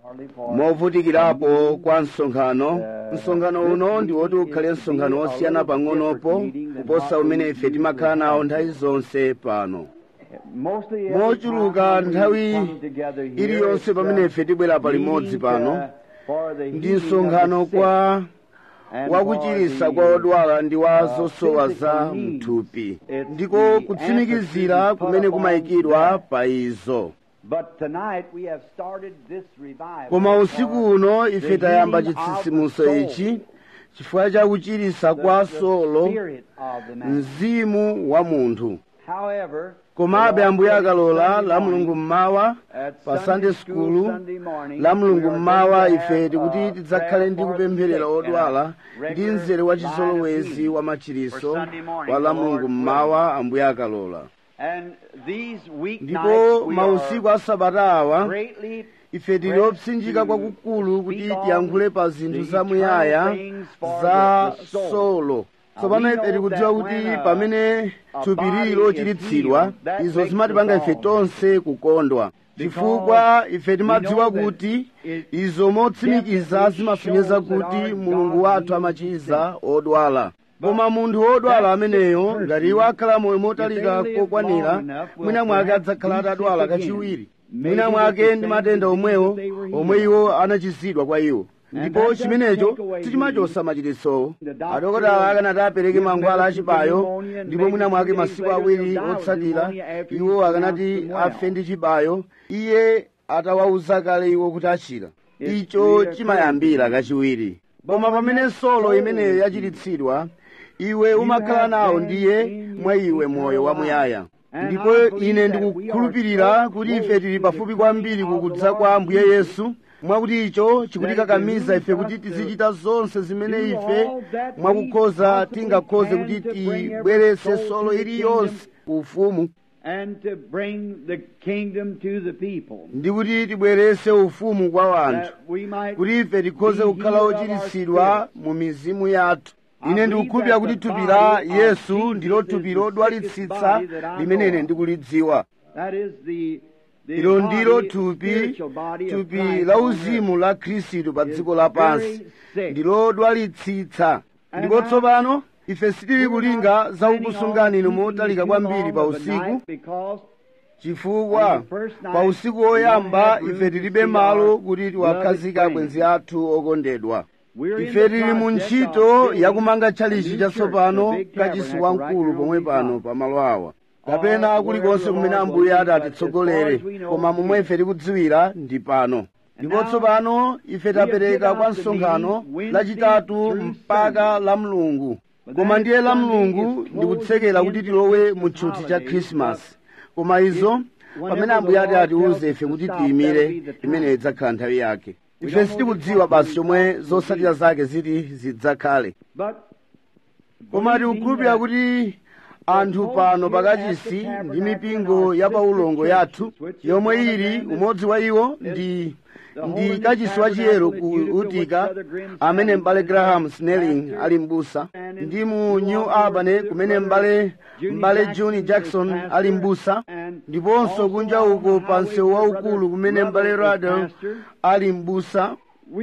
movutikirapo kwa msonkhano msonkhano uno ndi woti ukhale msonkhano wosiyana pang'onopo kuposa umene ife timakhala nawo nthawi zonse pano mochuluka nthawi iliyonse pamene ife tibwera palimodzi pano ndi msonkhano kwa wakuchirisa kwa odwala ndi wa zosowa za mthupi ndiko kutsimikizira kumene kumayikidwa pa izo koma usiku uno ife tayamba chitsitsimutso ichi chifukwa cha kuchirisa kwa solo mzimu wa munthu komabe ambuye akalola la mulungu mmawa pa sunday skulu la mulungu mmawa ife tikuti tidzakhale ndi kupempherera odwala ndi mzere wa chizolowezi wa machiriso wa la mulungu mmawa ambuye akalola ndipo mausiku a sabata awa ife tili opsinjika kwakukulu kuti tiyankhule pa zinthu zamuyaya za solo tsopano ife tikudziwa kuti pamene thupi lili lochiritsidwa izo zimatipanga ife tonse kukondwa chifukwa ife timadziwa kuti izo motsimikiza zimasonyeza kuti mulungu wathu amachiza odwala koma munthu wodwala ameneyo ngati iwo akhala moyo motalika kokwanira mwina mwake adzakhala atadwala kachiwiri mwina mwake ndi matenda omwewo omwe iwo anachizidwa kwa iwo ndipo chimenecho sichimachosa machiritsowo adokotala akanati apereke mankhwala achibayo ndipo mwina mwake masiku awiri otsatira iwo akanati afe ndi chibayo iye atawawuza kale iwo kuti achira icho chimayambira kachiwiri koma pamene solo imeneyo yachiritsidwa iwe umakhala nawo ndiye mwa iwe moyo wamuyaya ndipo ine ndikukhulupirira kuti ife tili pafupi kwambiri kukudza kwa ambuye yesu mwakuti icho chikutikakamiza ife kuti tizichita zonse zimene ife mwakukhoza tingakhoze kuti tibweretse solo iliyonse ku ufumu ndi kuti tibweretse ufumu kwa wanthu kuti ife tikhoze kukhala ochiritsidwa mu mizimu yathu ine ndikukhulupirira kuti thupi la yesu ndilo thupi lodwalitsitsa limene ine ndikulidziwa ilo ndilo thupi thupi la uzimu la khristu pa dziko lapansi ndilodwalitsitsa ndipo tsopano ife sitili kulinga za kukusungani inu motalika kwambiri pa usiku chifukwa pa usiku woyamba ife tilibe malo kuti tiwakhazike abwenzi athu okondedwa ife tili mu ntchito yakumanga tchalichi chatsopano kachisi wamkulu pomwe pano pa malo awa kapena kulikonse kumene ambuye ati atitsogolere koma momwe ife tikudziwira ndi pano ndipo tsopano ife tapereka kwa msonkhano lachitatu mpaka la mlungu koma ndiye la mlungu ndikutsekera kuti tilowe mu tchuthi cha khrisimasi koma izo pamene ambuye ati atiuze ife kuti tiyimire imene idzakhala nthawi yake ife sitikudziwa basi chomwe zotsatira zake ziti zidzakhale koma tikukhulupirira kuti anthu pano pakachisi ndi mipingo ya paulongo yathu yomwe ili umodzi wa iwo ndi ndi kachisi wachiyero ku utica amene m'bale graham snelling ali m'busa ndi mu new albany kumene m'bale m'bale john jackson ali m'busa ndiponso kunja uko pa msewu waukulu kumene m'bale radel ali m'busa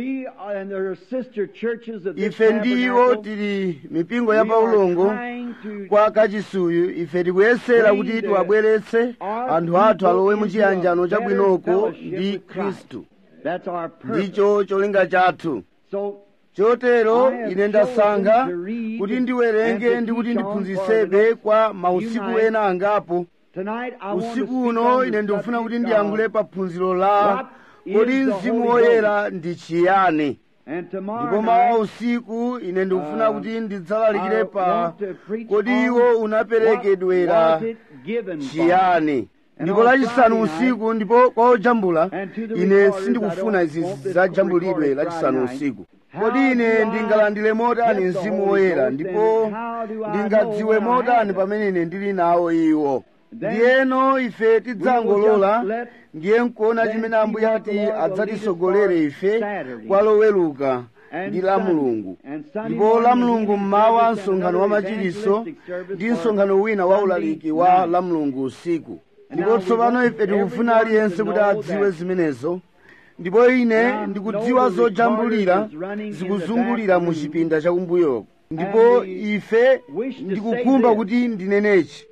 ife ndiwo tili mipingo ya paulongo kwa kachisuyu ife tikuyesera kuti tiwabweretse anthu athu alowe mu chiyanjano chabwinoko ndi khristu ndicho cholinga chathu chotero ine ndasankha kuti ndiwerenge ndi kuti ndiphunzitsebe kwa mausiku ena angapo usiku uno ine ndikufuna kuti ndiyankhule pa phunziro la kodi mzimu woyera ndi chiyani ndipo mawa usiku ine ndikufuna kuti ndidzalalikire pa kodi iwo unaperekedwera chiyani ndipo lachisanu usiku ndipo kwa ojambula ine sindikufuna izi zajambulidwe lachisanu usiku kodi ine ndingalandire motani mzimu woyera ndipo ndingadziwe motani pamene ine ndili nawo iwo ndiyeno ife tidzangolola ndiye nkuona chimene ambuye ati adzatisogolere ife kwa loweluka ndi la mulungu ndipo la mulungu mmawa msonkhano wa machiriso ndi msonkhano wina wa ulaliki wa la mulungu usiku ndipo tsopano ife tikufuna aliyense kuti adziwe zimenezo ndipo ine ndikudziwa zojambulira zikuzungulira mu chipinda chakumbuyoko ndipo ife ndikukhumba kuti ndinenechi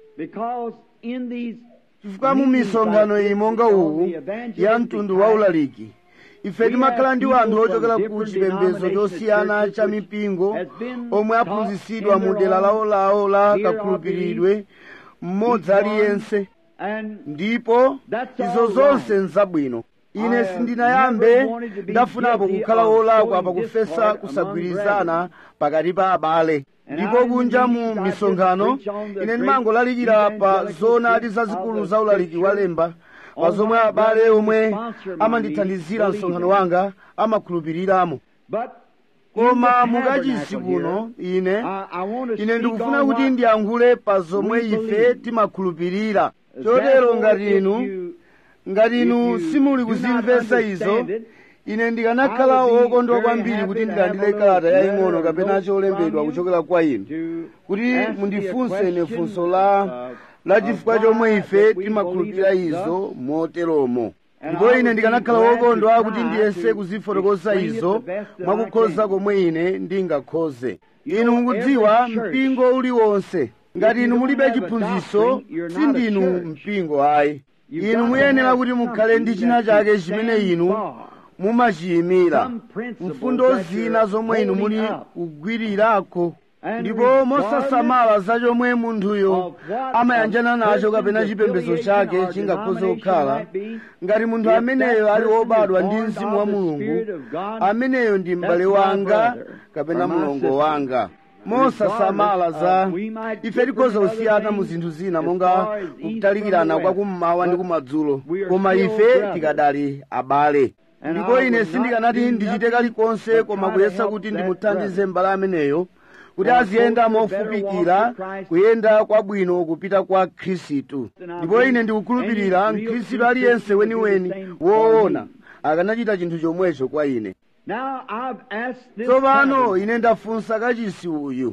chifukwa mu misonkhano iyi monga uwu ya mtundu wa ulaliki ife timakhala ndi anthu ochokera ku chipembedzo chosiyana cha mipingo omwe aphunzitsidwa mu dera lawolawo la kakhulupiridwe mmodzi aliyense ndipo izo zonse nzabwino ine sindinayambe ndafunapo kukhala wolakwa pakufesa kusagwirizana pakati pa abale ndipo kunja mu misonkhano ine ndimangolalikira pa zoonadi zazikulu za ulaliki walemba pa zomwe abale omwe amandithandizira msonkhano wanga amakhulupiriramo koma mukachisi kuno ine ine ndikufuna kuti ndiyankhule pa zomwe ife timakhulupirira chotero ngati inu ngati inu simuli kuzimvetsa izo ine ndikanakhala wokondwa kwambiri kuti ndilandire kalata yaying'ono kapena cholembedwa kuchokera kwa inu kuti mundifunse ine funso la la chifukwa chomwe ife timakhulupirira izo moteromo ndipo ine ndikanakhala wokondwa kuti ndiyese kuzifotokoza izo mwakukhoza komwe ine ndingakhoze inu mukudziwa mpingo uliwonse ngati inu mulibe chiphunzitso sindinu mpingo ayi inu muyenera kuti mukhale ndi china chake chimene inu mumachiyimira mfundo zina zomwe inu muli kugwirirako ndipo mosasamala za chomwe munthuyo amayanjana nacho kapena chipembedzo chake chingakhoze kukhala ngati munthu ameneyo ali wobadwa ndi mzimu wa mulungu ameneyo ndi m'bale wanga kapena mlongo wanga mosasamala za ife tikhoza kusiyana mu zinthu zina monga kutalikirana kwa kummawa ndi kumadzulo koma ife tikadali abale ndipo ine sindikanati ndichite kalikonse koma kuyesa kuti ndimuthandize m'bale ameneyo kuti aziyenda mofupikira kuyenda kwabwino kupita kwa khristu ndipo ine ndikukhulupirira mkhristu aliyense weniweni woona akanachita chinthu chomwecho kwa ine tsopano ine ndafunsa kachisi uyu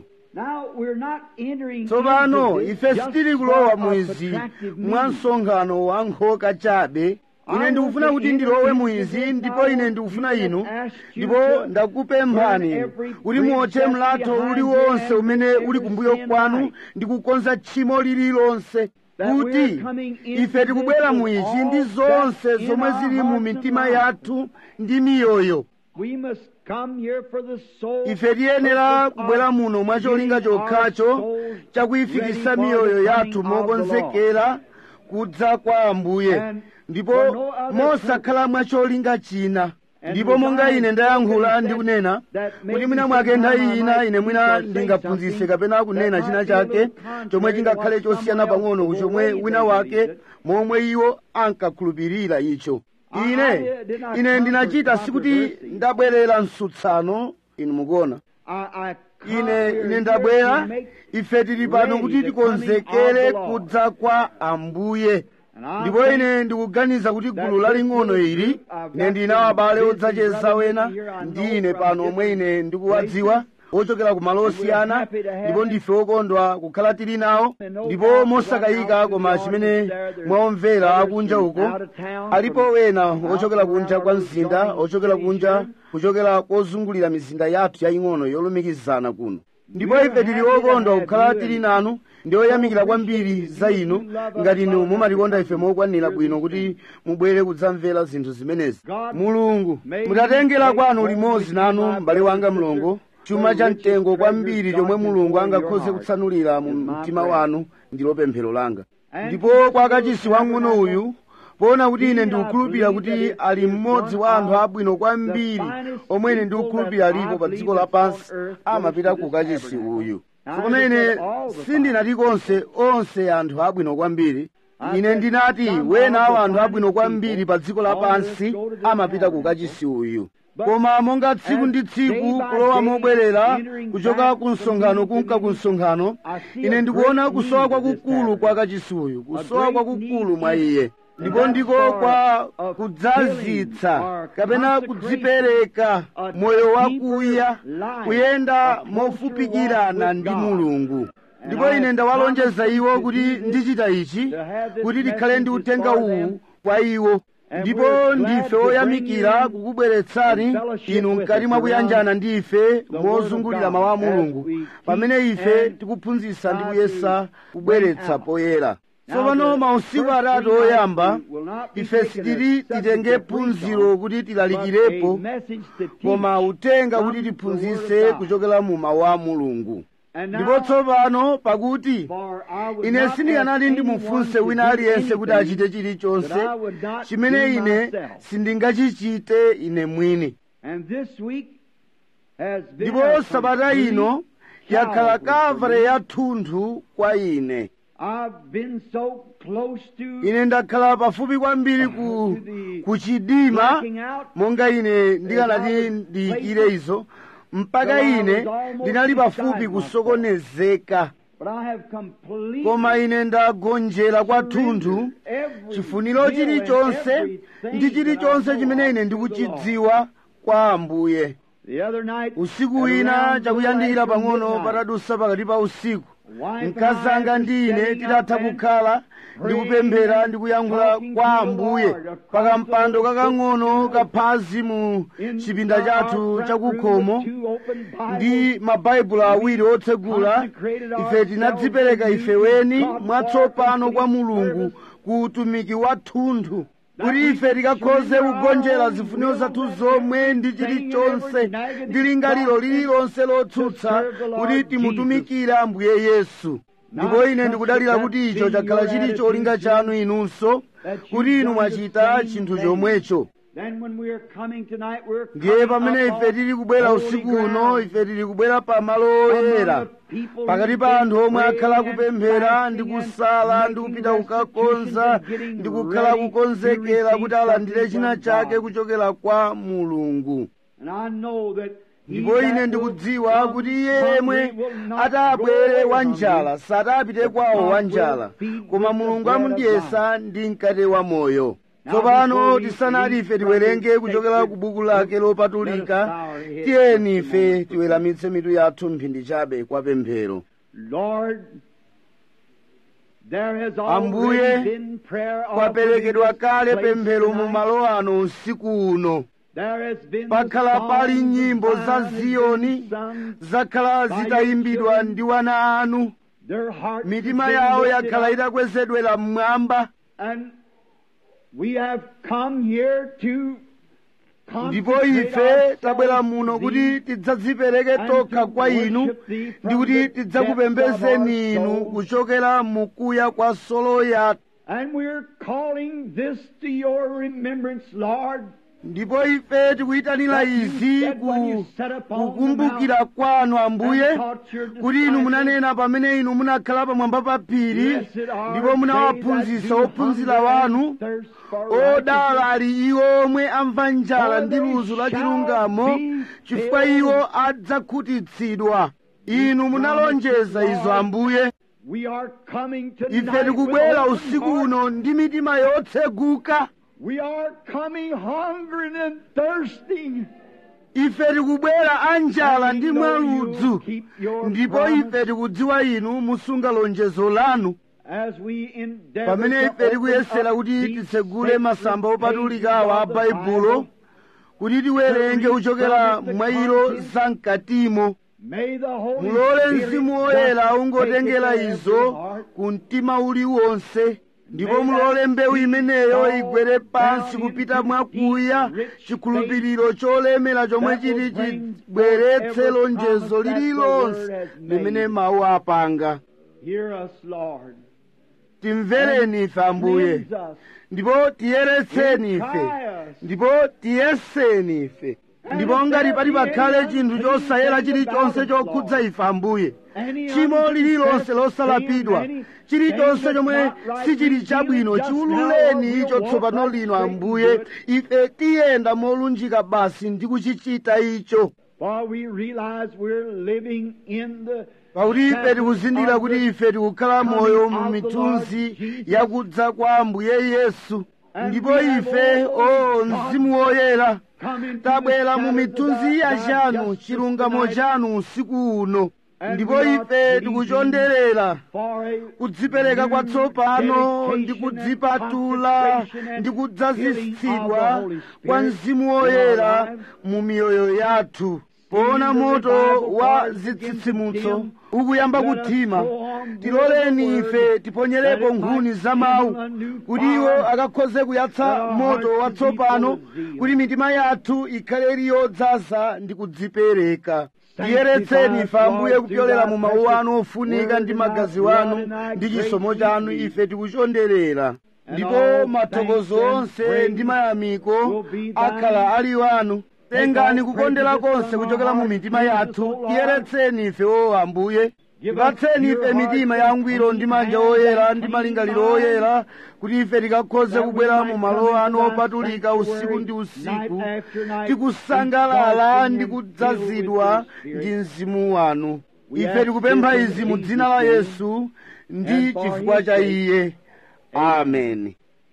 tsopano ife sitili kulowa mwizi mwa msonkhano wa nkhoka chabe ine ndikufuna kuti ndilowe mwizi ndipo ine ndikufuna inu ndipo ndakupemphani kuti muotche mlatho uliwonse umene uli kumbuyo kwanu ndi kukonza tchimo lililonse kuti ife tikubwera mwizi ndi zonse zomwe zili mu mitima yathu ndi miyoyo ife tiyenera kubwera muno mwa cholinga chokhacho chakuyifikisa miyoyo yathu mokonzekera kudza kwa ambuye ndipo mosakhala mwa cholinga china ndipo monga ine ndayankhula ndi kunena kuti mwina mwake nthawi ina ine mwina ndingaphunzitse kapena kunena china chake chomwe chingakhale chosiyana pang'ono kuchomwe wina wake momwe iwo ankakhulupirira icho ine ine ndinachita sikuti ndabwerera msutsano inu mukuona ine ine ndabwera ife tili pano kuti tikonzekere kudza kwa ambuye ndipo ine ndikuganiza kuti gulu laling'ono ili ine ndinawo abale odzacheza wena ndi ine pano omwe ine ndikuwadziwa ochokera ku malo osiyana ndipo ndife okondwa kukhala tili nawo ndipo mosakayika koma chimene mwaomvera akunja uko alipo wena ochokera kunja kwa mzinda ochokera kunja kuchokera kozungulira mizinda yathu yaying'ono yolumikizana kuno ndipo ife tili okondwa kukhala tili nanu ndi oyamikira kwambiri za inu ngati inu mumatikonda ife mokwanira bwino kuti mubwere kudzamvera zinthu zimenezi mulungu mutatengera kwanu limodzi nanu m'bale wanga mlongo chuma cha mtengo kwambiri chomwe mulungu angakhoze kutsanulira mu mtima wanu ndilo pemphero langa ndipo kwa kachisi wang'ono uyu poona kuti ine ndikukhulupirira kuti ali mmodzi wa anthu abwino kwambiri omwe ine ndikukhulupirira alipo pa dziko lapansi amapita ku kachisi uyu tsopano ine sindinati konse onse anthu abwino kwambiri ine ndinati wena wa anthu abwino kwambiri pa dziko lapansi amapita ku kachisi uyu koma monga tsiku ndi tsiku kulowa mobwerera kuchoka ku msonkhano kunka ku msonkhano ine ndikuona kusowa kwakukulu kwa kachisi uyu kusowa kwakukulu mwa iye ndipo ndiko kwa kudzazitsa kapena kudzipereka moyo wakuya kuyenda mofupikirana ndi mulungu ndipo ine ndawalonjeza iwo kuti ndichita ichi kuti tikhale ndi uthenga uwu kwa iwo ndipo ndife oyamikira kukubweretsani inu mkati mwa kuyanjana ndi ife mozungulira mawu a mulungu pamene ife tikuphunzitsa ndi kuyesa kubweretsa poyera tsopano mausiku atatu oyamba ife sitili titenge phunziro kuti tilalikirepo koma utenga kuti tiphunzitse kuchokera mu mawu a mulungu ndipo tsopano pakuti ine sindikanati ndimufunse wina aliyense kuti achite chilichonse chimene ine sindingachichite ine mwini ndipo sabata ino yakhala kavale yathunthu kwa ine ine ndakhala pafupi kwambiri ku, ku chidima monga ine ndikanati ndiyikire izo mpaka ine ndinali pafupi kusokonezeka koma ine ndagonjera kwathunthu chifuniro chilichonse ndi chilichonse chimene ine ndikuchidziwa kwa ambuye usiku wina chakuyandikira pang'ono patadusa pakati pa usiku mkazi anga ndi ine titatha kukhala ndikupemphera ndikuyankhula kwa ambuye pakampando kakang'ono kaphazi mu chipinda chathu chakukhomo ndi mabaibulo awiri otsegula ife tinadzipereka ife weni mwatsopano kwa mulungu ku utumiki wathunthu kuti ife tikakhoze kugonjera zifuniro zathu zomwe ndi chilichonse ndi lingaliro lililonse lotsutsa kuti timutumikire ambuye yesu ndipo ine ndikudalira kuti icho chakhala chili cholinga chanu inunso kuti inu mwachita chinthu chomwecho ndiye pamene ife tili kubwera usiku uno ife tili kubwera pa malo oyera pakati pa anthu omwe akhala kupemphera ndi kusala ndi kupita kukakonza ndi kukhala kukonzekera kuti alandire china chake kuchokera kwa mulungu ndipo ine ndikudziwa kuti iye yemwe atabwere wanjala satapite kwawo wanjala koma mulungu amundiyesa ndi mkate wa moyo tsopano tisanati ife tiwerenge kuchokera ku buku lake lopatulika tiyeni ife tiweramitse mitu yathu mphindi chabe kwa pemphero ambuye kwaperekedwa kale pemphero mu malo ano usiku uno pakhala pali nyimbo za ziyoni zakhala zitayimbidwa ndi wana anu mitima yawo yakhala itakwezedwera mmwamba ndipo ife tabwera muno kuti tidzadzipereke tokha kwa inu ndi kuti tidzakupembezeni inu kuchokera mukuya kwa solo yathu ndipo ife tikuyitanira izi kukumbukira kwanu ambuye kuti inu munanena pamene inu munakhala pamwamba pa phiri ndipo munawaphunzitsa ophunzira wanu odala ali iwo omwe amva njala ndi luzu la chilungamo chifukwa iwo adzakhutitsidwa inu munalonjeza izo ambuye ife tikubwera usiku uno ndi mitima yotseguka We are coming hungering and thirsting. ife tikubwera anjala ndi mwaludzu ndipo ife tikudziwa inu musunga lonjezo lanu pamene ife tikuyesera kuti titsegule masamba opatulikawa a baibulo kuti tiwerenge kuchokera mwa ilo zamkatimo mulole mzimu woyera ungotengera izo ku mtima uliwonse ndipo mulole mbewu imeneyo igwere pansi kupita mwakuya chikhulupiriro cholemera chomwe chiti chibweretse lonjezo lililonse limene mawu apanga timvereni ife ambuye ndipo tiyeretseni ife ndipo tiyeseni ife ndipo ngati pali pakhale chinthu chosayera chilichonse chokhudza ife ambuye tchimo lililonse losalapidwa chilichonse chomwe sichili chabwino chiwululeni icho tsopano lino ambuye ife tiyenda molunjika basi ndi kuchichita icho pakuti ife tikuzindikira kuti ife tikukhala moyo mu mithunzi yakudza kwa ambuye yesu ndipo ife o mzimu woyera tabwera mu mithunzi ya chanu chilungamo chanu usiku uno And ndipo we are ife pleasing tikuchonderera for a kudzipereka kwatsopano ndi dedication and kudzipatula consecration and ndi filling kudzazitsidwa of the Holy Spirit kwa mzimu in our woyera lives. mu miyoyo yathu poona the moto revival wa fires begin to zitsitsimutso dim. ukuyamba Let us kuthima go on with tiloleni the ife word, tiponyerepo that it nkhuni might za mawu kindle a new kuti fire, iwo akakhoze kuyatsa that our moto hearts watsopano will be full of zeal. kuti mitima yathu ikhale ili yodzaza ndi kudzipereka tiyeretseni ife ambuye kupyolera mu mawu anu ofunika ndi magazi wanu ndi chisomo chanu ife tikuchonderera ndipo mathokozo onse ndi mayamiko akhala ali wanu tengani kukondera konse kuchokera mu mitima yathu tiyeretseni ife o ambuye tipatseni ife mitima yangwiro ndi manja oyera ndi malingaliro oyera kuti ife tikakhoze kubwera mu malo anu opatulika usiku ndi usiku tikusangalala ndi kudzazidwa ndi mzimu wanu ife tikupempha izi mu dzina la yesu ndi chifukwa cha iye amen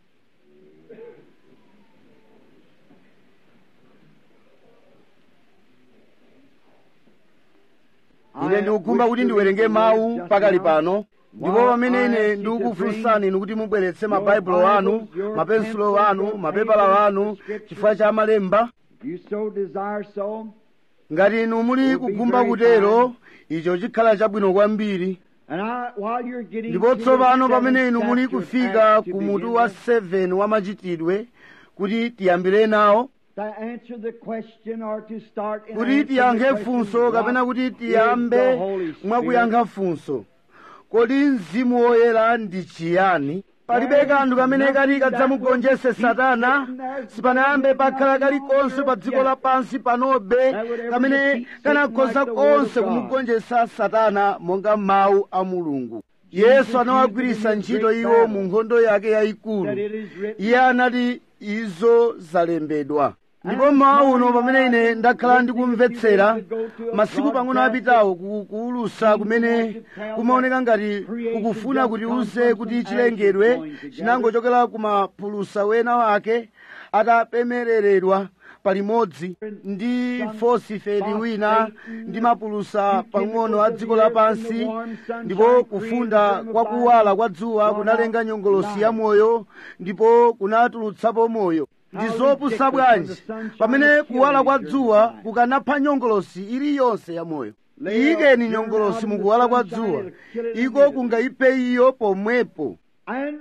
ine ndikukhumba kuti ndiwerenge mawu pakali pano ndipo pamene ine ndikukufunsani inu kuti mubweretse mabaibulo anu mapensulo anu mapepala anu chifukwa cha malemba You so desire so. ngati inu muli kukhumba kutero icho chikhala chabwino kwambiri And I, while you're getting ndipo to tsopano the pamene inu seventh muli chapter of kufika Acts to ku begin mutu wa with, 7 wa machitidwe kuti tiyambire nawo to answer the question or to start in kuti answering the tiyankhe question, funso kapena what kuti is the tiyambe Holy Spirit? mwakuyankha funso kodi mzimu woyera ndi chiyani palibe kanthu kamene kali kadzamugonjese satana sipanayambe pakhala kalikonse pa dziko lapansi panobe kamene kanakhoza konse kumugonjesa satana monga mawu a mulungu yesu anawagwiritsa ntchito iwo mu nkhondo yake yayikulu that it is written, iye anati izo zalembedwa ndipo mmawa uno pamene ine ndakhala ndikumvetsera masiku pang'ono apitawo ku- kuulusa kumene kumaoneka ngati kukufuna kuti uze kuti chilengedwe chinangochokera ku mapulusa wena wake atapemereredwa palimodzi ndi fosifeti wina ndi mapulusa pang'ono a dziko lapansi ndipo kufunda kwa kuwala kwa dzuwa kunalenga nyongolosi ya moyo ndipo kunatulutsapo moyo ndi zopusa bwanji pamene kuwala kwa dzuwa kukanapha nyongolosi iliyonse ya moyo iyikeni nyongolosi mukuwala kwa dzuwa iko kungayiphe iyo pomwepo and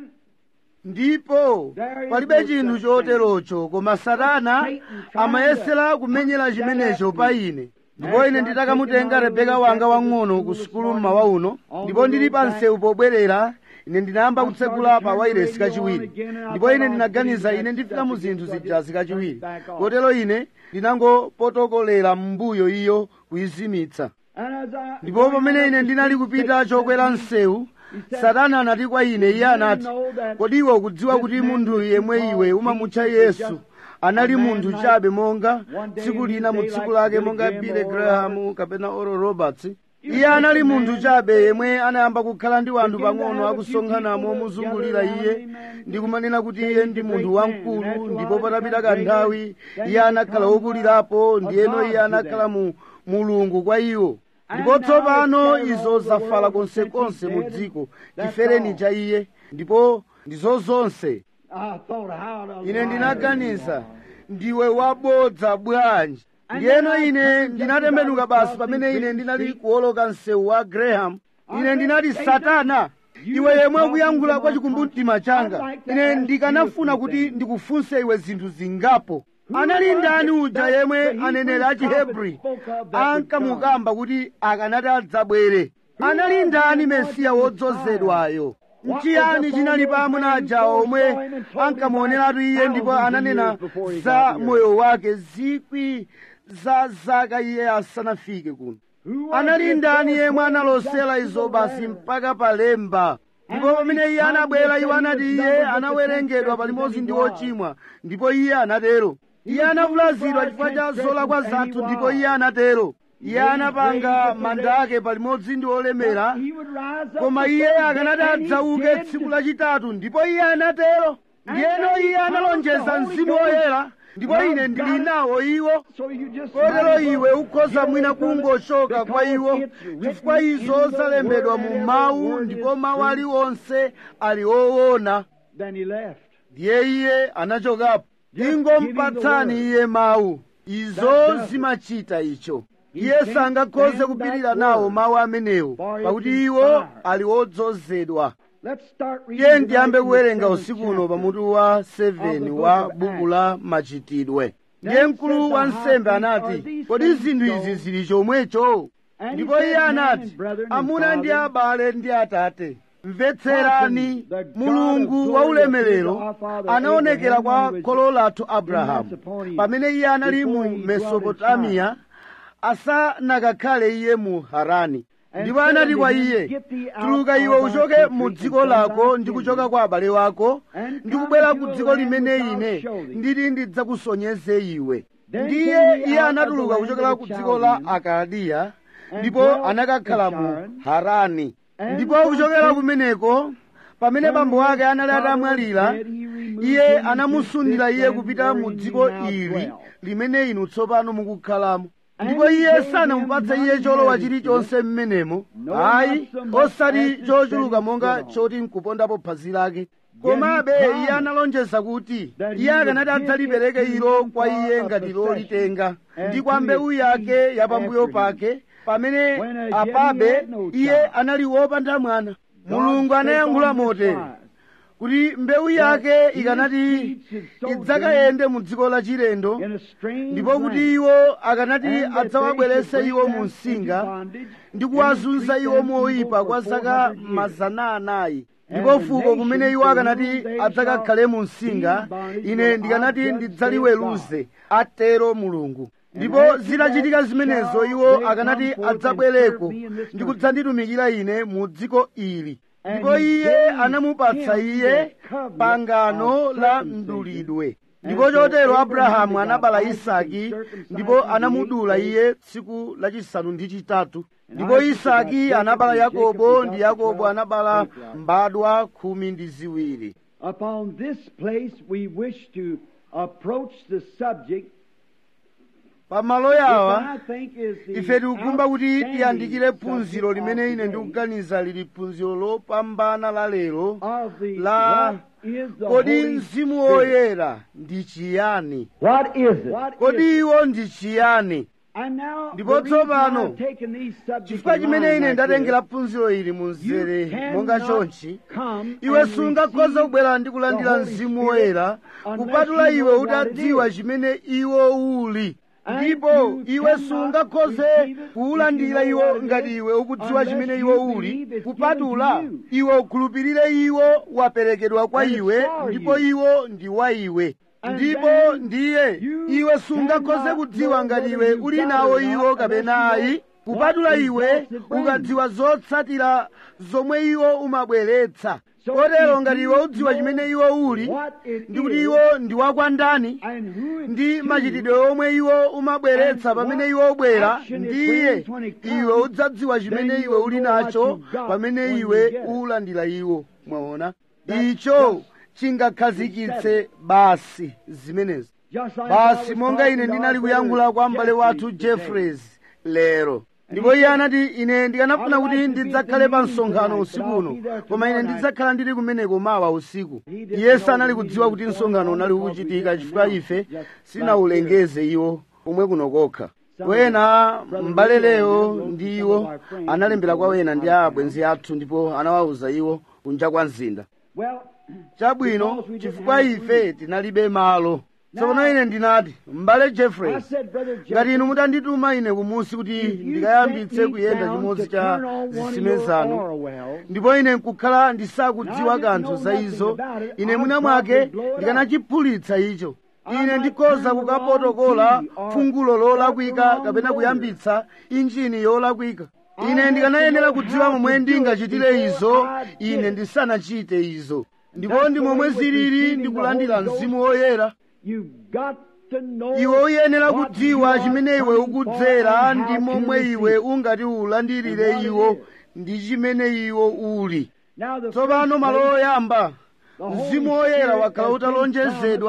ndipo palibe chinthu choterocho koma satana amayesera kumenyera chimenecho pa ine ndipo ine nditakamutenga rebeka wanga wang'ono ku sukulu mmawa uno ndipo ndili pa msewu pobwerera ine ndinayamba kutsegula pa wairesi kachiwiri ndipo ine ndinaganiza ine ndifika mu zinthu zijazi kachiwiri kotero ine ndinangopotokolera m'mbuyo iyo kuyizimitsa and as I ndipo pamene ine ndinali kupita chokwera msewu satana anati kwa ine iye anati kodi iwe ukudziwa kuti munthu yemwe iwe umamutcha yesu anali munthu chabe monga tsiku lina mu tsiku lake monga billy graham kapena oral roberts iye anali munthu chabe yemwe anayamba kukhala ndi wanthu pang'ono akusonkhanamo omuzungulira iye ndi kumanena kuti iye ndi munthu wamkulu ndipo patapita kanthawi iye anakhala wokulirapo ndiyeno iye anakhala mu mulungu kwa iwo ndipo tsopano izo zafala konsekonse mu dziko chifereni cha iye ndipo ndizo zonse I thought how to ine lie ndinaganiza you ndiwe wabodza bwanji ndiyeno ine ndinatembenuka basi pamene ine ndinali kuwoloka msewu wa graham ine ndinati satana iwe yemwe ukuyankhula kwa chikumbumtima changa ine ndikanafuna kuti ndikufunse iwe zinthu zingapo anali ndani uja yemwe aneneri a chihebri ankamukamba kuti akanati adzabwere anali ndani mesiya wodzozedwayo nchiyani chinali pa amuna ajawo omwe ankamuoneratu iye ndipo ananena za moyo wake zikwi za zaka iye asanafike kuno anali ndani yemwe analosera izo basi mpaka palemba ndipo pamene iye anabwera iwo anati iye anawerengedwa palimodzi ndi ochimwa ndipo iye anatero iye anavulazidwa chifukwa cha zolakwa zathu ndipo iye anatero iye anapanga manda ake palimodzi ndi olemera He would rise up koma the iye third akanati day, and he adzauke did. tsiku lachitatu ndipo iye anatero ndiyeno iye analonjeza mzimu woyera ndipo ine ndili nawo iwo kotero iwe ukhoza mwina kungochoka kwa iwo chifukwa izo zalembedwa mu mawu ndipo mawu aliwonse ali owona ndiye iye anachokapo ingompatsani iye mawu izo zimachita icho iye sangakhoze kupirira nawo mawu amenewo pakuti iwo ali odzozedwa iye ndiyambe kuwerenga usiku uno pamutu wa 7 wa buku la machitidwe ndiye mkulu wa nsembe anati kodi zinthu izi zili chomwecho ndipo iye anati amuna ndi abale ndi atate mvetserani mulungu wa ulemerero anaonekera kwa kholo lathu abrahamu pamene iye anali mu mesopotamiya asanakakhale iye mu harani ndipo anati kwa iye tuluka iwe uchoke mu dziko lako ndi kuchoka kwa abale wako ndi kubwera ku dziko limene ine nditi ndidzakusonyeze iwe ndiye iye anatuluka kuchokera ku dziko la akaldiya ndipo anakakhala mu harani ndipo kuchokera kumeneko pamene bambo ake anali atamwalira iye anamusundira iye kupita mu dziko ili limene inu tsopano mukukhalamo ndipo iye sanamupatse iye cholowa chilichonse mmenemo ayi osati chochuluka monga choti nkupondapo phazi lake komabe iye analonjeza kuti iye akanati adzalipereke ilo kwa iye ngati lolitenga ndi kwa mbewu yake yapambuyo pake pamene apabe iye anali wopanda mwana mulungu anayankhula motere kuti mbewu yake ikanati idzakayende mu dziko la chilendo ndipo kuti iwo akanati adzawabwerese iwo mu msinga ndi kuwazunza iwo moyipa kwa zaka mazana anayi ndipo fuko kumene iwo akanati adzakakhale mu msinga ine ndikanati ndidzaliweruze atero mulungu ndipo zitachitika zimenezo iwo akanati adzabwereko ndi kudzanditumikira ine mu dziko ili ndipo iye anamupatsa iye pangano la mdulidwe ndipo chotero abrahamu anabala isaki ndipo anamudula iye tsiku lachisanu ndi chitatu ndipo isaki anabala yakobo ndi yakobo anabala mbadwa khumi ndi ziwiri Upon this place we wish to approach the subject pamalo yawa which I think is the ife tikukumba kuti tiyandikire outstanding phunziro subject limene of ine today ndikuganiza lili phunziro lopambana la lero of the la what is the kodi Holy mzimu Spirit. woyera ndi chiyani What is it? What is kodi iwo ndi chiyani And now, Ndipo the reason tsopano, I've taken these subjects chifukwa in chimene line ine like ndatengera this, phunziro ili mu you mzere monga cannot chonchi come iwe and sungakhoza receive kubwera ndi kulandira the Holy mzimu Spirit woyera unless kupatula you iwe know what it utadziwa is. chimene iwo uli And ndipo you iwe cannot sungakhoze receive it kuwulandira if you know iwo what it ngati is, iwe ukudziwa unless chimene you iwo uli believe it's kupatula given to you. iwe ukhulupirire iwo waperekedwa kwa And it's iwe for ndipo you. iwo ndi wa iwe And ndipo then ndiye you iwe sungakhoze cannot kudziwa know ngati whether iwe you've uli got nawo it or iwo not kapena unless you ayi know kupatula what iwe results it brings. ukadziwa zotsatira zomwe iwo umabweretsa So kotero if ngati you iwe udziwa know chimene iwo uli what it ndi kuti is, iwo ndi wakwandani and who it's ndi to, machitidwe omwe iwo umabweretsa and pamene what iwo ubwera action it ndiye brings when it comes, iwe udzadziwa chimene then iwe you'll uli know what nacho you've got pamene when you iwe get it. uwulandira iwo mwaona That's icho just- chingakhazikitse basi zimenezi just like I basi was monga talking ine to ndinali our kuyankhula kwa brother m'bale wathu Jeffries today. jeffreys lero ndipo iye anati ine ndikanafuna I'd kuti like to be ndidzakhale at the pa meeting msonkhano tonight, usiku but I'll uno be there koma ine tomorrow night. ndidzakhala ndili kumeneko mawa usiku He didn't iye know sanali the kudziwa meeting kuti was msonkhano going on unali because we ukuchitika didn't chifukwa announce ife it just sinawulengeze iwo komwe kuno kokha Some wena of the- Brother m'bale Leo lero and them ndi wrote iwo some of our friends analembera kwa who wena ndi told us abwenzi athu ndipo anawawuza iwo kunja kwa mzinda Well, chabwino because we didn't chifukwa have ife room. tinalibe malo tsopano Now- ine ndinati m'bale I jeffreys said, Brother ngati Jeffrey, inu mutandituma ine kumusi kuti if you ndikayambitse sent me kuyenda down chimodzi to cha turn on one of zisime your zanu Orwell, ndipo ine nkukhala ndisakudziwa Now I didn't kanthu know za nothing izo about it. ine I'd mwina probably mwake blow it up. ndikanachiphulitsa icho I ine might ndikhoza turn kukapotokola the wrong key or fungulo lolakwika start the wrong kapena motor. kuyambitsa injini yolakwika I ine had ndikanayenera to know kudziwa how momwe to do it ndingachitire before izo I did ine it. ndisanachite izo ndipo That's ndi the momwe way with zilili receiving ndi the kulandira Holy Ghost. mzimu woyera You've got to know iwe uyenera what kudziwa you are chimene iwe coming for ukudzera and ndi how to momwe receive iwe it. ungati ulandirire And what iwo it is. ndi chimene iwo uli Now the tsopano first malo place, oyamba the Holy mzimu woyera Spirit wakhala has been utalonjezedwa promised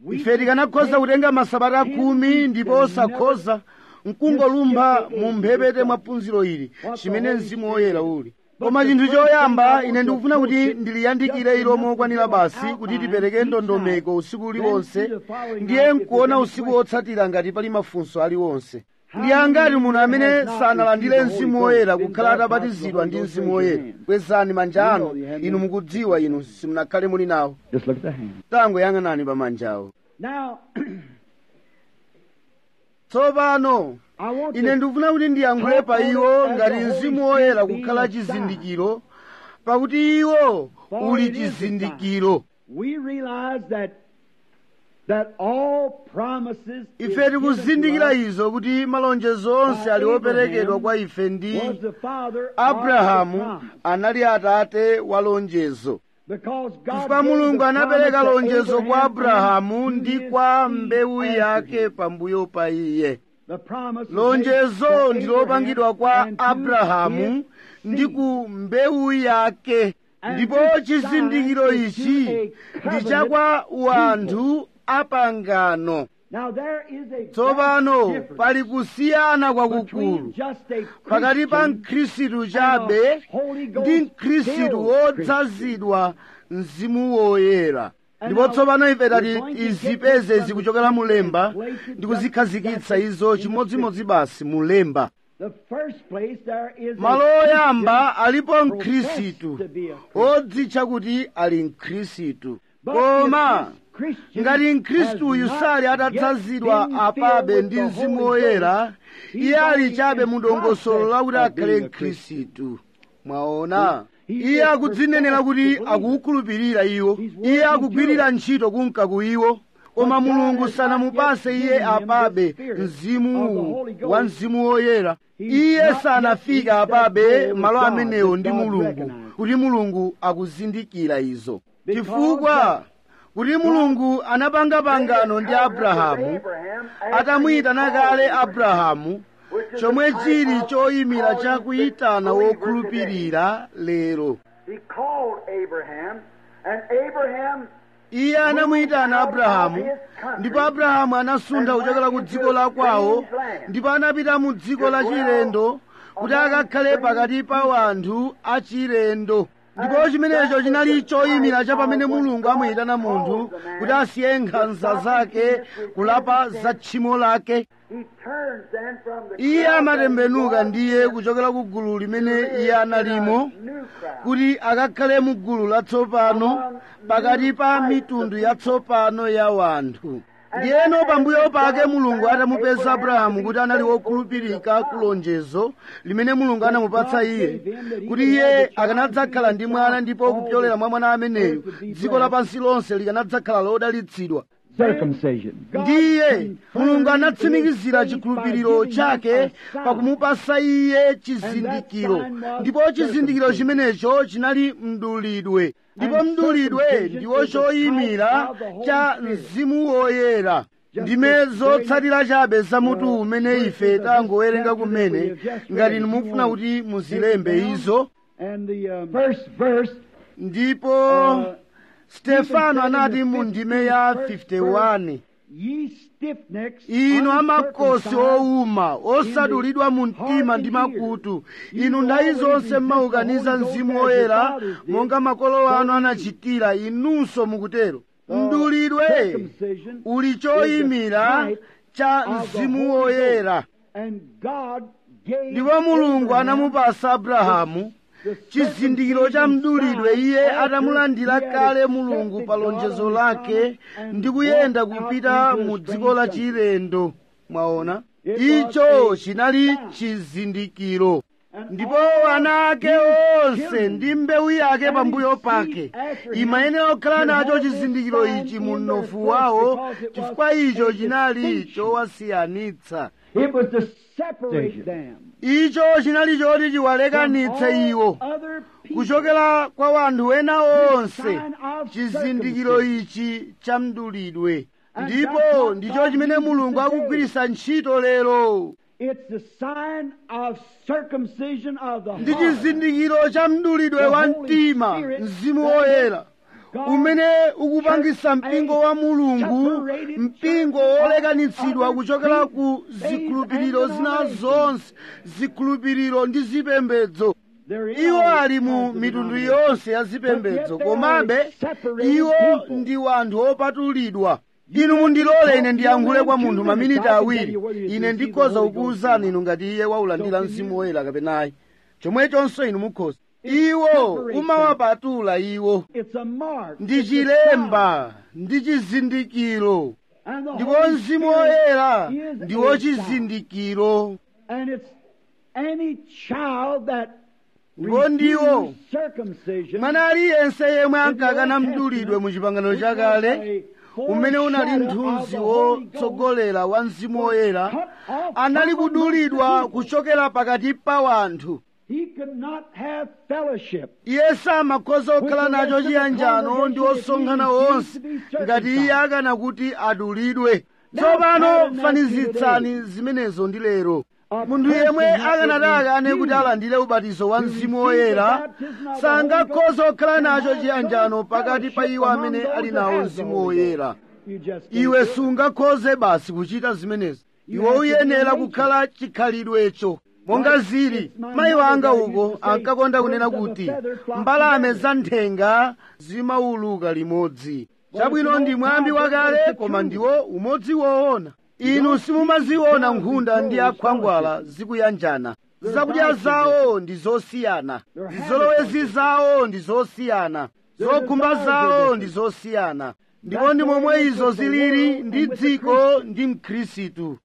ife tikanakhoza kutenga masabata khumi ndipo osakhoza nkungolumpha mu mphepete mwa phunziro ili chimene mzimu woyera uli koma chinthu choyamba ine ndikufuna kuti ndiliyandikire ilo mokwanira basi kuti tipereke ndondomeko usiku uliwonse ndiye nkuona usiku wotsatira ngati pali mafunso aliwonse ndi angati munthu amene sanalandire mzimu woyera kukhala atabatizidwa ndi mzimu woyera kwezani manja anu inu mukudziwa inu simunakhale muli nawo Just look at the hand. tangoyang'anani pa manjawo Now, tsopano I want ine to ndikufuna kuti ndiyankhule pa iwo ngati mzimu woyera kukhala chizindikiro pakuti iwo uli chizindikiro we realize that that all promises is ife given tikuzindikira to us izo kuti malonjezo onse ali operekedwa kwa ife ndi was the father of the abrahamu promise. anali atate wa lonjezo Because God chifukwa gave mulungu the anapereka promise to lonjezo kwa Abraham abrahamu and ndi to kwa his mbewu seed yake after him. pambuyo pa iye The promise was lonjezo made to ndi lopangidwa Abraham kwa and to abrahamu his ndi seed. ku mbewu yake And ndipo this chizindikiro sign is to ichi a ndi covenant chakwa wanthu apangano Now there is a tsopano vast difference pali kusiyana kwakukulu between just a pakati pa Christian mkhristu chabe ndi mkhristu wodzazidwa mzimu woyera ndipo tsopano ife tati izipeze zikuchokera mulemba ndi kuzikhazikitsa izo chimodzimodzi basi mulemba The first place there is a malo oyamba alipo Christian mkhristu professed to be a Christian. odzitcha kuti ali mkhristu But koma if this Christian ngati mkhristuyu has sali not atadzazidwa yet been apabe filled ndi with the mzimu Holy woyera Ghost, iye he's ali only chabe in mu dongosolo process lakuti of akhale being a Christian. mkhristu mwaona He iye is akudzinenera kuti professed to believe. akuwukhulupirira iwo He's iye working akugwirira through ntchito kunka ku iwo koma But God mulungu has sanamupase not yet iye given him the apabe spirit of the mzimu Holy Ghost. wa mzimu woyera He's iye not sanafika yet reached apabe that goal malo with God amenewo that ndi God mulungu recognized. kuti mulungu akuzindikira izo Because chifukwa that kuti mulungu anapanga pangano ndi abrahamu atamuyitana kale abrahamu chomwe chili choyimira chakuyitana wokhulupirira lero He called Abraham, and Abraham iye anamuyitana abrahamu ndipo abrahamu anasuntha kuchokera ku dziko la kwawo ndipo anapita mu dziko la chilendo kuti akakhale pakati pa wanthu achilendo ndipo chimenecho chinali choyimira cha pamene mulungu amuyitana munthu kuti asiye nkhanza zake kulapa za tchimo lake he turns then from the iye crowd amatembenuka that ndiye kuchokera ku gulu limene iye analimo new crowd. kuti akakhale mu gulu latsopano pakati pa mitundu yatsopano ya wanthu ndiyeno pambuyo pake mulungu atamupeza abrahamu kuti anali wokhulupirika ku lonjezo limene mulungu anamupatsa iye kuti iye akanadzakhala ndi mwana ndipo kupyolera mwa mwana ameneyo dziko lapansi lonse likanadzakhala lodalitsidwa circumcision. ndiye mulungu anatsimikizira chikhulupiriro chake pakumupasa iye chizindikiro ndipo chizindikiro chimenecho chinali mdulidwe ndipo mdulidwe ndiwo choyimira cha mzimu woyera ndime zotsatira chabe za mutu umene ife tangowerenga kumene ngati mufuna kuti muzilembe izo And the um, first verse, ndipo uh, stefano anati mu ndime ya 51 ye stiff-necks, inu amakosi uncircumcised, owuma osadulidwa mu mtima ndi makutu inu nthawi zonse mmaukaniza mzimu woyera monga makolo anu anachitira inunso mukutero mdulidwe circumcision uli choyimira cha mzimu woyera and God gave ndipo mulungu Abraham anamupasa abrahamu chizindikiro cha mdulidwe iye atamulandira kale mulungu pa lonjezo lake ndi kuyenda kupita mu dziko la chilendo mwaona icho chinali chizindikiro ndipo ana ake onse ndi mbewu yake pambuyo pake imayenera kukhala nacho chizindikiro ichi mu mnofu wawo chifukwa icho chinali chowasiyanitsa It was to separate them. icho chinali choti chiwalekanitse iwo Other people. kuchokera kwa wanthu ena onse chizindikiro ichi cha mdulidwe ndipo ndicho chimene mulungu akugwiritsa ntchito lero It's the sign of circumcision of the ndi heart. chizindikiro cha mdulidwe wa mtima mzimu woyera umene ukupangisa mpingo wa mulungu mpingo wolekanitsidwa kuchokera ku zikhulupiriro zina zonse zikhulupiriro ndi zipembedzo iwo ali mu mitundu yonse ya zipembedzo komabe iwo ndi wanthu opatulidwa inu mundilole ine ndiyankhule kwa munthu maminiti awiri ine ndikhoza kukuwuzani inu ngati iye waulandira mzimu woyera kapenayi chomwechonso inu mukhoza iwo umawapatula iwo ndi chilemba ndi chizindikiro ndipo mzimu woyera ndiwo chizindikiro ndipo ndiwo mwana aliyense yemwe ankakana mdulidwe mu chipangano chakale umene unali mthunzi wotsogolera wa mzimu woyera anali kudulidwa kuchokera pakati pa wanthu iye samakhoza kukhala nacho chiyanjano ndi osonkhana onse ngati iye akana kuti adulidwe tsopano fanizitsani zimenezo ndi lero munthu yemwe akanati akane kuti alandire ubatizo wa mzimu woyera sangakhoza kukhala nacho chiyanjano pakati pa iwo amene ali nawo mzimu woyera iwe sungakhoze basi kuchita zimenezi iwe uyenera kukhala chikhalidwecho monga zili mayi wanga uko ankakonda kunena kuti mbalame za nthenga zimauluka limodzi chabwino ndi mwambi wakale koma ndiwo umodzi woona inu simumaziona nkhunda ndi akhwangwala zikuyanjana zakudya zawo ndi zosiyana zizolowezi zawo ndi zosiyana zokhumba zawo ndi zosiyana ndipo ndi momwe izo zilili ndi dziko ndi mkhristu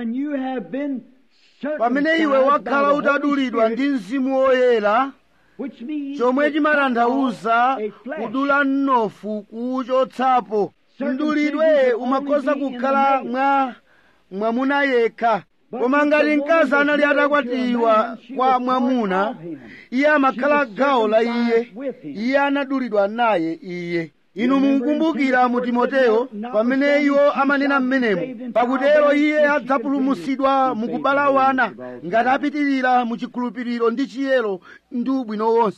pamene iwe wakhala utadulidwa ndi mzimu woyera chomwe chimatanthauza kudula mnofu kuwuchotsapo mdulidwe umakhoza kukhala mwa mwamuna yekha koma ngati mkazi anali atakwatiwa kwa mwamuna iye amakhala gawo la iye iye anadulidwa naye iye inu mukumbukira mu timoteyo pamene iwo amanena mmenemo pakutero iye adzapulumutsidwa mukubala wana ngati apitirira mu chikhulupiriro ndi chiyero ndi ubwino wonse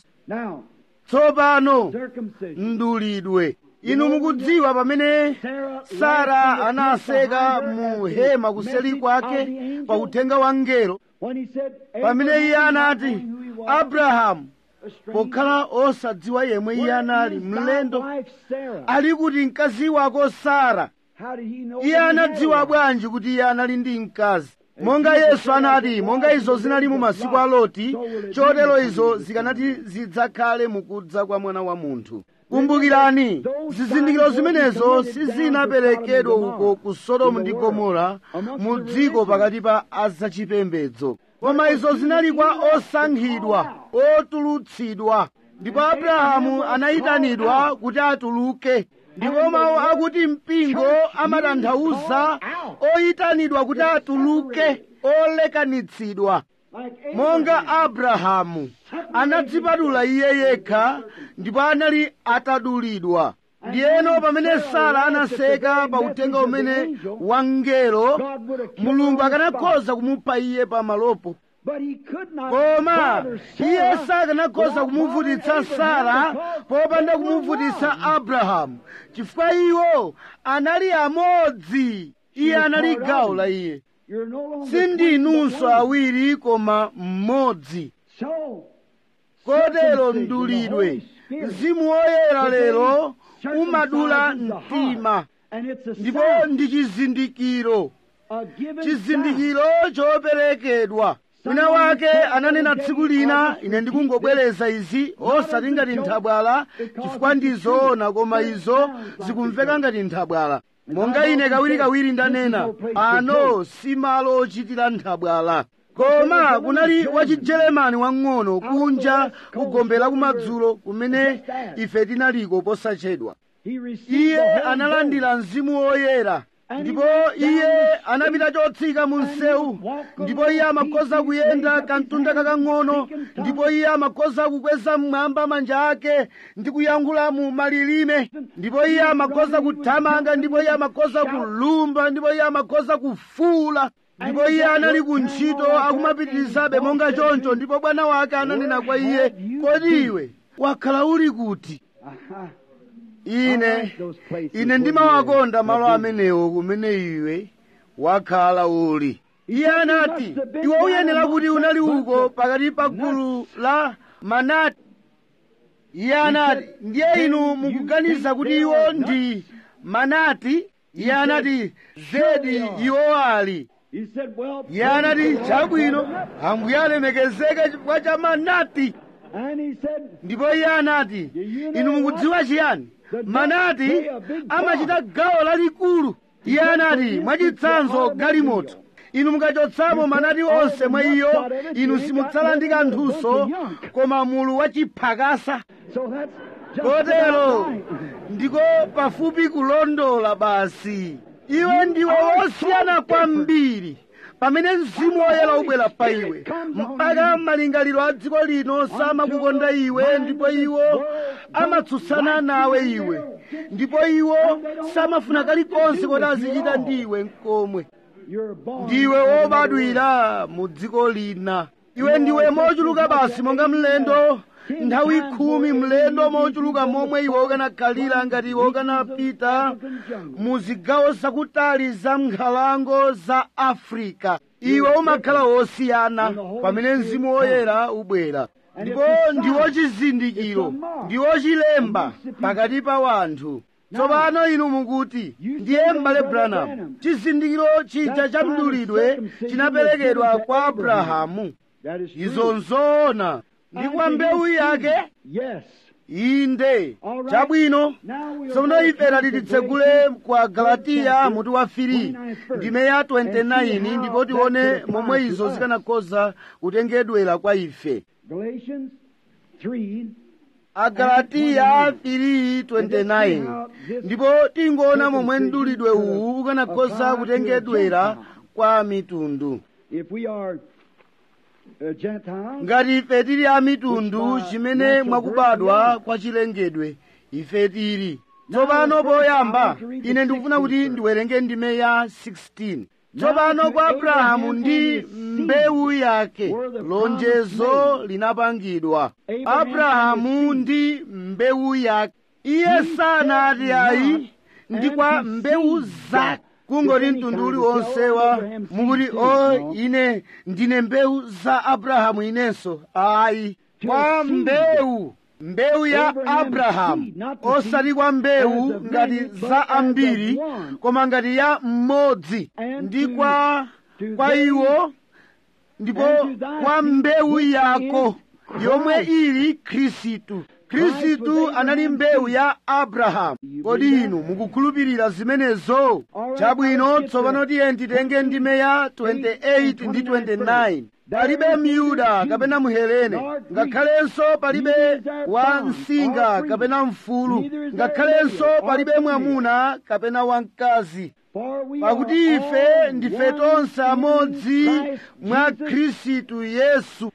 tsopano mdulidwe inu mukudziwa pamene sara anaseka mu hema kuseli kwake pa uthenga wa mngelo pamene iye anati abrahamu pokhala osadziwa yemwe iye anali mlendo ali kuti mkazi wako sara iye anadziwa bwanji kuti iye anali ndi mkazi monga yesu anati monga izo zinali mu masiku a loti chotero izo zikanati zidzakhale mukudza kwa mwana wa munthu kumbukirani zizindikiro zimenezo sizinaperekedwa uko ku sodomu ndi gomora mu dziko pakati pa azachipembedzo koma izo zinali kwa osankhidwa otulutsidwa ndipo abrahamu anayitanidwa kuti atuluke ndipo mawu akuti mpingo amatanthauza oyitanidwa kuti atuluke olekanitsidwa monga abrahamu anadzipatula iye yekha ndipo anali atadulidwa ndiyeno pamene sara anaseka pa uthenga umene wa mngelo mulungu akanakhoza kumupha iye pamalopo koma iye sakanakhoza kumuvutitsa sara popanda kumuvutitsa abrahamu chifukwa iwo anali amodzi iye anali gawo la iye sindinunso awiri koma mmodzi kotero mdulidwe mzimu woyera lero umadula mtima ndipo ndi chizindikiro chizindikiro choperekedwa wina wake ananena tsiku lina ine ndikungobwereza izi osati ngati nthabwala chifukwa ndizoona koma izo zikumveka ngati nthabwala monga ine kawirikawiri ndanena ano si malo ochitira nthabwala koma kunali wachijeremani wang'ono kunja kugombera kumadzulo kumene ife tinaliko posachedwa iye analandira mzimu woyera ndipo iye anapita chotsika mu msewu ndipo iye amakhoza kuyenda kamtunda kakang'ono ndipo iye amakhoza kukweza mmwamba manja ake ndi kuyankhula mu malilime ndipo iye amakhoza kuthamanga ndipo iye amakhoza kulumba ndipo iye amakhoza kufuula ndipo iye anali ku ntchito akumapitirizabe monga choncho ndipo bwana wake ananena kwa iye kodi iwe wakhala uli kuti ine ine ndimawakonda malo amenewo kumene iwe wakhala uli iye anati iwe uyenera kuti unali uko pakati pa gulu la manati iye anati ndiye inu mukuganiza kuti iwo ndi manati iye anati zedi iwo ali iye anati chabwino ambuye alemekezeke chifukwa cha manati ndipo iye anati inu mukudziwa chiyani manati amachita gawo lalikulu iye anati mwachitsanzo galimoto inu mukachotsamo manati onse mwa iyo inu simutsala ndi kanthunso koma mulu wachiphakasa kotero ndiko pafupi kulondola basi iwe ndiwe wosiyana kwambiri pamene mzimu woyera ubwera pa iwe mpaka malingaliro a dziko lino samakukonda iwe ndipo iwo amatsutsana nawe iwe ndipo iwo samafuna kalikonse kuti azichita ndi iwe nkomwe ndiwe wobadwira mu dziko lina iwe ndiwe mochuluka basi monga mlendo nthawi khumi mlendo mochuluka momwe iwe ukanakhalira ngati iwe ukanapita mu zigawo zakutali za nkhalango za afrika iwe umakhala wosiyana pamene mzimu woyera ubwera ndipo ndiwo chizindikiro ndiwo chilemba pakati pa wanthu tsopano inu mukuti ndiye m'bale branham chizindikiro chija cha mdulidwe chinaperekedwa kwa abrahamu izo nzoona ndi kwa mbewu yake inde chabwino tsopano ife titsegule kwa galatiya mutu wa 3 ndime ya 29 ndipo tione momwe izo zikanakhoza kutengedwera kwa ife agalatiya 3:29 ndipo tingoona momwe mdulidwe uwu ukanakhoza kutengedwera kwa mitundu ngati ife tili a mitundu chimene mwakubadwa kwa chilengedwe ife tili tsopano poyamba ine ndikufuna kuti ndiwerenge ndime ya 16 tsopano kwa abrahamu ndi mbewu yake lonjezo linapangidwa abrahamu ndi mbewu yake iye sanati ayi ndi kwa mbewu zake kungoti mtundu uliwonse wa mukuti o ine ndine mbewu za abrahamu inenso ayi kwa mbewu mbewu ya abrahamu osati kwa mbewu ngati za ambiri koma ngati ya mmodzi ndi kwa kwa iwo ndipo kwa mbewu yako yomwe ili khristu khristu anali mbewu ya abrahamu kodi inu mukukhulupirira zimenezo chabwino tsopano tiye titenge ndime ya 28 ndi 29 palibe myuda kapena muhelene ngakhalenso palibe wamsinga kapena mfulu ngakhalenso palibe mwamuna kapena wamkazi pakuti ife ndife tonse amodzi mwa khristu yesu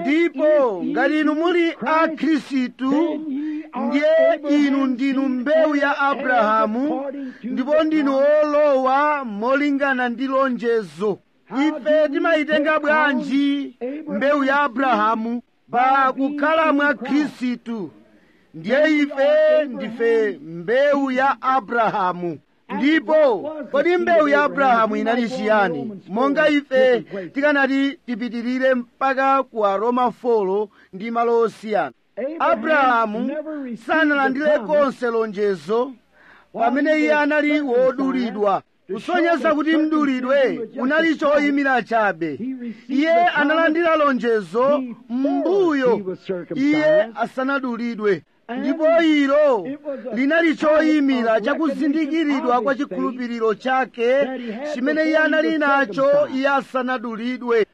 ndipo ngati inu muli a khristu ndiye inu ndinu mbewu ya abrahamu ndipo ndinu olowa molingana ndi lonjezo ife timayitenga bwanji mbewu ya abrahamu pa kukhala mwa khristu ndiye ife ndife mbewu ya abrahamu ndipo kodi mbewu ya abrahamu inali chiyani monga ife tikanati tipitirire mpaka ku aroma 4 ndi malo osiyana abrahamu sanalandire konse lonjezo pamene iye anali wodulidwa kusonyeza kuti mdulidwe unali choyimira chabe iye analandira lonjezo m'mbuyo iye asanadulidwe ndipo ilo linali choyimira chakuzindikiridwa kwa chikhulupiriro chake chimene iye anali nacho iye asanadulidwe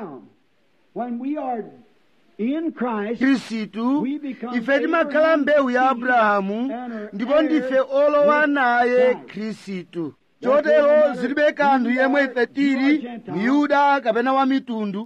khristu ife timakhala mbewu ya abrahamu ndipo ndife olowa naye khristu chotero zilibe kanthu yemwe ife tili myuda kapena wa mitundu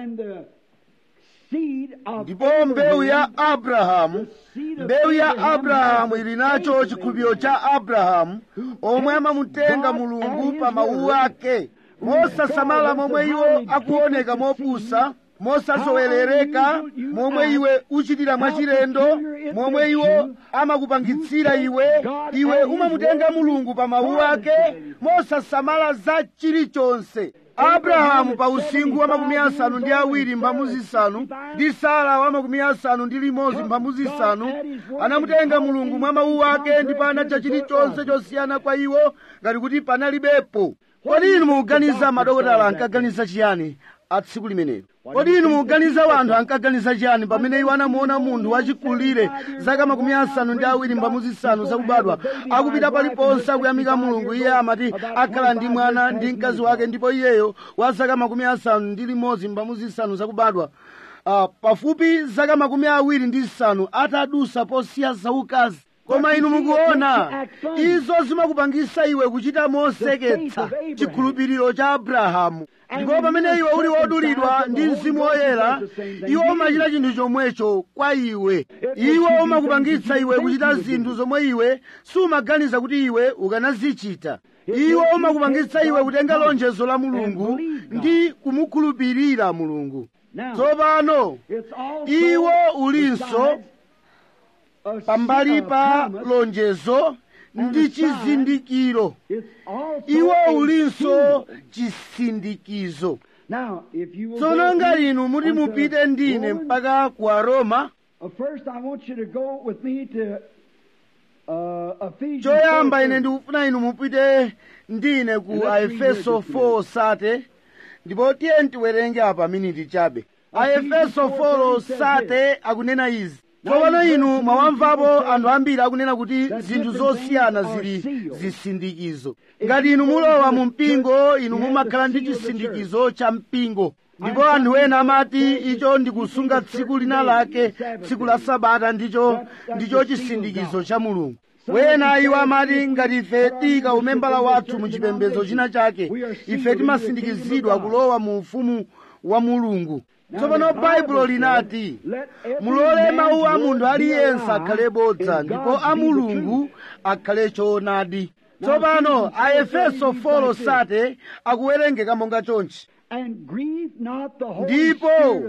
ndipo mbewu ya abrahamu mbewu ya abrahamu ili nacho chikhulupiriro cha abrahamu omwe amamutenga mulungu pa mawu ake mosasamala momwe iwo akuoneka mopusa mosazowerereka momwe iwe uchitira mwachilendo momwe iwo amakupangitsira iwe iwe umamutenga mulungu pa mawu ake mosasamala za chilichonse abrahamu pa usinkhu wa makumi asanu ndi awiri mphambu zisanu ndi sara wa makumi asanu ndi limodzi mphambu zisanu anamutenga mulungu mwa mawu ake ndipo anatcha chilichonse chosiyana kwa iwo ngati kuti panalibepo kodi inu mukuganiza madokotala ankaganiza chiyani a tsiku limenelo kodi inu mukuganiza wanthu ankaganiza chiyani pamene iwo anamuona munthu wachikulire zaka makumi asanu ndi awiri mphambu zisanu zakubadwa akupita paliponse akuyamika mulungu iye amati akhala ndi mwana ndi mkazi wake ndipo iyeyo wa zaka makumi asanu ndi limodzi mphambu zisanu zakubadwa uh, pafupi zaka makumi awiri ndi zisanu atadusa posiya zaukazi koma inu mukuona izo zimakupangisa iwe kuchita moseketsa chikhulupiriro cha abrahamu ndipo pamene iwe uli wodulidwa ndi mzimu woyera iwo umachita chinthu chomwecho kwa iwe iwo umakupangitsa iwe kuchita zinthu zomwe iwe sumaganiza kuti iwe ukanazichita iwo umakupangitsa iwe kutenga lonjezo la mulungu ndi kumukhulupirira mulungu tsopano iwo ulinso pambali pa lonjezo ndi chizindikiro iwo ulinso chisindikizo tsono ngati inu muti mupite ndine mpaka ku aroma choyamba ine ndikufuna inu mupite ndine ku aefeso 4 sate ndipo tiye tiwerenge apa miniti chabe aefeso 4 sate akunena izi tsopano inu mwawamvapo anthu ambiri akunena kuti zinthu zosiyana zili zisindikizo ngati inu mulowa mu mpingo inu mumakhala ndi chisindikizo cha mpingo ndipo anthu ena amati icho ndikusunga tsiku lina lake tsiku la sabata ndicho ndicho chisindikizo cha mulungu wena iwo amati ngati ife tika umembala wathu mu chipembedzo china chake ife timasindikizidwa kulowa mu ufumu wa mulungu tsopano baibulo linati mulole mawu a munthu aliyense akhale bodza ndipo a mulungu akhale choonadi tsopano a efeso 4 sate akuwerengeka monga chonchi ndipo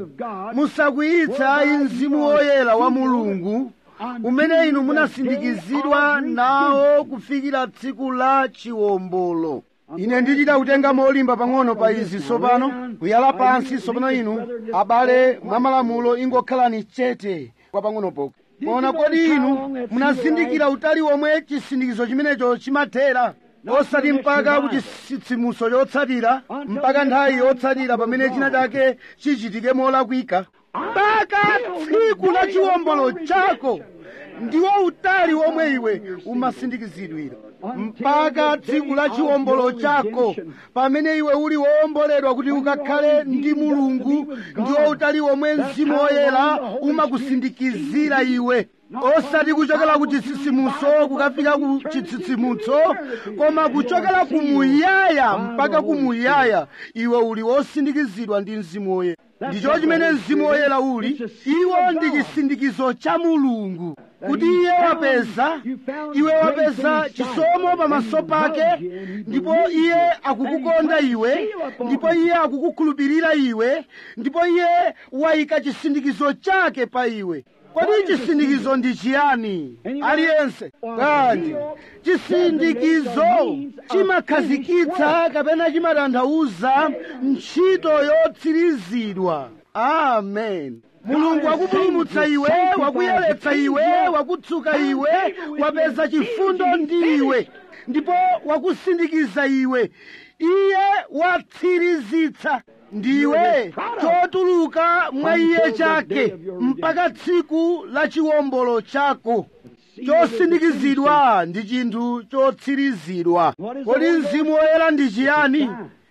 musakwiyitsa mzimu woyera wa mulungu umene inu munasindikizidwa nawo kufikira tsiku la chiwombolo ine ndichita kutenga molimba pang'ono pa izi tsopano kuyala pansi tsopano inu abale mwa malamulo ingokhalani chete kwa pang'ono poka koma kodi inu munazindikira utali womwe chisindikizo chimenecho chimathera osati mpaka ku chitsitsimutso chotsatira mpaka nthawi yotsatira pamene china chake chichitike molakwika mpaka tsiku la chiwombolo chako ndiwo utali womwe iwe umasindikizidwira mpaka tsiku la chiwombolo chako pamene iwe uli wowomboledwa kuti ukakhale ndi mulungu ndiwo utali womwe mzimu woyera umakusindikizira iwe osati kuchokera ku chitsitsimutso kukafika ku chitsitsimutso koma kuchokera kumuyaya mpaka kumuyaya iwe uli wosindikizidwa ndi mzimu woyera ndicho chimene mzimu woyera uli iwo ndi chisindikizo cha mulungu kuti iye wapeza iwe wapeza chisomo pamaso pake ndipo iye akukukonda iwe ndipo iye akukukhulupirira iwe ndipo iye wayika chisindikizo chake pa iwe kodi chisindikizo ndi chiyani aliyense bwanji chisindikizo chimakhazikitsa kapena chimatanthauza ntchito yotsirizidwa amen mulungu wakupulumutsa iwe wakuyeretsa iwe wakutsuka iwe wapeza chifundo ndi iwe ndipo wakusindikiza iwe iye watsirizitsa ndiwe chotuluka mwa iye chake mpaka tsiku la chiwombolo chako chosindikizidwa ndi chinthu chotsirizidwa kodi mzimu woyera ndi chiyani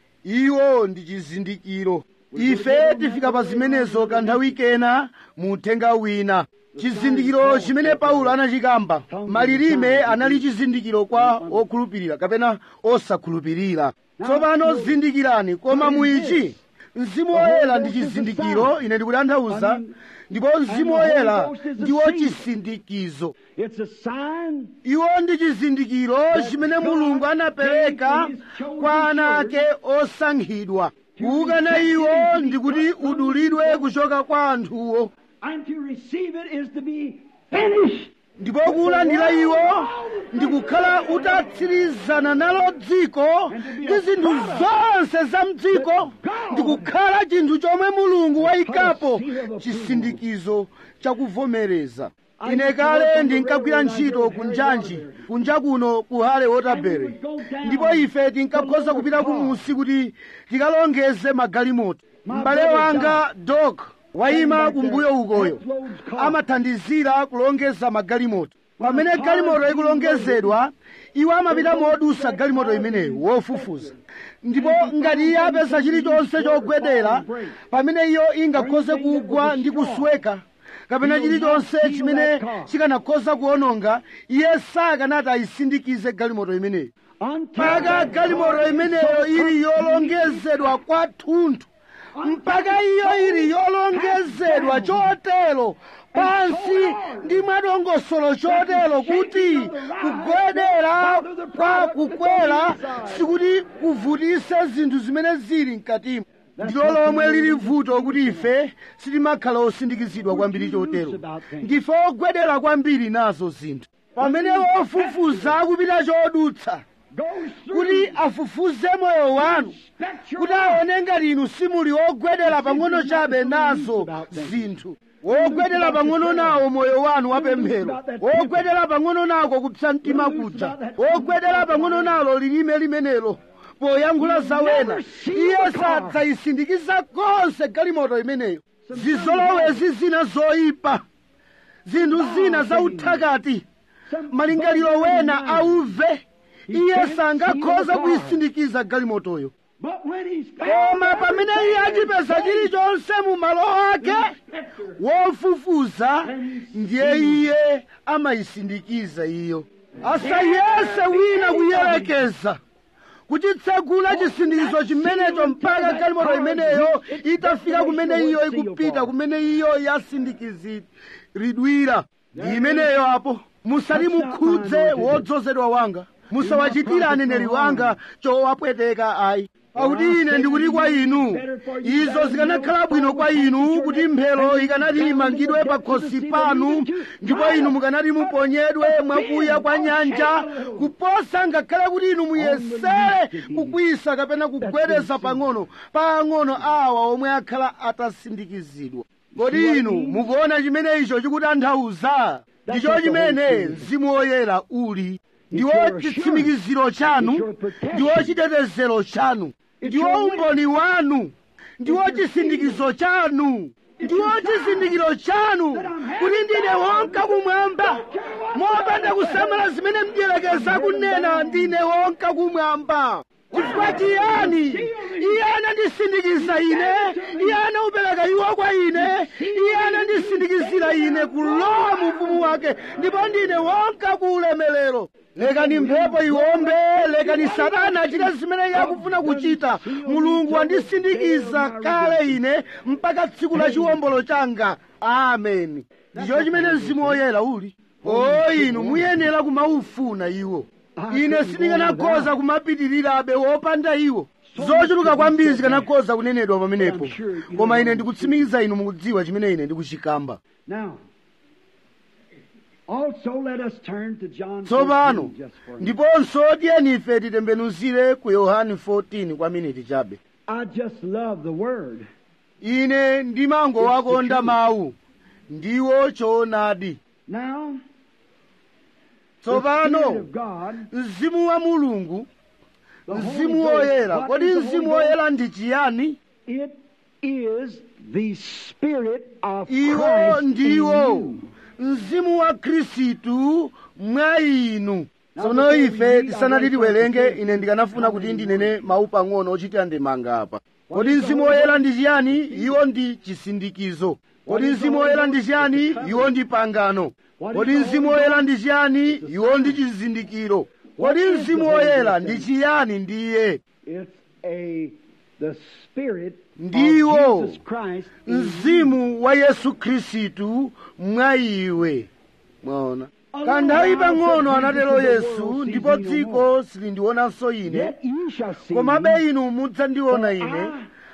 iwo ndi chizindikiro ife tifika pa zimenezo kanthawi kena mu uthenga wina chizindikiro chimene paulo anachikamba malilime anali chizindikiro kwa okhulupirira kapena osakhulupirira tsopano zindikirani koma muichi mzimu woyera ndi chizindikiro ine ndikutanthauza ndipo mzimu woyera ndiwo chisindikizo iwo ndi chizindikiro chimene mulungu anapereka kwa ana ake osankhidwa kuukana iwo ndi kuti udulidwe kuchoka kwa anthuwo And to receive it is to be finished. ndipo kuulandira iwo ndi kukhala utatsirizana nalo dziko ndi zinthu zonse za mdziko ndi kukhala chinthu chomwe mulungu wayikapo chisindikizo chakuvomereza ine kale ndinkagwira ntchito ku njanji kunja kuno ku hale waterbury ndipo ife tinkakhoza kupita kumusi kuti tikalongeze magalimoto m'bale wanga dok wayima kumbuyo ukoyo amathandizira kulongeza magalimoto pamene galimoto ikulongezedwa iwo amapita modusa galimoto imeneyo wofufuza ndipo ngati iye apeza chilichonse chogwedera pamene iyo ingakhoze kugwa ndi kusweka kapena chilichonse chimene chikanakhoza kuononga iye sakanati ayisindikize galimoto imeneyo mpaka galimoto imeneyo ili yolongezedwa kwathunthu mpaka iyo ili yolongezedwa chotero pansi ndi mwadongosolo chotero kuti kugwedera kwa kukwera sikuti kuvutise zinthu zimene zili mkatimo ndilo lomwe lili vuto kuti ife sitimakhala osindikizidwa kwambiri chotero ndife ogwedera kwambiri nazo zinthu pamene wofufuza akupita chodutsa kuti afufuze moyo wanu kuti aone ngati inu simuli wogwedera pang'ono chabe nazo zinthu wogwedera pang'ono nawo moyo wanu wapemphero wogwedera pang'ono nako kupsa mtima kuja wogwedera pang'ono nalo lilime limenelo poyankhula zawena iye sadzayisindikiza konse galimoto imeneyo zizolowezi zina zoyipa zinthu zina zauthakati malingaliro wena auve iye sangakhoza kuyisindikiza galimotoyo koma pamene iye achipeza chilichonse mu malo ake wofufuza ndiye iye amayisindikiza iyo asayese wina kuyerekeza kuchitsegula chisindikizo chimenecho mpaka galimoto imeneyo itafika kumene iyo ikupita kumene iyo yasindikiziridwira ndi imeneyo apo musati mukhudze wodzozedwa wanga musawachitire aneneri wanga chowapweteka ayi pakuti ine ndikuti kwa inu izo zikanakhala bwino kwa inu kuti mphero ikanati imangidwe pa khosi panu ndipo inu mukanati muponyedwe mwakuya kwa nyanja kuposa ngakhale kuti inu muyesere kukwisa kapena kugwedeza pang'ono pang'ono awa omwe akhala atasindikizidwa kodi inu mukuona chimene icho chikutanthauza ndicho chimene mzimu woyera uli ndiwo chitsimikiziro chanu ndiwo chitetezero chanu ndiwo umboni wanu ndiwo chisindikizo chanu ndiwo chizindikiro chanu kuti ndine wonka kumwamba mopanda kusamala zimene mdierekeza kunena ndine wonka kumwamba chifukwa chiyani iye anandisindikiza ine iye anaupereka iwo kwa ine iye anandisindikizira ine kulowa mu ufumu wake ndipo ndine wonka ku ulemelero lekani mphepo iwombe lekani satana achite zimene iye akufuna kuchita mulungu wandisindikiza kale ine mpaka tsiku la chiwombolo changa ameni ndicho chimene mzimu woyera uli o inu muyenera kumaufuna iwo ine sindinganakhoza kumapitirirabe wopanda iwo zochuluka kwambiri zikanakhoza kunenedwa pamenepo koma ine ndikutsimikiza inu mukudziwa chimene ine ndikuchikamba Now, also let us turn to John tsopano 14 just for a minute. ndiponso tiyeni ife titembenuzire ku yohani 14 kwa miniti chabe I just love the Word. ine ndimangowakonda mawu ndiwo choonadi Now, the tsopano Spirit of God, mzimu wa mulungu the Holy mzimu Ghost, woyera what kodi is the mzimu Holy Ghost? woyera ndi chiyani It is the Spirit of iwo Christ in ndiwo you. mzimu wa khristu mwa inu Now, tsono before we ife read, tisanati I'd like tiwerenge to ine ndikanafuna kuti comment ndinene mawu pang'ono ochitira ndemanga apa kodi is the mzimu Holy woyera ndi chiyani iwo ndi chisindikizo kodi is the mzimu Holy woyera ndi Ghost? chiyani It's a iwo ndi pangano What is kodi the mzimu Holy woyera Ghost? ndi chiyani It's a iwo ndi sign. chizindikiro What kodi is the mzimu Holy woyera Ghost ndi then? chiyani ndiye It's a the Spirit Ndiwo. of Jesus Christ in you. mzimu wa yesu khristu mwa iwe mwaona kanthawi pang'ono anatero yesu ndipo dziko silindionanso ine Yet you shall see komabe me, inu mudzandiona for ine I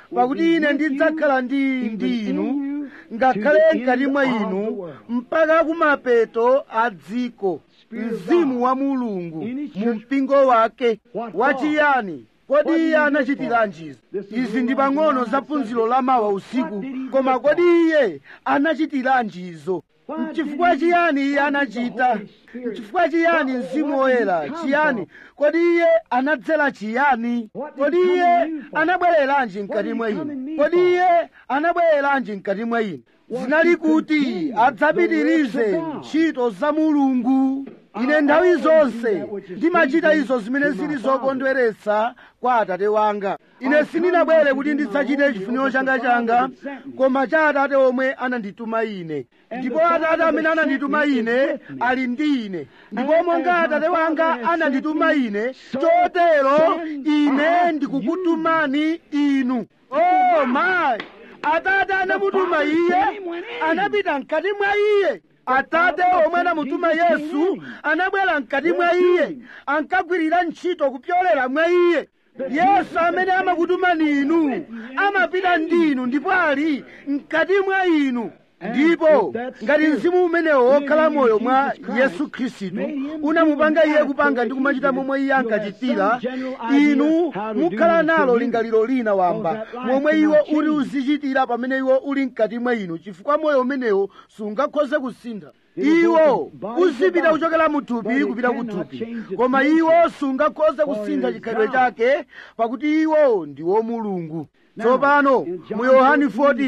pakuti ine ndidzakhala ndi ndi inu ngakhale mkati mwa inu mpaka kumapeto a dziko mzimu wa mulungu mu mpingo wake wachiyani kodi iye anachitiranji izi ndi pang'ono za phunziro la mawa usiku koma kodi iye anachitiranji izo mchifukwa chiyani iye anachita mchifukwa chiyani mzimu woyera chiyani kodi iye anadzera chiyani kodi iye anabwereranji mkati mwa inu kodi iye anabwereranji mkati mwa inu zinali kuti adzapitirize ntchito za mulungu ine nthawi zonse ndimachita izo zimene zili zokondweretsa kwa atate wanga ine sindinabwere kuti ndidzachite chifuniro changa changa koma cha atate omwe anandituma ine ndipo atate amene anandituma ine ali ndi ine ndipo monga atate wanga anandituma ine chotero ine ndikukutumani inu oh mayi atate anamutuma iye anapita mkati mwa iye atate omwe anamutuma yesu anabwera mkati mwa iye ankagwirira ntchito kupyolera mwa iye yesu amene amakutumani inu amapita ndi inu ndipo ali mkati mwa inu ndipo ngati mzimu umenewo wokhala moyo mwa yesu khristu unamupanga iye kupanga ndi kumachita momwe iye ankachitira inu mukhala nalo lingaliro lina wamba momwe iwo uli uzichitira pamene iwo uli mkati mwa inu chifukwa moyo umenewo sungakhoze kusintha iwo uzipita kuchokera muthupi kupita kuthupi koma iwo sungakhoze kusintha chikhalidwe chake pakuti iwo ndi womulungu tsopano mu yohani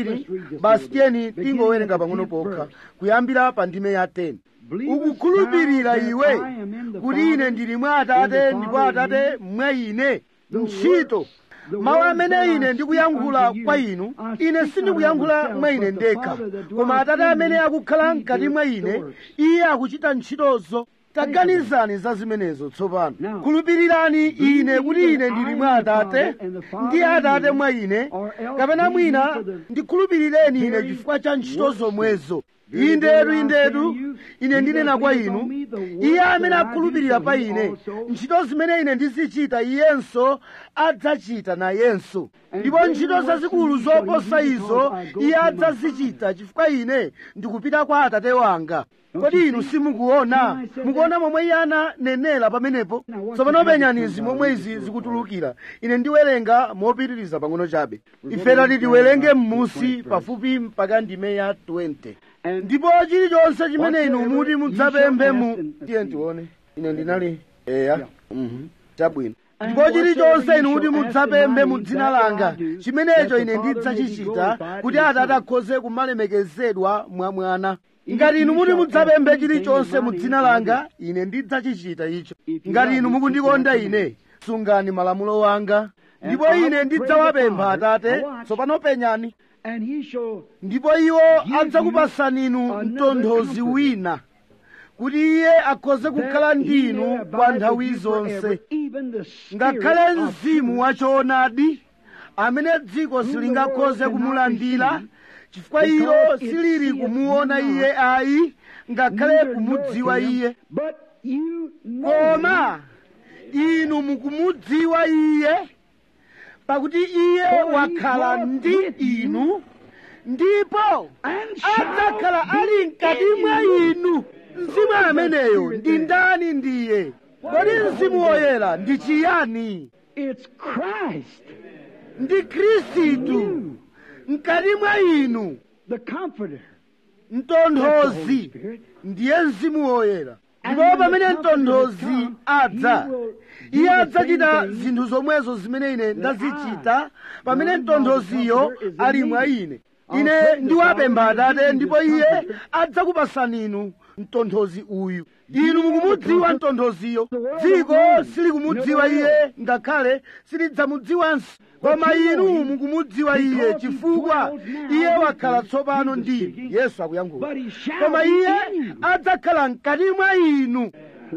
14 basi tiyeni tingowerenga pang'ono pokha kuyambira pa ndime ya 10 ukukhulupirira iwe kuti ine ndili mwa atate ndipo atate mwa ine ntchito mawu amene ine ndikuyankhula kwa inu ine sindikuyankhula mwa ine ndekha koma atate amene akukhala mkati mwa ine iye akuchita ntchitozo taganizani za zimenezo tsopano khulupirirani ine kuti ine ndili mwa atate ndi atate mwa ine kapena mwina ndikhulupirireni ine chifukwa cha ntchito zomwezo indetu indetu ine ndinena kwa inu iye amene akhulupirira pa ine ntchito zimene ine ndizichita iyenso adzachita nayenso ndipo ntchito zazikulu zoposa izo iye adzazichita chifukwa ine ndikupita kwa atate wanga kodi inu simukuona mukuona momwe iye ananenera pamenepo tsopano penyani izi momwe izi zikutulukira ine ndiwerenga mopitiriza pang'ono chabe ife tati tiwerenge m'musi pafupi mpaka ndime ya 20 ndipo chilichonse chimene inu muti mudzapemphe mu tiye tione ine ndinali eya mhm chabwino ndipo chilichonse inu kuti mudzapemphe mu dzina langa chimenecho ine ndidzachichita kuti atate akhoze kumalemekezedwa mwa mwana ngati inu muti mudzapemphe chilichonse mu dzina langa ine ndidzachichita icho ngati inu mukundikonda ine sungani malamulo wanga ndipo ine ndidzawapempha atate tsopano penyani ndipo iwo adzakupasani inu mtonthozi wina kuti iye akhoze kukhala ndi inu kwa nthawi zonse ngakhale mzimu wachoonadi amene dziko silingakhoze kumulandira chifukwa ilo silili kumuona iye ayi ngakhale kumudziwa iye koma inu mukumudziwa iye pakuti iye wakhala ndi inu ndipo adzakhala ali mkati mwa inu mzimu ameneyo ndi ndani ndiye kodi mzimu woyera ndi chiyani ndi khristu mkati mwa inu mtonthozi ndiye mzimu woyera ndipo pamene mtonthozi adza iye adzachita zinthu zomwezo zimene ine ndazichita pamene mtonthoziyo ali mwa ine ine ndiwapempha atate ndipo iye adzakupasani inu mtonthozi uyu inu mukumudziwa mtonthoziyo dziko silikumudziwa iye ngakhale silidzamudziwanso koma inu mukumudziwa iye chifukwa iye wakhala tsopano ndi yesu akuyankhula koma iye adzakhala mkati mwa inu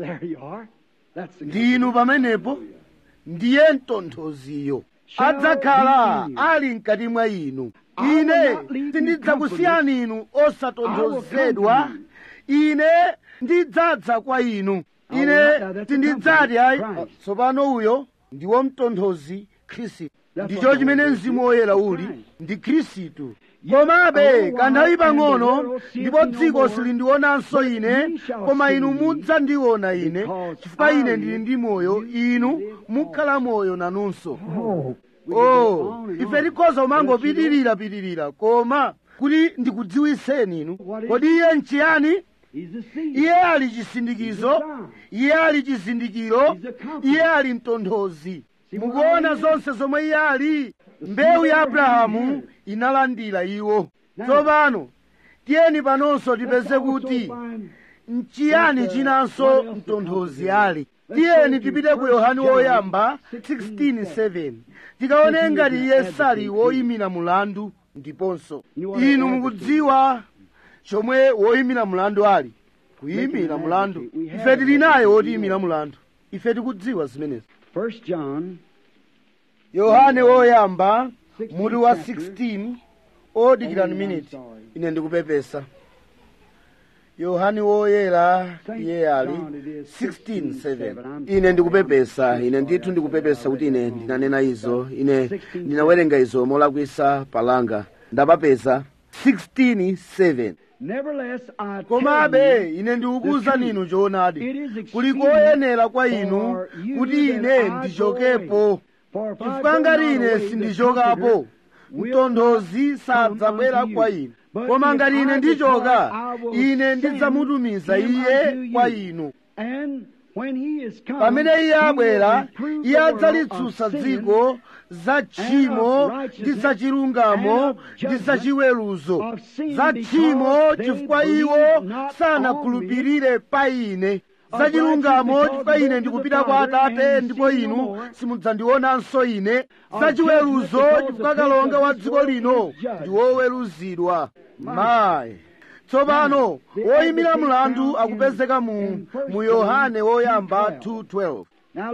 ndi inu pamenepo ndiye mtonthoziyo adzakhala ali mkati mwa inu ine sindidzakusiyani inu osatonthozedwa ine ndidzadza kwa inu ine sindidzati ayi tsopano uyo ndiwo mtonthozi khristu ndicho chimene mzimu woyera uli ndi khristu komabe kanthawi pang'ono ndipo dziko silindionanso ine koma inu mudzandiona ine chifukwa ine ndili ndi moyo inu mukhala moyo nanunso oh ife tikhoza kumangopitirira pitirira koma kuti ndikudziwiseni inu kodi iye nchiyani iye ali chisindikizo iye ali chizindikiro iye ali mtonthozi mukuona zonse zomwe iye ali mbewu ya abrahamu inalandira iwo tsopano tiyeni panonso tipeze kuti nchiyani chinanso mtonthozi ali tiyeni tipite ku yohani woyamba 16:7 tikaone ngati iye sali woyimira mulandu ndiponso inu mukudziwa chomwe woyimira mulandu ali kuyimira mulandu ife tili naye wotiyimira mulandu ife tikudziwa zimenezi yohane woyamba mutu wa 16 odikirani miniti ine ndikupepesa yohani woyera iye ali 16:7 ine ndikupepesa ine ndithu ndikupepesa kuti ine ndinanena izo ine ndinawerenga izo molakwisa palanga ndapapeza 16:7 komabe ine ndikukuwuzani inu choonadi kuli koyenera kwa inu kuti ine ndichokepo chifukwa ngati ine sindichokapo mtonthozi sadzabwera kwa inu koma ngati ine ndichoka ine ndidzamutumiza iye kwa inu pamene iye abwera iye adzalitsutsa dziko za tchimo ndi za chilungamo ndi za chiweruzo za tchimo chifukwa iwo sanakhulupirire pa ine za chilungamo chifukwa ine ndikupita kwa atate ndipo inu simudzandionanso ine za chiweruzo chifukwa kalonga wa dziko lino ndi woweruzidwa mayi tsopano woyimira mlandu akupezeka mu, mu yohane woyamba 2:12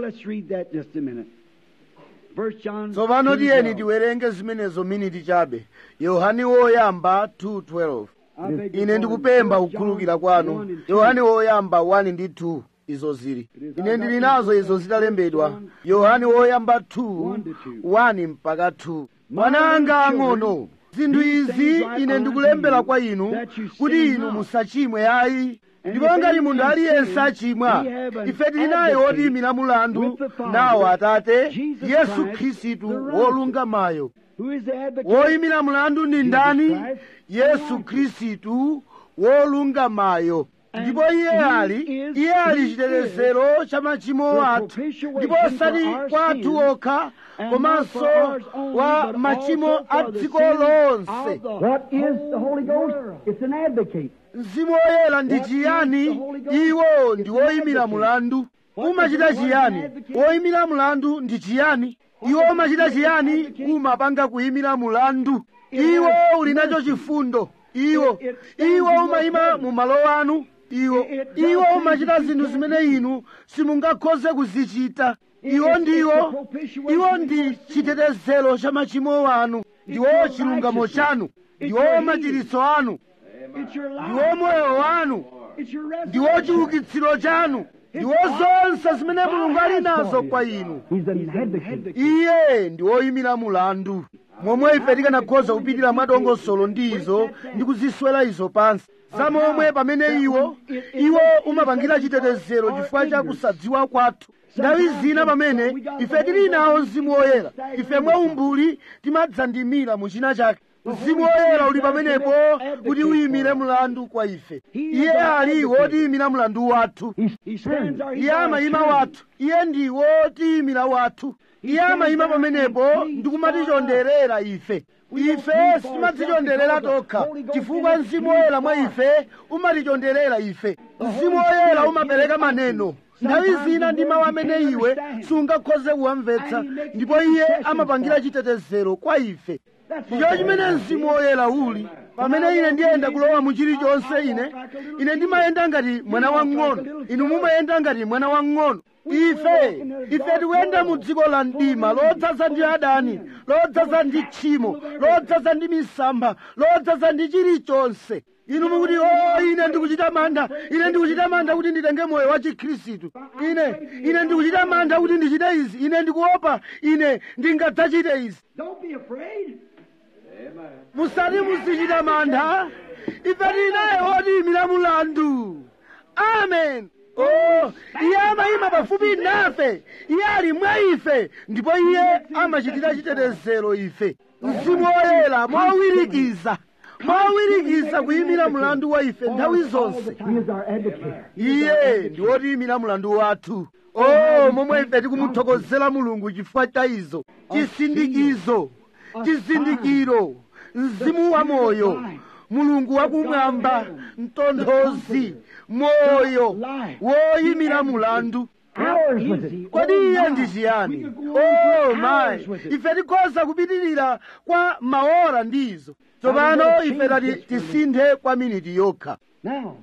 tsopano tiyeni tiwerenge zimenezo miniti chabe yohane woyamba 2:12 ine ndikupempha kukhululukira kwanu yohane woyamba 1 ndi 2 izo zili ine ndili nazo izo zitalembedwa yohane woyamba 2 1 mpaka 2 mwana anga ang'ono zinthu izi ine ndikulembera kwa inu kuti inu musachimwe ayi ndipo ngati munthu aliyense achimwa ife tili naye wotiyimira mulandu nawo atate yesu khristu wolungamayo woyimira mulandu ndi ndani yesu khristu wolungamayo ndipo iye ali iye ali chitetezero cha machimo athu ndipo osati kwa athu okha komanso kwa machimo a dziko lonse mzimu woyera ndi chiyani iwo ndi woyimira mulandu umachita chiyani woyimira mulandu ndi chiyani iwo umachita chiyani umapanga kuyimira mulandu iwo uli nacho chifundo iwo iwo umayima mu malo anu iwo iwo umachita zinthu zimene inu simungakhoze kuzichita iwo ndiwo iwo ndi chitetezero cha machimo anu ndiwo chilungamo chanu ndiwo machiritso anu ndiwo moyo wanu ndiwo chiukitsiro chanu ndiwo zonse zimene mulungu ali nazo kwa inu iye ndi woyimira mulandu momwe ife tikanakhoza kupitira mwadongosolo ndi izo ndi kuziswera izo pansi zamomwe pamene iwo iwo umapangira chitetezero chifukwa cha kusadziwa kwathu nthawi zina pamene ife tili nawo mzimu woyera ife mwaumbuli timadzandimira mu china chake mzimu woyera uli pamenepo kuti uyimire mlandu kwa ife iye ali wotiyimira mlandu wathu iye amayima wathu iye ndi wotiyimira wathu iye amayima pamenepo ndikumatichonderera ife ife sitimadzichonderera tokha chifukwa mzimu woyera mwa ife umatichonderera ife mzimu woyera umapereka maneno nthawi zina ndi mawu amene iwe sungakhoze kuwamvetsa ndipo iye amapangira chitetezero kwa ife ndicho chimene mzimu woyera uli pamene ine ndiyenda kulowa mu chilichonse ine ine ndimayenda ngati mwana wang'ono inu mumayenda ngati mwana wang'ono ife ife tikuyenda mu dziko la mdima lodzaza ndi adani lodzaza ndi tchimo lodzaza ndi misampha lodzaza ndi chilichonse inu mukuti o ine ndikuchita mantha ine ndikuchita mantha kuti nditenge moyo wa chikhristu ine ine ndikuchita mantha kuti ndichite izi ine ndikuopa ine ndingadzachite izi Don't be afraid. musati muzichita mantha ife tinaye otiyimira mulandu amen oh iye amayima pafupi nafe iye ali mwa ife ndipo iye amachitira chitetezero ife mzimu woyera mowirikiza mowirikiza kuyimira mlandu wa ife nthawi zonse He is our advocate. iye ndi wotiyimira mlandu wathu oh momwe ife tikumuthokozera mulungu chifukwa cha izo chisindikizo chizindikiro mzimu wa moyo mulungu wakumwamba mtonthozi moyo woyimira mulandu Ours with it. kodi iye ndi chiyani We could go on oh for my hours with it. ife tikhoza kupitirira kwa maora ndizo tsopano ife tati tisinthe kwa miniti yokha Now,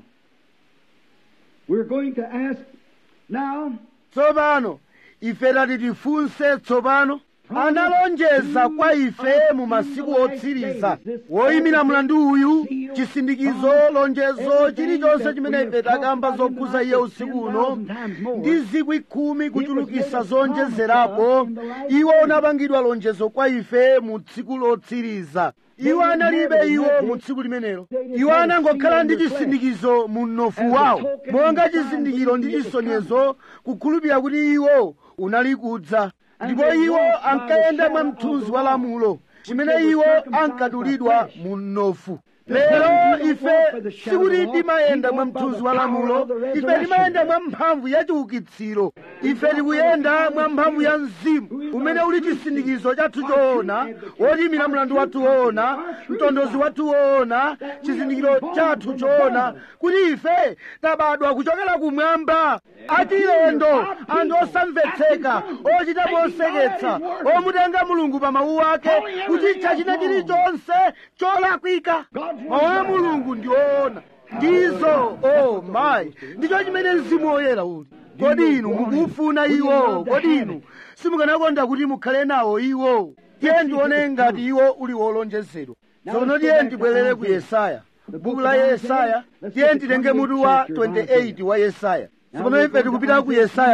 we're going to ask now, tsopano ife tati tifunse tsopano analonjeza kwa ife mu masiku otsiriza woyimira mlandu uyu chisindikizo lonjezo chilichonse chimene ife takamba zokhuza iye usiku uno ndi zikwi khumi kuchulukisa zonjezerapo iwo unapangidwa lonjezo kwa ife mu tsiku lotsiriza iwo analibe iwo mu tsiku limenelo iwo anangokhala ndi chisindikizo mu mnofu wawo monga chizindikiro ndi chisonyezo kukhulupirira kuti iwo unali kudza ndipo iwo ankayenda mwa mthunzi wa lamulo chimene iwo ankadulidwa mu mnofu lero ife sikuti timayenda mwa mthunzi wa lamulo ife timayenda mwa mphamvu ya chiukitsiro ife tikuyenda mwa mphamvu ya mzimu umene uli chisindikizo chathu choona woyimira mlandu wathu woona mtondozi wathu woona chizindikiro chathu choona kuti ife tabadwa kuchokera kumwamba achilendo anthu osamvetseka ochita moseketsa omutenga mulungu pa mawu ake kuti chachita chilichonse cholakwika mawu a mulungu ndi oona ndizo oh my ndicho chimene mzimu woyera uli kodi inu mukufuna iwo kodi inu simukanakonda kuti mukhale nawo iwo tiye ndione ngati iwo uli wolonjezedwa tsono tiye ndibwerere ku yesaya buku la yesaya tiye nditenge mutu wa 28 wa yesaya tsopano ife tikupita ku yesaya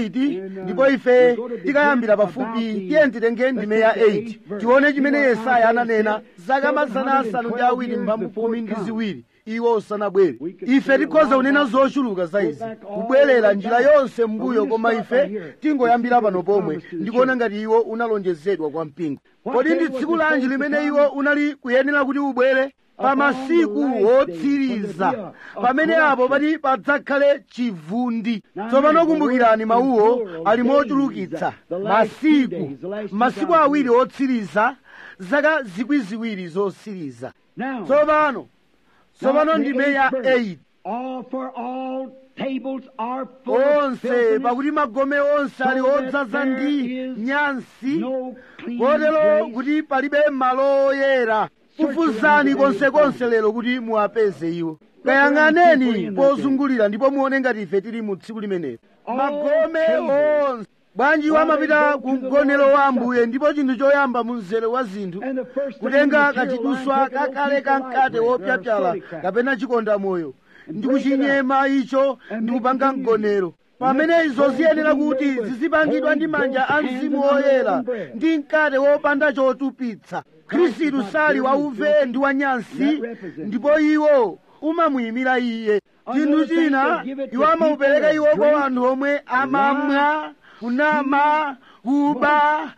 28 ndipo ife tikayambira pafupi tiye nditenge ndime ya 8 tione chimene yesaya ananena zaka mazana asanu ndi awiri mphambu khumi ndi ziwiri iwo usanabwere ife tikhoza kunena zochuluka za izi kubwerera njira yonse mbuyo koma ife tingoyambira pano pomwe ndikuona ngati iwo unalonjezedwa kwa mpingo kodi ndi tsiku lanji limene iwo unali kuyenera kuti ubwere pa masiku wotsiriza pamene apo pati padzakhale chivundi tsopano kumbukirani mawuwo ali mochulukitsa masiku masiku awiri otsiriza zaka zikwi ziwiri zotsiriza now, tsopano tsopano ndime ya 8 all for all tables are full of onse filthiness, pakuti magome onse ali so that odzaza there ndi is nyansi no clean kotero place. kuti palibe malo oyera kufuzani konsekonse lero kuti muwapeze iwo kayang'aneni pozungulira ndipo muone ngati ife tili mu tsiku limenelo magome onse bwanji iwo amapita ku mgonero wa ambuye ndipo chinthu choyamba mu mzere wa zinthu And the first thing kutenga the material kachiduswa line, take an old kakale piece of kankate ivory, wopyapyala or a silly kapena chikonda moyo ndi break it up. kuchinyema icho And ndi make kupanga it mgonero pamene izo ziyenera kuti zizipangidwa ndi manja a mzimu woyera ndi mkate wopanda chotupitsa khristu sali wauve ndi wanyansi ndipo iwo umamuyimira iye chinthu china iwo amaupereka iwo kwa anthu omwe amamwa kunama kuba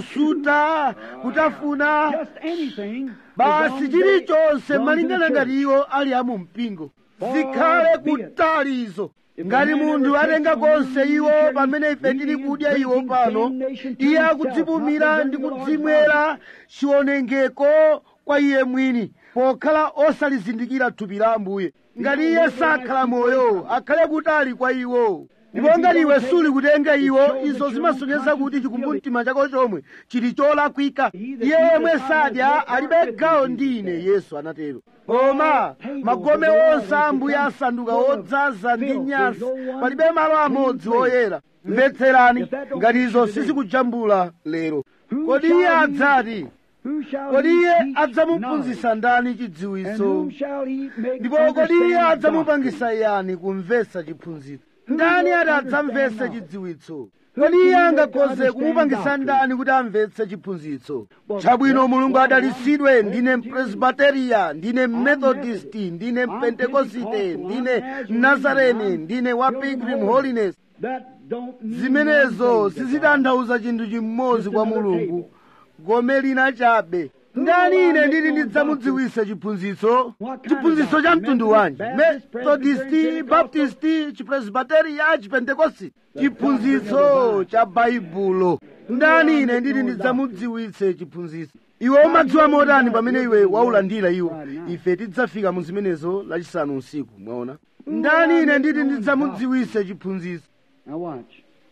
kusuta kutafuna Just anything. basi as long chilichonse as they belong malingana to the ngati iwo ali amu mpingo zikhale kutali izo ngati munthu atenga konse iwo pamene ife tili kudya iwo pano iye akudzipumira ndi kudzimwera chiwonongeko kwa iye mwini pokhala osalizindikira thupi la ambuye ngati iye sakhala moyo akhale kutali kwa iwo ndipo ngati iwe suli kutenga iwo izo zimasonyeza kuti chikumbumtima chako chomwe chili cholakwika iye yemwe sadya alibe gawo ndi ine yesu anatero koma magome onse a ambuye asanduka odzaza ndi nyansi palibe malo amodzi oyera mvetserani ngati izo sizikujambula lero kodi iye adzati Who shall kodi he iye teach knowledge? adzamuphunzitsa ndani And chidziwitso whom shall he make ndipo kodi iye understand doctrine? adzamupangisa yani kumvetsa chiphunzitso ndani ati adzamvetse understand chidziwitso kodi iye angakhoze kumupangisa ndani kuti amvetse chiphunzitso chabwino mulungu adalitsidwe ndine mpresbiteriya ndine methodist ndine pentekosite ndine nazarene ndine wa pilgrim holiness That don't mean zimenezo one thing to God. sizitanthauza chinthu chimodzi kwa mulungu gome lina chabe ndani ine ndili ndidzamudziwise chiphunzitso chiphunzitso cha mtundu wanji methodisti baptisti chipresbiteriya chipentekosti chiphunzitso cha baibulo ndani ine ndili ndidzamudziwitse chiphunzitso iwe umadziwa motani pamene iwe waulandira iwo ife tidzafika mu zimenezo lachisanu usiku mwaona ndani ine ndili ndidzamudziwitse chiphunzitso Now watch.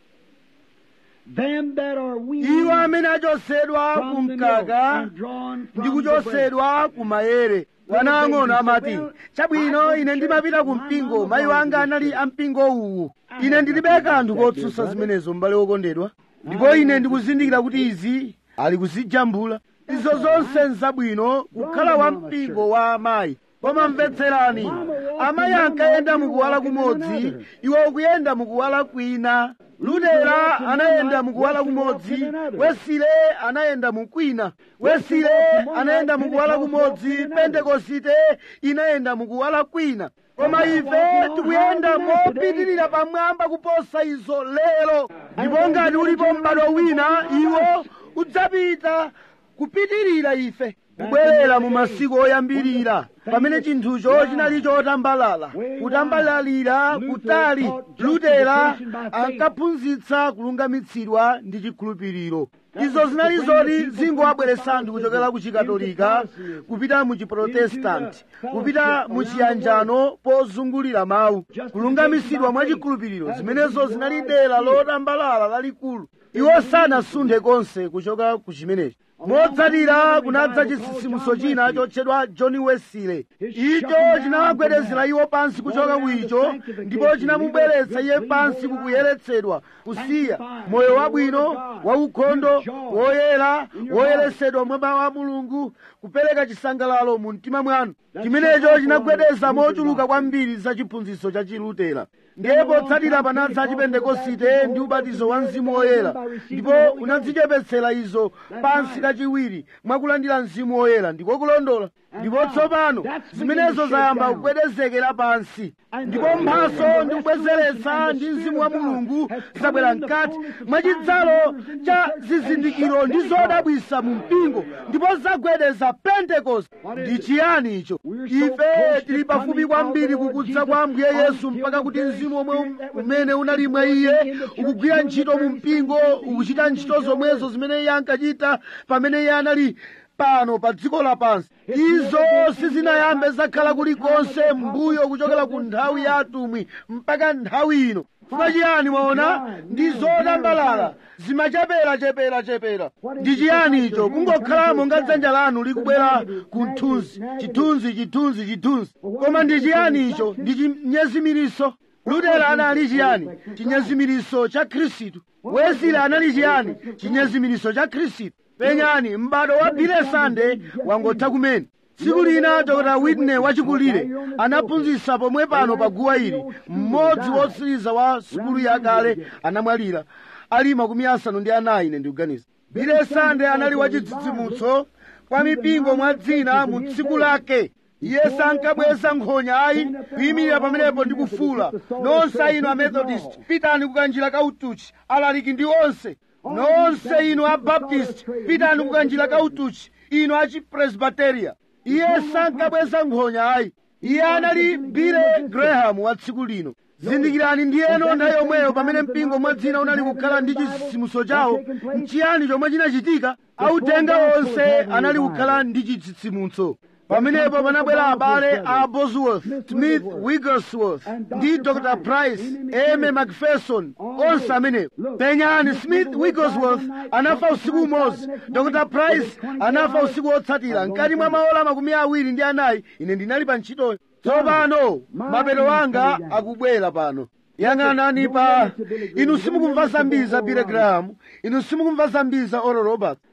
Them that are weaned iwo amene achosedwa ku from the milk mkaka and drawn ndi from the breast. kuchosedwa ku mayere wana ang'ono amati chabwino ine ndimapita ku mpingo mayi wanga anali a mpingo uwu ine ndilibe kanthu kotsutsa zimenezo m'bale wokondedwa ndipo ine ndikuzindikira kuti izi ali kuzijambula izo zonse nzabwino kukhala wa mpingo wa amayi koma mvetserani amayi ankayenda mukuwala kumodzi iwo ukuyenda mukuwala kwina lutera anayenda mukuwala kumodzi wesile anayenda mukwina wesile anayenda mukuwala kumodzi pentekosite inayenda mukuwala kwina koma ife tikuyenda mopitirira pamwamba kuposa izo lero ndipo ngati ulipo m'bado wina iwo udzapita kupitirira ife kubwerera mu masiku oyambirira pamene chinthucho chinali chotambalala kutambalalira kutali lutera ankaphunzitsa kulungamitsidwa ndi chikhulupiriro izo zinali zoti zingowabweretsa anthu kuchokera ku chikatolika kupita mu chiprotestanti kupita mu chiyanjano pozungulira mawu kulungamitsidwa mwa chikhulupiriro zimenezo zinali dera lotambalala lalikulu iwo sanasunthe konse kuchoka ku chimenechi motsatira kunadza chisisimuso china chotchedwa john wesile icho chinawagwedezera iwo pansi kuchoka kuicho ndipo chinamubweretsa iye pansi kukuyeretsedwa kusiya moyo wabwino waukhondo woyera woyeresedwa mwa mawu a mulungu kupereka chisangalalo mu mtima mwanu chimenecho chinagwedeza mochuluka kwambiri za chiphunzitso cha chilutera ndiye potsatira panadza chipentekosite ndi ubatizo wa mzimu woyera ndipo unadzichepetsera izo pansi kachiwiri mwakulandira mzimu woyera ndiko kulondola ndipo tsopano zimenezo zayamba kugwedezekera pansi ndipo mphaso ndi kubwezeretsa ndi mzimu wa mulungu zabwera mkati mwachidzalo cha zizindikiro ndi zodabwisa mu mpingo ndipo zagwedeza pentekoste ndi chiyani icho ife tili pafupi kwambiri kukudza kwa ambuye yesu mpaka kuti mzimu omwe umene unali mwa iye ukugwira ntchito mu mpingo ukuchita ntchito zomwezo zimene iye ankachita pamene iye anali pano pa dziko lapansi izo sizinayambe zakhala kulikonse mbuyo kuchokera ku nthawi ya atumwi mpaka nthawi ino chifukwa chiyani mwaona ndi zotambalala zimachepera chepera chepera ndi chiyani icho kungokhala monga dzanja lanu likubwera ku mthunzi chithunzi chithunzi chithunzi koma ndi chiyani icho ndi chinyezimiriso lutera anali chiyani chinyezimiriso cha khristu wesile anali chiyani chinyezimiriso cha khristu penyani m'bado wa bile sande wangotha kumene tsiku lina dr whitney wachikulire anaphunzitsa pomwe pano pa guwa ili mmodzi wotsiriza wa sukulu yakale anamwalira ali makumi asanu ndi anayi ine ndikuganiza bile sande anali wachitsitsimutso kwa mipingo mwa dzina mu tsiku lake iye sankabweza nkhonya ayi kuyimirira pamenepo ndi kufuula nonse inu amethodist pitani kukanjira kautuchi alaliki ndi onse nonse inu abaptist pitani kukanjira kautuchi inu achipresbiteriya iye sankabweza nkhonya ayi iye anali bile graham wa tsiku lino zindikirani ndiyeno nthawi yomweyo pamene mpingo mwadzina unali kukhala ndi chitsitsimutso chawo nchiyani chomwe chinachitika autenga onse anali kukhala ndi chitsitsimutso pamenepo panabwera abale a bosworth smith wigglesworth ndi dr price eme macpherson onse amenewo penyani smith wigglesworth anafa usiku umodzi dr price anafa usiku wotsatira mkati mwa maola makumi awiri ndi anayi ine ndinali pa ntchitoyo tsopano mapeto anga akubwera pano yang'anani pa inu simukumva zambiri za billy graham inu simukumva zambiri za oral roberts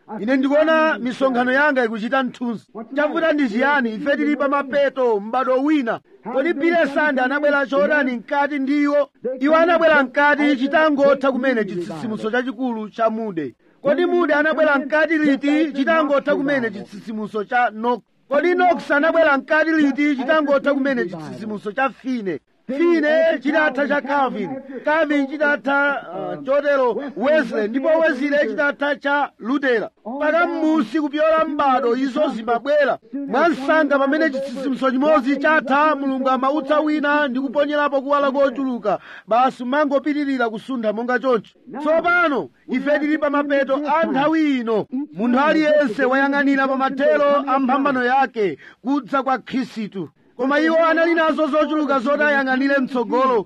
ine ndikuona misonkhano yanga ikuchita mthunzi chavuta ndi chiyani ife tili pa mapeto m'bado wina kodi pile sande anabwera chodani mkati ndiwo iwo anabwera mkati chitangotha kumene chitsitsimutso chachikulu cha mude kodi mude anabwera mkati liti chitangotha kumene chitsitsimutso cha nok kodi nox anabwera mkati liti chitangotha kumene chitsitsimutso cha fine fine chidatha cha calvin calvin chidatha uh, chotero wesley ndipo wesley chidatha cha lutera mpaka m'musi kupyola m'bado izo zimabwera mwansanga pamene chitsitsimutso chimodzi chatha mulungu amautsa wina ndi kuponyerapo kuwala kochuluka basi mangopitirira kusuntha monga choncho tsopano ife tili pa mapeto a nthawi ino munthu aliyense wayang'anira pa mathero a mphambano yake kudza kwa khristu koma iwo anali nazo zochuluka zoti ayang'anire mtsogolo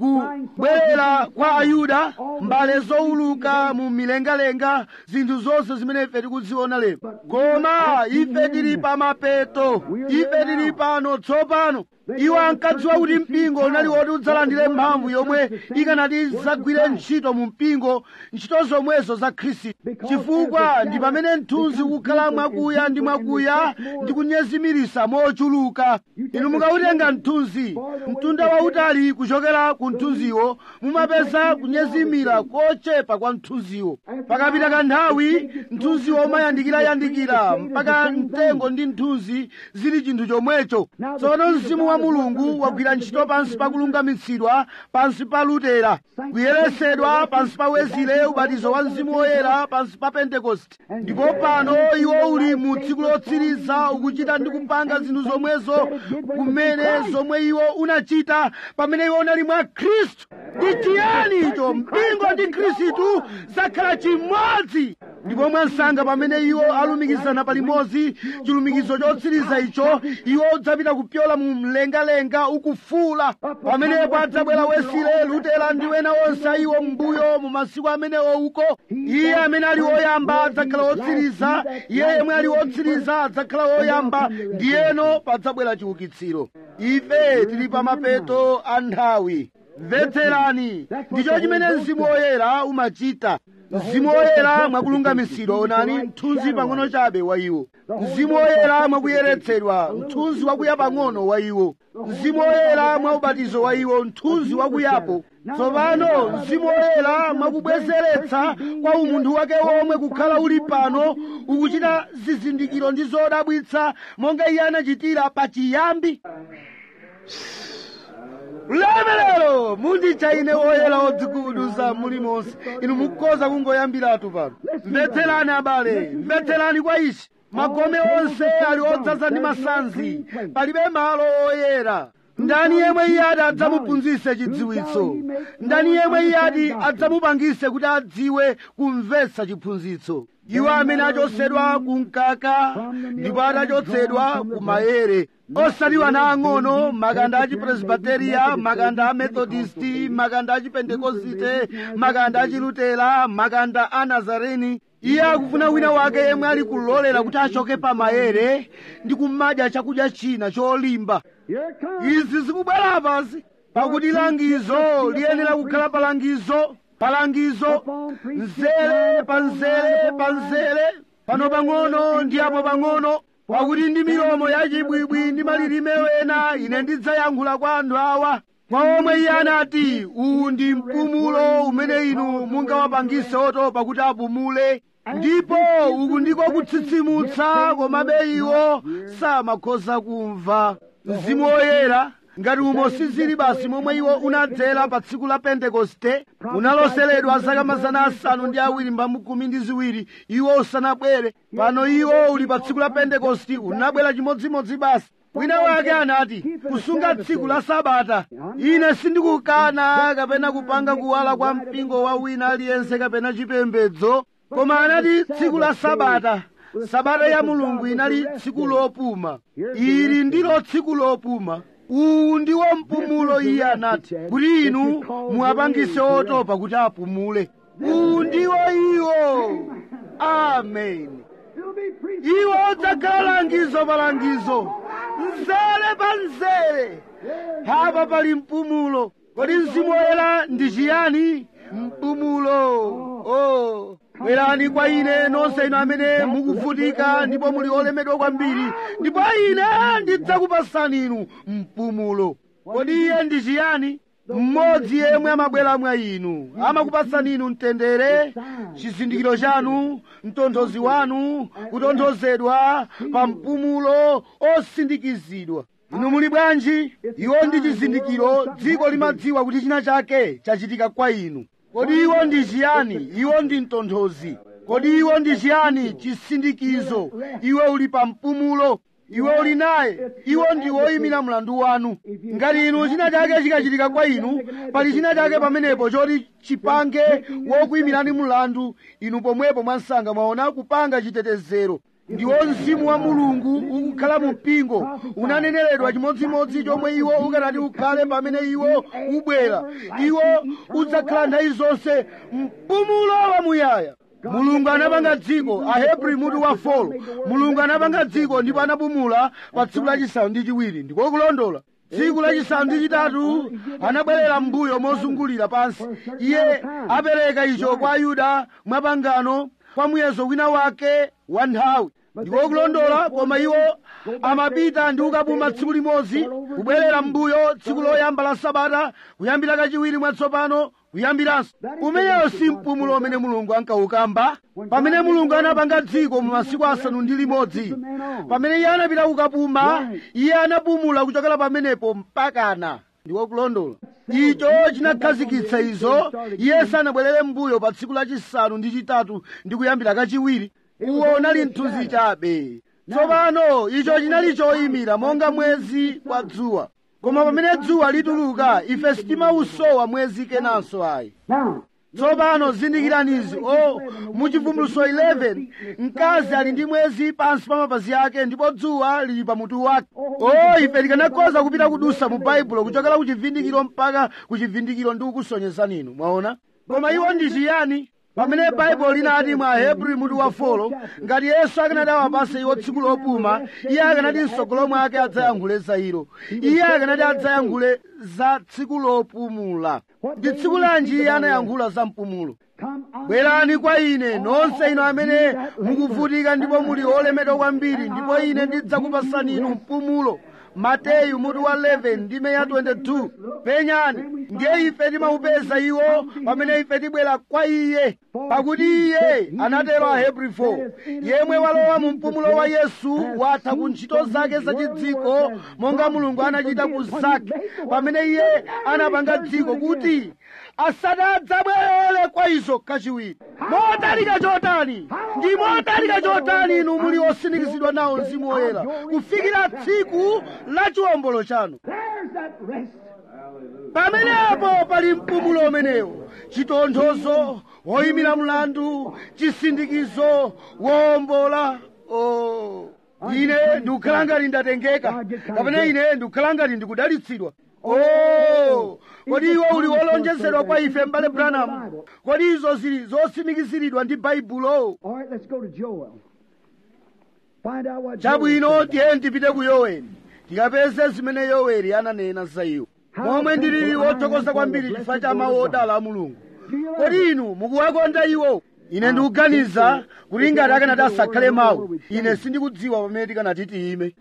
kubwerera kwa ayuda mbale zowuluka mu milengalenga zinthu zonse zimene ife tikuziona lero koma ife tili pa mapeto ife tili pano tsopano iwo ankadziwa kuti mpingo unali woti udzalandire mphamvu yomwe ikanati zagwire ntchito mu mpingo ntchito zomwezo za khristu chifukwa ndi pamene mthunzi ukukhala mwakuya ndi mwakuya ndi kunyezimirisa mochuluka inu mukautenga mthunzi mtunda wautali kuchokera ku mthunziwo mumapeza kunyezimira kochepa kwa mthunziwo pakapita kanthawi mthunziwo umayandikirayandikira mpaka mtengo ndi mthunzi zili chinthu chomwecho tsono mzimu wa mulungu wagwira ntchito pansi pa kulungamitsidwa pansi pa lutera kuyeresedwa pansi pa wezile ubatizo wa mzimu woyera pansi pa pentekosti ndipo pano iwo uli mu tsiku lotsiriza ukuchita ndi kupanga zinthu zomwezo kumene zomwe iwo unachita pamene iwo unali mwa khristu ndi chiyani icho mpingo ndi khristu zakhala chimodzi ndipo mwansanga pamene iwo alumikizana palimodzi chilumikizo chotsiriza icho iwo udzapita kupyola mu mlengalenga ukufula pamenepo adzabwera wesile lutera ndi wena onse iwo mbuyo mu masiku amenewo uko iye amene ali woyamba adzakhala wotsiriza iye yemwe ali wotsiriza adzakhala woyamba ndiyeno padzabwera chiukitsiro ife tili pa mapeto a nthawi mvetserani ndicho chimene mzimu woyera umachita mzimu woyera mwakulungamisidwa onani mthunzi pang'ono chabe wa iwo mzimu woyera mwakuyeretsedwa mthunzi wakuya pang'ono wa iwo mzimu woyera mwa ubatizo wa iwo mthunzi wakuyapo tsopano mzimu woyera mwakubwezeretsa kwa umunthu wake womwe kukhala uli pano ukuchita zizindikiro ndi zodabwitsa monga iye anachitira pachiyambi ulemerero munditcha ine woyera wodzigubuduza muli monse inu mukhoza kungoyambiratu pano mvetserani abale mvetserani kwa ichi magome onse ali odzaza ndi masanzi palibe malo oyera ndani yemwe iye ati adzamuphunzitse chidziwitso ndani yemwe iye ati adzamupangise kuti adziwe kumvetsa chiphunzitso iwo amene achotsedwa ku mkaka ndipo atachotsedwa ku mayere osati ana ang'ono makanda a chipresbiteriya makanda a methodisti makanda a chipentekosite makanda a chilutera makanda a nazareni iye akufuna wina wake yemwe ali kulolera kuti achoke pa mayere ndi kumadya chakudya china cholimba izi zikubwera pansi pakuti langizo liyenera kukhala palangizo palangizo mzere pa mzere pa mzere pano pang'ono ndi apo pang'ono pakuti ndi milomo yachibwibwi ndi malilime wena ine ndidzayankhula kwa anthu awa kwa omwe iye anati uwu ndi mpumulo umene inu mungawapangise otopa kuti apumule ndipo uku ndiko kutsitsimutsa komabe iwo samakhoza kumva mzimu woyera ngati umo sizili basi momwe iwo unadzera pa tsiku la pentekoste unaloseredwa zaka mazana asanu ndi awiri mphambu khumi ndi ziwiri iwo usanabwere pano iwo uli pa tsiku la pentekosti unabwera chimodzimodzi basi wina wake anati kusunga tsiku la sabata ine sindikukana kapena kupanga kuwala kwa mpingo wa wina aliyense kapena chipembedzo koma anati tsiku la sabata sabata ya mulungu inali tsiku lopuma ili ndilo tsiku lopuma uwu ndiwo mpumulo iye anati kuti inu muwapangise otopa kuti apumule uwu ndiwo iwo amen iwo udzakhala langizo pa langizo mzere pa mzere hapa pali mpumulo kodi mzimu woyera ndi chiyani mpumulo oh bwerani kwa ine nonse inu amene mukuvutika ndipo muli olemedwa kwambiri ndipo ine ndidzakupasani inu mpumulo kodi iye ndi chiyani mmodzi yemwe amabwera mwa inu amakupasani inu mtendere chizindikiro chanu mtonthozi wanu kutonthozedwa pa mpumulo osindikizidwa inu muli bwanji iwo ndi chizindikiro dziko limadziwa kuti china chake chachitika kwa inu kodi iwo ndi chiyani iwo ndi mtonthozi kodi iwo ndi chiyani chisindikizo iwe uli pa mpumulo iwe uli naye iwo ndi woyimira mlandu wanu ngati inu china chake chikachitika kwa inu pali china chake pamenepo choti chipange wokuyimirani mlandu inu pomwepo mwansanga mwaona kupanga chitetezero ndiwo mzimu wa mulungu ukukhala mu mpingo unaneneredwa chimodzimodzi chomwe iwo ukanati ukhale pamene iwo ubwera iwo udzakhala nthawi zonse mpumulo wamuyaya mulungu anapanga dziko ahebri mutu wa folo mulungu anapanga dziko ndipo anapumula pa tsiku lachisanu ndi chiwiri ndiko kulondola tsiku lachisanu ndi chitatu anabwerera m'mbuyo mozungulira pansi iye apereka icho kwa ayuda mwapangano kwa muyezo wina wake wa nthawi ndiko kulondola koma iwo amapita ndi ukapuma tsiku limodzi kubwerera m'mbuyo tsiku loyamba la sabata kuyambira kachiwiri mwatsopano kuyambiranso umeneyo si mpumulo umene mulungu ankawukamba pamene mulungu anapanga dziko mu masiku asanu ndi limodzi pamene iye anapita kukapuma iye anapumula kuchokera pamenepo mpakana ndiko kulondola icho chinakhazikitsa izo iye sanabwerere m'mbuyo pa tsiku lachisanu ndi chitatu ndi kuyambira kachiwiri uwo unali mthunzi chabe tsopano icho chinali choyimira monga mwezi kwa dzuwa koma pamene dzuwa lituluka ife sitimausowa mwezi kenanso ayi tsopano zindikiranizi o muchivumbuluso 11 mkazi ali ndi mwezi pansi pa mapazi ake ndipo dzuwa lili pamutu wake o ife tikanakhoza kupita kudusa mu baibulo kuchokera ku chivindikiro mpaka ku chivindikiro ndi kukusonyezani inu mwaona koma iwo ndi chiyani pamene baibulo linati mwa hebrew mutu wa folo ngati yesu akanati awapase iwo tsiku lopuma iye akanati msogolo mwake adzayankhule za ilo iye akanati adzayankhule za tsiku lopumula ndi tsiku lanji iye anayankhula za mpumulo bwerani kwa ine nonse inu amene mukuvutika ndipo muli olemedwa kwambiri ndipo ine ndidzakupasani inu mpumulo mateyu mutu wa 11 ndime ya 22 penyani ndiye ife timaupeza iwo pamene ife tibwera kwa iye pakuti iye anatero ahebri 4 yemwe walowa mu mpumulo wa yesu watha ku ntchito zake zachidziko monga mulungu anachita ku zake pamene iye anapanga dziko kuti asadadzabwerere kwa izo kachiwiri motalika chotani ndi motalika chotani inu muli osindikizidwa nawo mzimu woyera kufikira tsiku la chiwombolo chanu pamenepo pali mpumulo umenewo chitonthozo woyimira mlandu chisindikizo wowombola oh. ine ndikukhala ngati ndatengeka kapena ine ndikukhala ngati ndikudalitsidwa oh kodi iwo uli wolonjezedwa kwa ife m'bale branham kodi izo zili zosimikiziridwa ndi baibulo chabwino tiye tipite ku yoweli tikapeze zimene yoweli ananena za iwo momwe ndilili wothokoza kwambiri chifukwa cha mawu odala a mulungu kodi inu mukuwakonda iwo ine ndikuganiza kuti ngati akanati asakhale mawu ine sindikudziwa pamene tikanati tiyime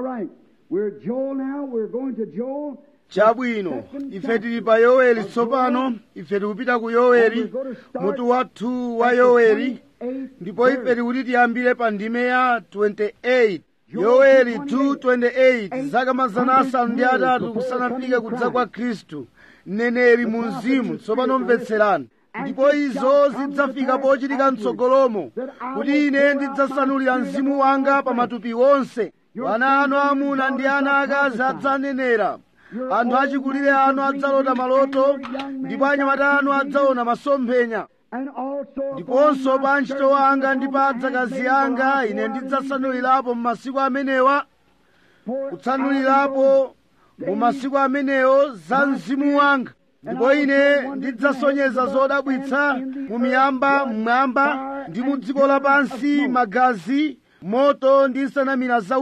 chabwino ife tili pa yoweli tsopano ife tikupita ku yoweli mutu wathu wa yoweli ndipo ife tikuti tiyambire pa ndime ya 28 yoweli 2:28 zaka mazana asanu ndi atatu kusanafike kudza kwa khristu mneneri mu mzimu tsopano mvetserani ndipo izo zidzafika pochitika mtsogolomo kuti ine ndidzasanulira mzimu wanga pa matupi onse ana anu amuna ndi ana akazi adzanenera anthu achikulire anu adzalota maloto ndipo anyamata anu adzaona masomphenya ndiponso pa ntchito wanga ndi pa adzakazi anga ine ndidzasanulirapo mu masiku amenewa kutsanulirapo mu masiku amenewo za mzimu wanga ndipo ine ndidzasonyeza zodabwitsa mu miyamba mmwamba ndi mu dziko lapansi magazi moto ndi nsanamira zausi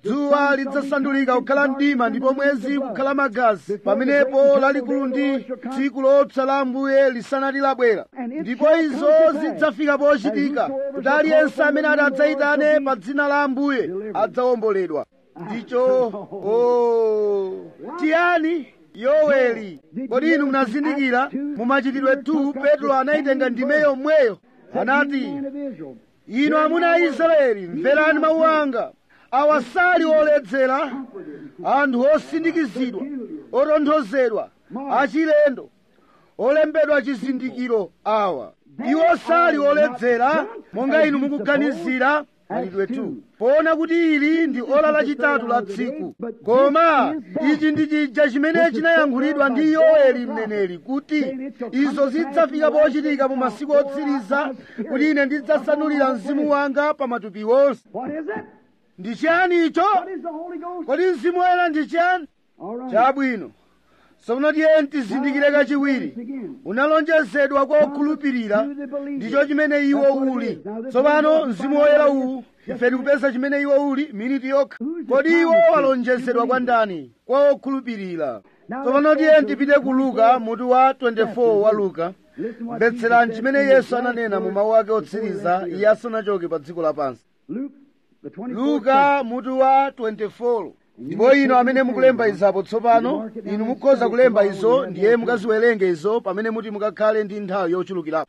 dzuwa lidzasandulika kukhala mdima ndipo mwezi kukhala magazi pamenepo lalikulu ndi tsiku lopsa la ambuye lisanati labwera ndipo izo zidzafika pochitika kuti aliyense amene ati adzayitane pa dzina la ambuye adzawomboledwa ndicho o tiyani yoweli kodi inu munazindikira mumachitidwe 2 petro anayitenga ndime yomweyo anati inu amuna a israeli mverani mawu anga awa sali oledzera anthu osindikizidwa otonthozedwa achilendo olembedwa chizindikiro awa iwo sali oledzera monga inu mukuganizira machitidwe 2 poona kuti ili ndi ola lachitatu la tsiku koma ichi ndi chija chimene chinayankhulidwa ndi yoweli mneneri kuti izo zidzafika pochitika mu masiku otsiriza kuti ine ndidzasanulira mzimu wanga pa matupi onse ndi chiyani icho kodi mzimu woyera ndi chiyani chabwino tsono tiyeni tizindikire kachiwiri unalonjezedwa kwa okhulupirira ndicho chimene iwo uli tsopano mzimu woyera uwu ife tikupeza chimene iwo uli miniti yokha kodi iwo walonjezedwa kwa ndani kwa okhulupirira tsopano tiyeni tipite ku luka mutu wa 24 wa luka mvetserani chimene yesu ananena mu mawu ake otsiriza iye asanachoke pa dziko lapansi luka mutu wa 24 ndipo inu amene mukulemba izapo tsopano inu mukhoza kulemba izo ndiye mukaziwerenge izo pamene muti mukakhale ndi nthawi yochulukirapo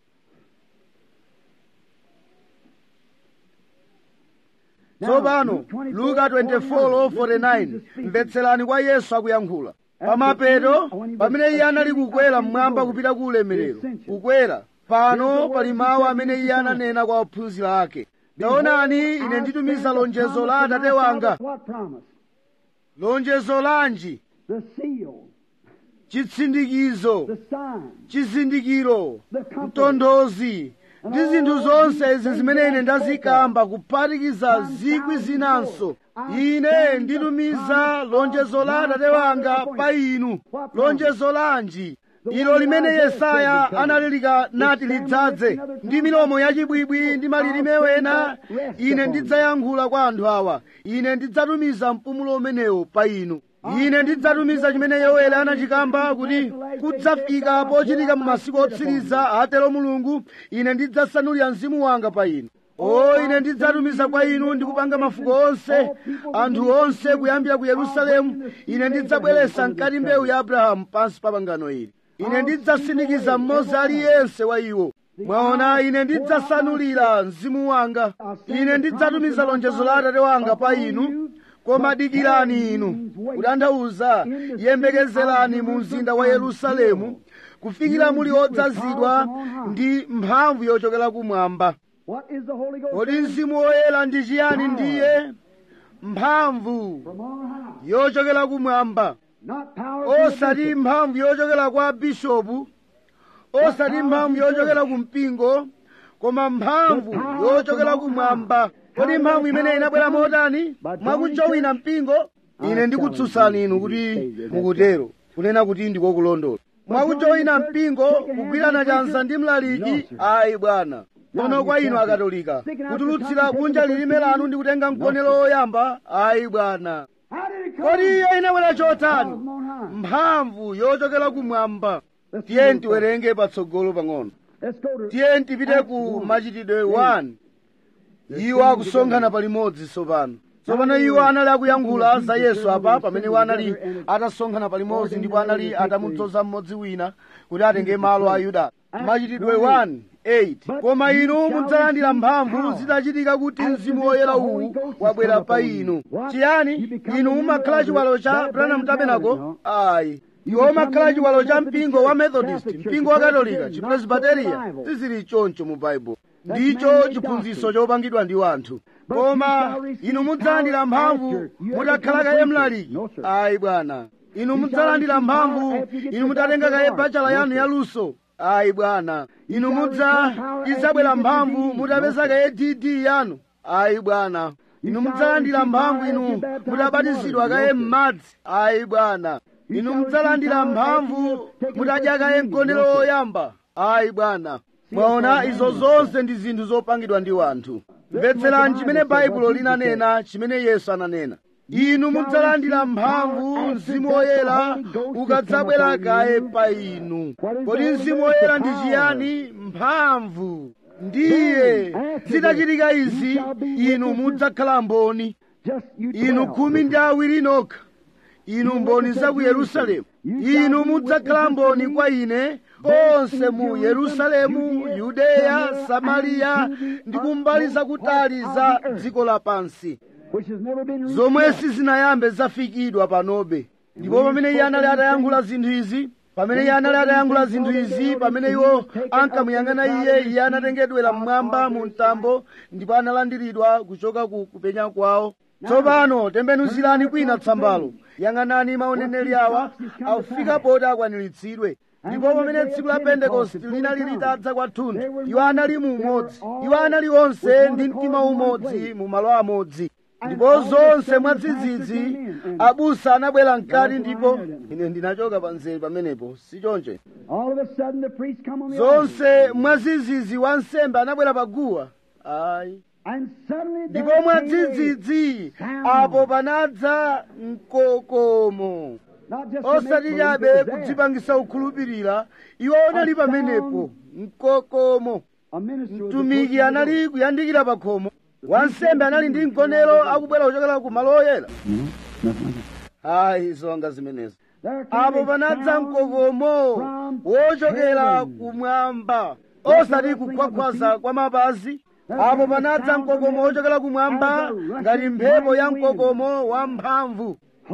tsopano luka 24:49 mvetserani kwa yesu akuyankhula pamapeto pamene iye anali kukwera mmwamba kupita ku ulemerero kukwera pano pali mawu amene iye ananena kwa ophunzira ake taonani ine nditumiza lonjezo la atate wanga lonjezo lanji chitsindikizo chizindikiro mtonthozi ndi zinthu zonse izi zimene ine ndazikamba kuphatikiza zikwi zinanso ine nditumiza lonjezo la atate wanga pa inu lonjezo lanji ilo limene yesaya analilika nati lidzadze ndi milomo yachibwibwi ndi malilime wena ine ndidzayankhula kwa anthu awa ine ndidzatumiza mpumulo umenewo pa inu ine ndidzatumiza chimene yoweli anachikamba kuti kudzafika pochitika mu masiku otsiriza atero mulungu ine ndidzasanulira mzimu wanga pa inu o ine ndidzatumiza kwa inu ndikupanga mafuko onse anthu onse kuyambira ku yerusalemu ine ndidzabweretsa mkati mbewu ya abrahamu pansi pa pangano ili ine ndidzasindikiza mmodzi aliyense wa iwo mwaona ine ndidzasanulira mzimu wanga ine ndidzatumiza lonjezo la atate wanga pa inu koma dikirani inu kutanthauza yembekezerani mu mzinda wa yerusalemu kufikira muli odzazidwa ndi mphamvu yochokera kumwamba kodi mzimu woyera ndi chiyani ndiye mphamvu yochokera kumwamba osati mphamvu yochokera kwa bishopu osati mphamvu yochokera ku mpingo koma mphamvu yochokera kumwamba kodi mphamvu imene inabwera motani mwakujowina mpingo ine ndikutsutsani inu kuti mukutero kunena kuti ndikokulondola mwakujowina mpingo kugwirana chanza ndi mlaliki ayi bwana tsono kwa inu akatolika kutulutsira kunja lilime lanu ndi kutenga mkonelo woyamba ayi bwana kodi iyo inabwera chotani mphamvu yochokera kumwamba tiyeni tiwerenge patsogolo pang'ono tiyeni tipite ku machitidwe 1 iwo akusonkhana palimodzi tsopano tsopano iwo anali akuyankhula za yesu apa pamene iwo anali atasonkhana palimodzi ndipo anali atamudzoza mmodzi wina kuti atenge malo a yuda machitidwe 1 8 koma inu mudzalandira mphamvu zitachitika kuti mzimu woyera uwu wabwera pa inu chiyani inu mumakhala chiwalo cha branham tabernacle ayi iwo umakhala chiwalo cha mpingo wa methodist mpingo wa katolika chipresbiteriya sizili choncho mu baibulo ndicho chiphunzitso chopangidwa ndi wanthu koma inu mudzalandira mphamvu mutakhala kaye mlaliki ayi bwana inu mudzalandira mphamvu inu mutatenga kaye bachala yanu yaluso ayi bwana inu mudza idzabwera mphamvu mutapeza kaye dd yanu ayi bwana inu mudzalandira mphamvu inu mutabatizidwa kaye m'madzi ayi bwana inu mudzalandira mphamvu mutadya kaye mgonero woyamba ayi bwana mwaona izo zonse ndi zinthu zopangidwa ndi wanthu mvetserani chimene baibulo linanena chimene yesu ananena inu mudzalandira mphamvu mzimu woyera ukadzabwera kaye pa inu kodi mzimu woyera ndi chiyani mphamvu ndiye zitachitika izi inu mudzakhala mboni inu khumi ndi awiri nokha inu mboni za ku yerusalemu inu mudzakhala mboni kwa ine konse mu yerusalemu yudeya samariya ndi kumbali zakutali za dziko lapansi zomwe sizinayambe zafikidwa panobe ndipo pamene iye anali atayankhula zinthu izi pamene iye anali atayankhula zinthu izi pamene iwo ankamuyang'ana iye iye anatengedwera mmwamba mu mtambo ndipo analandiridwa kuchoka ku kupenya kwawo tsopano tembenuzirani kwina tsambalo yang'anani maoneneri awa afika poti akwaniritsidwe ndipo pamene tsiku la pentekosti linali litadza kwathunthu iwo anali mu umodzi iwo anali onse ndi mtima umodzi mu malo amodzi ndipo zonse mwadzidzidzi abusa anabwera mkati ndipo ine ndinachoka panzeri pamenepo si chonche zonse mwadzidzidzi wansembe anabwera paguwa ayi ndipo mwadzidzidzi apo panadza mkokomo osati chabe kudzipangisa kukhulupirira iwo anali pamenepo mkokomo mtumiki anali kuyandikira pa khomo wansembe anali ndi mkonero akubwera kuchokera ku malo oyera ayi zonga zimenezo apo panadza mkokomo wochokera kumwamba osati kukhwakhwaza kwa mapazi apo panadza mkokomo wochokera kumwamba ngati mphepo ya mkokomo wamphamvu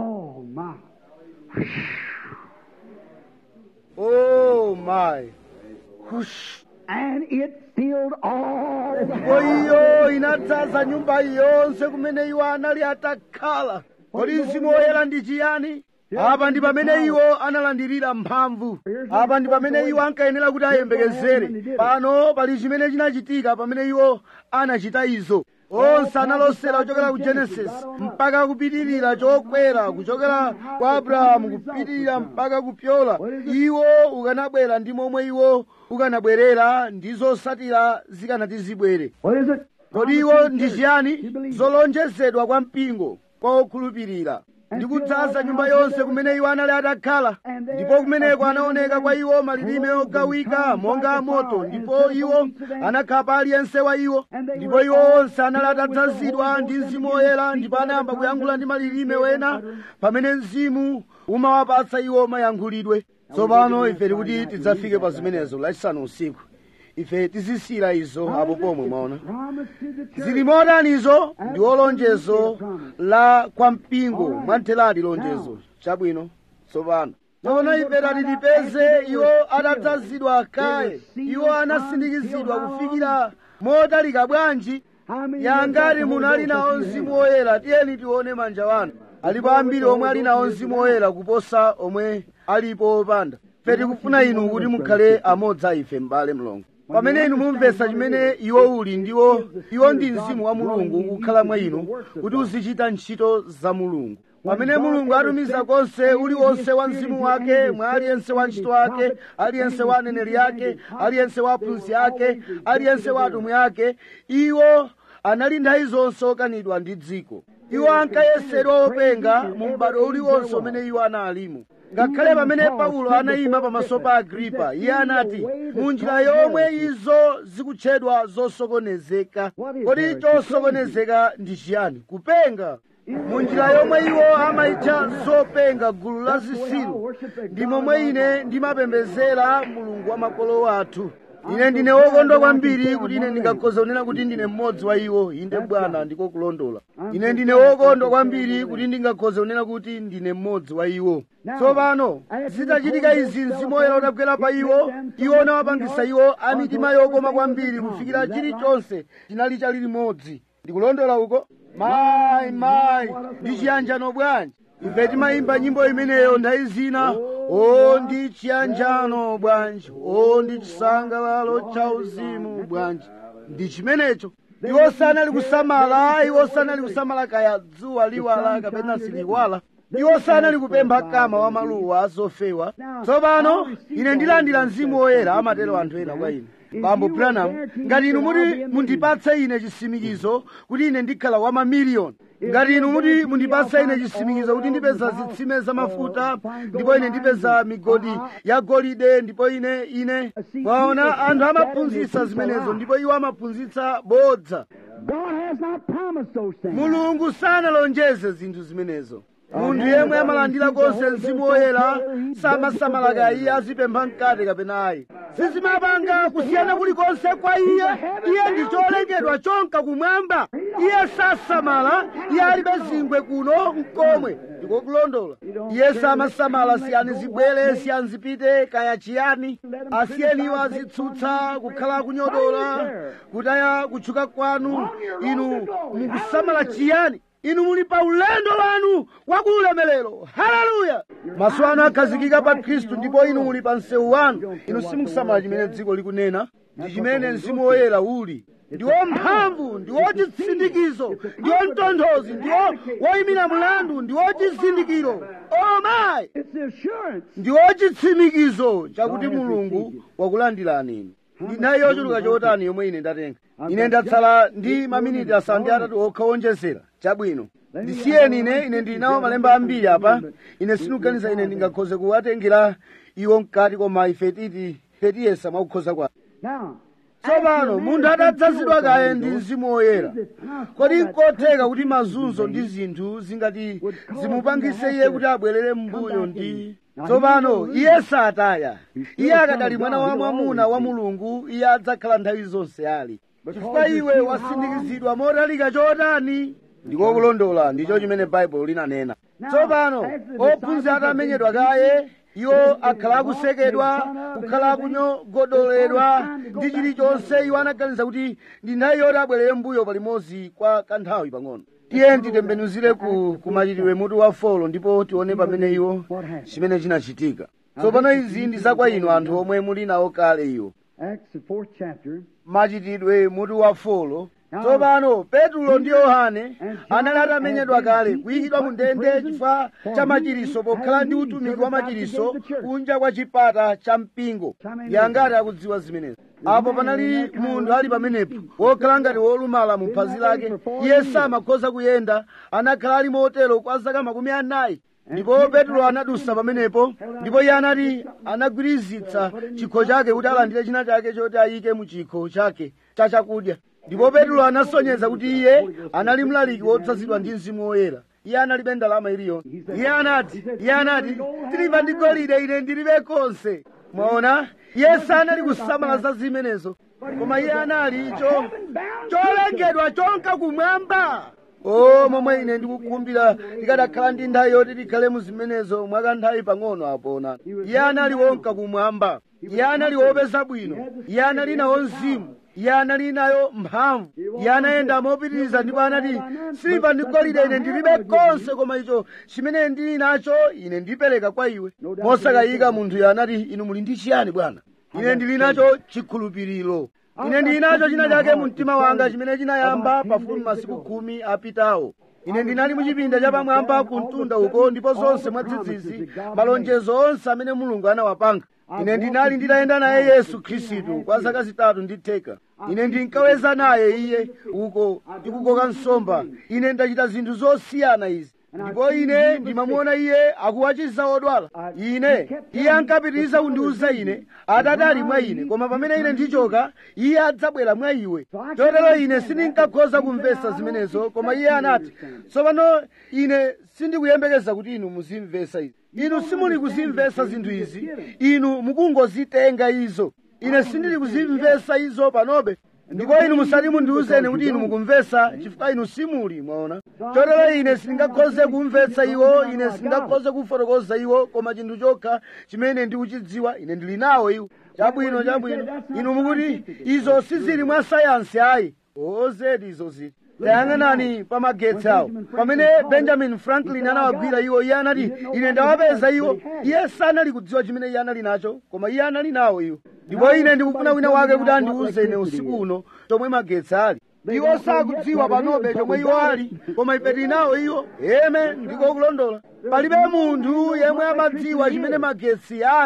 oh my Hush. And it filled all ndipo iyo inadzaza nyumba yonse kumene iwo anali atakhala kodi mzimu woyera ndi chiyani apa ndi pamene iwo analandirira mphamvu apa ndi pamene iwo ankayenera kuti ayembekezere pano pali chimene chinachitika pamene iwo anachita izo onse analosera kuchokera ku genesis mpaka kupitirira chokwera kuchokera kwa abrahamu kupitirira mpaka kupyola iwo ukanabwera ndi momwe iwo ukanabwerera ndi zosatira zikanati zibwere What is it? kodi iwo ndi chiyani zolonjezedwa kwa mpingo kwa okhulupirira ndi kudzaza nyumba yonse kumene iwo anali atakhala ndipo kumeneko anaoneka kwa iwo malilime ogawika monga moto ndipo iwo anakhala pa aliyense wa iwo ndipo iwo onse anali atadzazidwa ndi mzimu woyera ndipo anayamba kuyankhula ndi malilime wena pamene mzimu umawapatsa iwo mayankhulidwe tsopano ife tikuti tidzafike pa zimenezo lachisanu usiku ife tizisira izo apo pomwe mwaona Promise to the church. zili motanizo ndi lonjezo la kwa mpingo mwantheradi lonjezo chabwino tsopano tsopano ife tati tipeze iwo atadzazidwa kaye iwo anasindikizidwa kufikira motalika bwanji How many yangati of you munali got the nawo Holy Ghost mzimu woyera tiyeni tione manja wanu alipo ambiri omwe ali nawo mzimu woyera kuposa omwe alipo opanda ife tikufuna inu kuti mukhale amodzi a ife m'bale mlongo pamene inu mumvetsa chimene iwo uli ndiwo iwo ndi mzimu wa mulungu ukukhala mwa inu kuti uzichita ntchito za mulungu pamene mulungu atumiza konse uliwonse wa mzimu wake mwa aliyense wa ntchito wake aliyense wa aneneri ake aliyense wa aphunzitsi ake aliyense wa atumwi ake iwo anali nthawi zonse okanidwa ndi dziko iwo ankayesedwa openga mu m'bado uliwonse umene iwo analimo ngakhale pamene paulo anayima pamaso pa agripa iye anati mu njira yomwe izo zikutchedwa zosokonezeka kodi chosokonezeka ndi chiyani kupenga mu njira yomwe iwo amayitcha zopenga gulu la zisilu ndi momwe ine ndimapembezera mulungu wa makolo athu ine ndine wokondwa kwambiri kuti ine ndingakhoza kunena kuti ndine mmodzi wa iwo inde bwana ndiko kulondola ine ndine wokondwa kwambiri kuti ndingakhoza kunena kuti ndine mmodzi wa iwo tsopano zitachitika izi mzimu woyera utagwera pa iwo iwo unawapangisa iwo a mitima yokoma kwambiri kufikira chilichonse chinali chali limodzi ndikulondola uko mayi mayi ndi chiyanjano bwanji ife timayimba nyimbo imeneyo nthawi zina o ndi chiyanjano bwanji o ndi chisangalalo cha uzimu bwanji ndi chimenecho iwo sanali kusamala iwo sanali kusamala kaya dzuwa liwala kapena siliwala iwo sanali kupempha kama wa maluwa azofewa tsopano ine ndilandira mzimu woyera amatero anthu ena kwa ine bambo branham ngati inu muti mundipatse ine chitsimikizo kuti ine ndikhala wa mamiliyoni ngati inu muti mundipatse ine chitsimikizo kuti ndipeza zitsime za mafuta ndipo ine ndipeza migodi ya golide ndipo ine ine mwaona anthu amaphunzitsa zimenezo ndipo iwo amaphunzitsa bodza God has not promised those things. mulungu sanalonjeze zinthu zimenezo munthu yemwe amalandira konse mzimu woyera samasamalaka iye azipempha mkate kapena ayi sizimapanga kusiyana kulikonse kwa iye iye ndi cholengedwa chonka kumwamba iye sasamala iye alibe zingwe kuno mkomwe ndikokulondola iye samasamala siyani zibwere siyani zipite kaya chiyani asiyeni iwo azitsutsa kukhala kunyodola kutaya kutchuka kwanu inu mukusamala chiyani inu muli pa ulendo wanu wakuulemelero haleluya maso anu akhazikika pa khristu ndipo inu muli pa msewu wanu inu simukusamala chimene dziko likunena ndi chimene mzimu woyera uli ndiwo mphamvu ndiwo chitsindikizo ndiwo mtonthozi ndiwo woyimira mlandu ndiwo chizindikiro o mayi It's the assurance. ndiwo chitsimikizo chakuti mulungu wakulandirani inu ndinayi yochuluka chotani yomwe ine ndatenga ine ndatsala ndi maminiti asanu ndi atatu okha wonjezera chabwino ndisiyeni ine ine ndili nawo malemba ambiri apa ine sindikuganiza ine ndingakhoze kuwatengera iwo mkati koma ife titi tiyesa mwakukhoza kwake Now, tsopano munthu atadzazidwa kaye ndi mzimu woyera kodi nkotheka kuti mazunzo ndi zinthu zingati zimupangise iye kuti abwerere m'mbuyo ndi tsopano iye sataya iye akadali mwana wa mwamuna wa mulungu iye adzakhala nthawi zonse ali chifukwa iwe wasindikizidwa motalika chotani ndikokulondola ndicho chimene baibulo linanena tsopano ophunzira atamenyedwa kaye iwo akhala akusekedwa kukhala akunyogodoledwa ndi chilichonse iwo anaganiza kuti ndi nthawi yoti abwerere mbuyo palimodzi kwa kanthawi pang'ono tiye titembenuzire ku, ku machitidwe mutu wa folo ndipo tione pamene iwo chimene chinachitika tsopano izi ndi zakwa inu anthu omwe muli nawo kale iwo Acts, the fourth chapter. machitidwe mutu wa folo tsopano petulo ndi yohane anali atamenyedwa kale kuyikidwa mu ndende chifukwa cha machiriso pokhala ndi utumiki wa machiriso kunja kwa chipata cha mpingo yangati akudziwa zimenezi apo panali munthu ali pamenepo wokhala ngati wolumala mu phazi lake iye samakhoza kuyenda anakhala ali motero kwa zaka makumi anayi ndipo petro anadusa pamenepo ndipo iye anati anagwirizitsa chikho chake kuti alandire china chake choti ayike mu chikho chake cha chakudya ndipo petro anasonyeza kuti iye anali mlaliki wodzazidwa ndi mzimu woyera iye analibe ndalama iliyonse iye anati iye anati tiliva ndi golide ine ndilibe konse mwaona iye sanali kusamala za zimenezo koma iye anali cho cholengedwa chonka kumwamba o momwe ine ndikukumbira tikadakhala ndi nthawi yoti tikhale mu zimenezo mwakanthawi pang'ono apona iye anali wonka kumwamba iye anali wopeza bwino iye anali nawo mzimu iye anali nayo mphamvu iye anayenda mopitiriza ndipo anati siliva ndi golide ine ndilibe konse koma icho chimene ndili nacho ine ndipereka kwa iwe mosakayika munthuyo anati inu muli ndi chiyani bwana ine ndili nacho chikhulupiriro ine ndili nacho china chake mu mtima wanga chimene chinayamba pafupi masiku khumi apitawo ine ndinali muchipinda chapamwamba ku mtunda uko ndipo zonse mwadzidzidzi malonjezo onse amene mulungu anawapanga ine ndinali nditayenda naye yesu khristu kwa zaka zitatu ndi theka ine ndinkaweza naye iye uko ndikukoka nsomba ine ndachita zinthu zosiyana izi ndipo ine ndimamuona iye akuwachiza odwala ine iye ankapitiriza kundiuza ine atate ali mwa ine koma pamene ine ndichoka iye adzabwera mwa iwe chotero ine sindinkakhoza kumvetsa zimenezo koma iye anati tsopano ine sindikuyembekeza kuti inu muzimvetsa izi inu simuli kuzimvetsa zinthu izi inu mukungozitenga izo ine sindili kuzimvetsa izo panobe ndipo inu musati mundiwuzeni kuti inu mukumvetsa chifukwa inu simuli mwaona chotero ine sindingakhoze kumvetsa iwo ine sindingakhoze kufotokoza iwo koma chinthu chokha chimene ndikuchidziwa ine ndili nawo iwo chabwino chabwino inu mukuti izo sizili mwa sayansi ayi ozedi izo zili tayang'anani pa magetsi awo pamene benjamin franklin anawagwira iwo iye anati ine ndawapeza iwo iye sanali kudziwa chimene iye anali nacho koma iye anali nawo iwo ndipo ine ndikufuna wina wake kuti andiwuze ine usiku uno chomwe magetsi ali iwo sakudziwa panobe chomwe iwo ali koma ife tili nawo iwo eme ndiko kulondola palibe munthu yemwe amadziwa chimene magetsi ali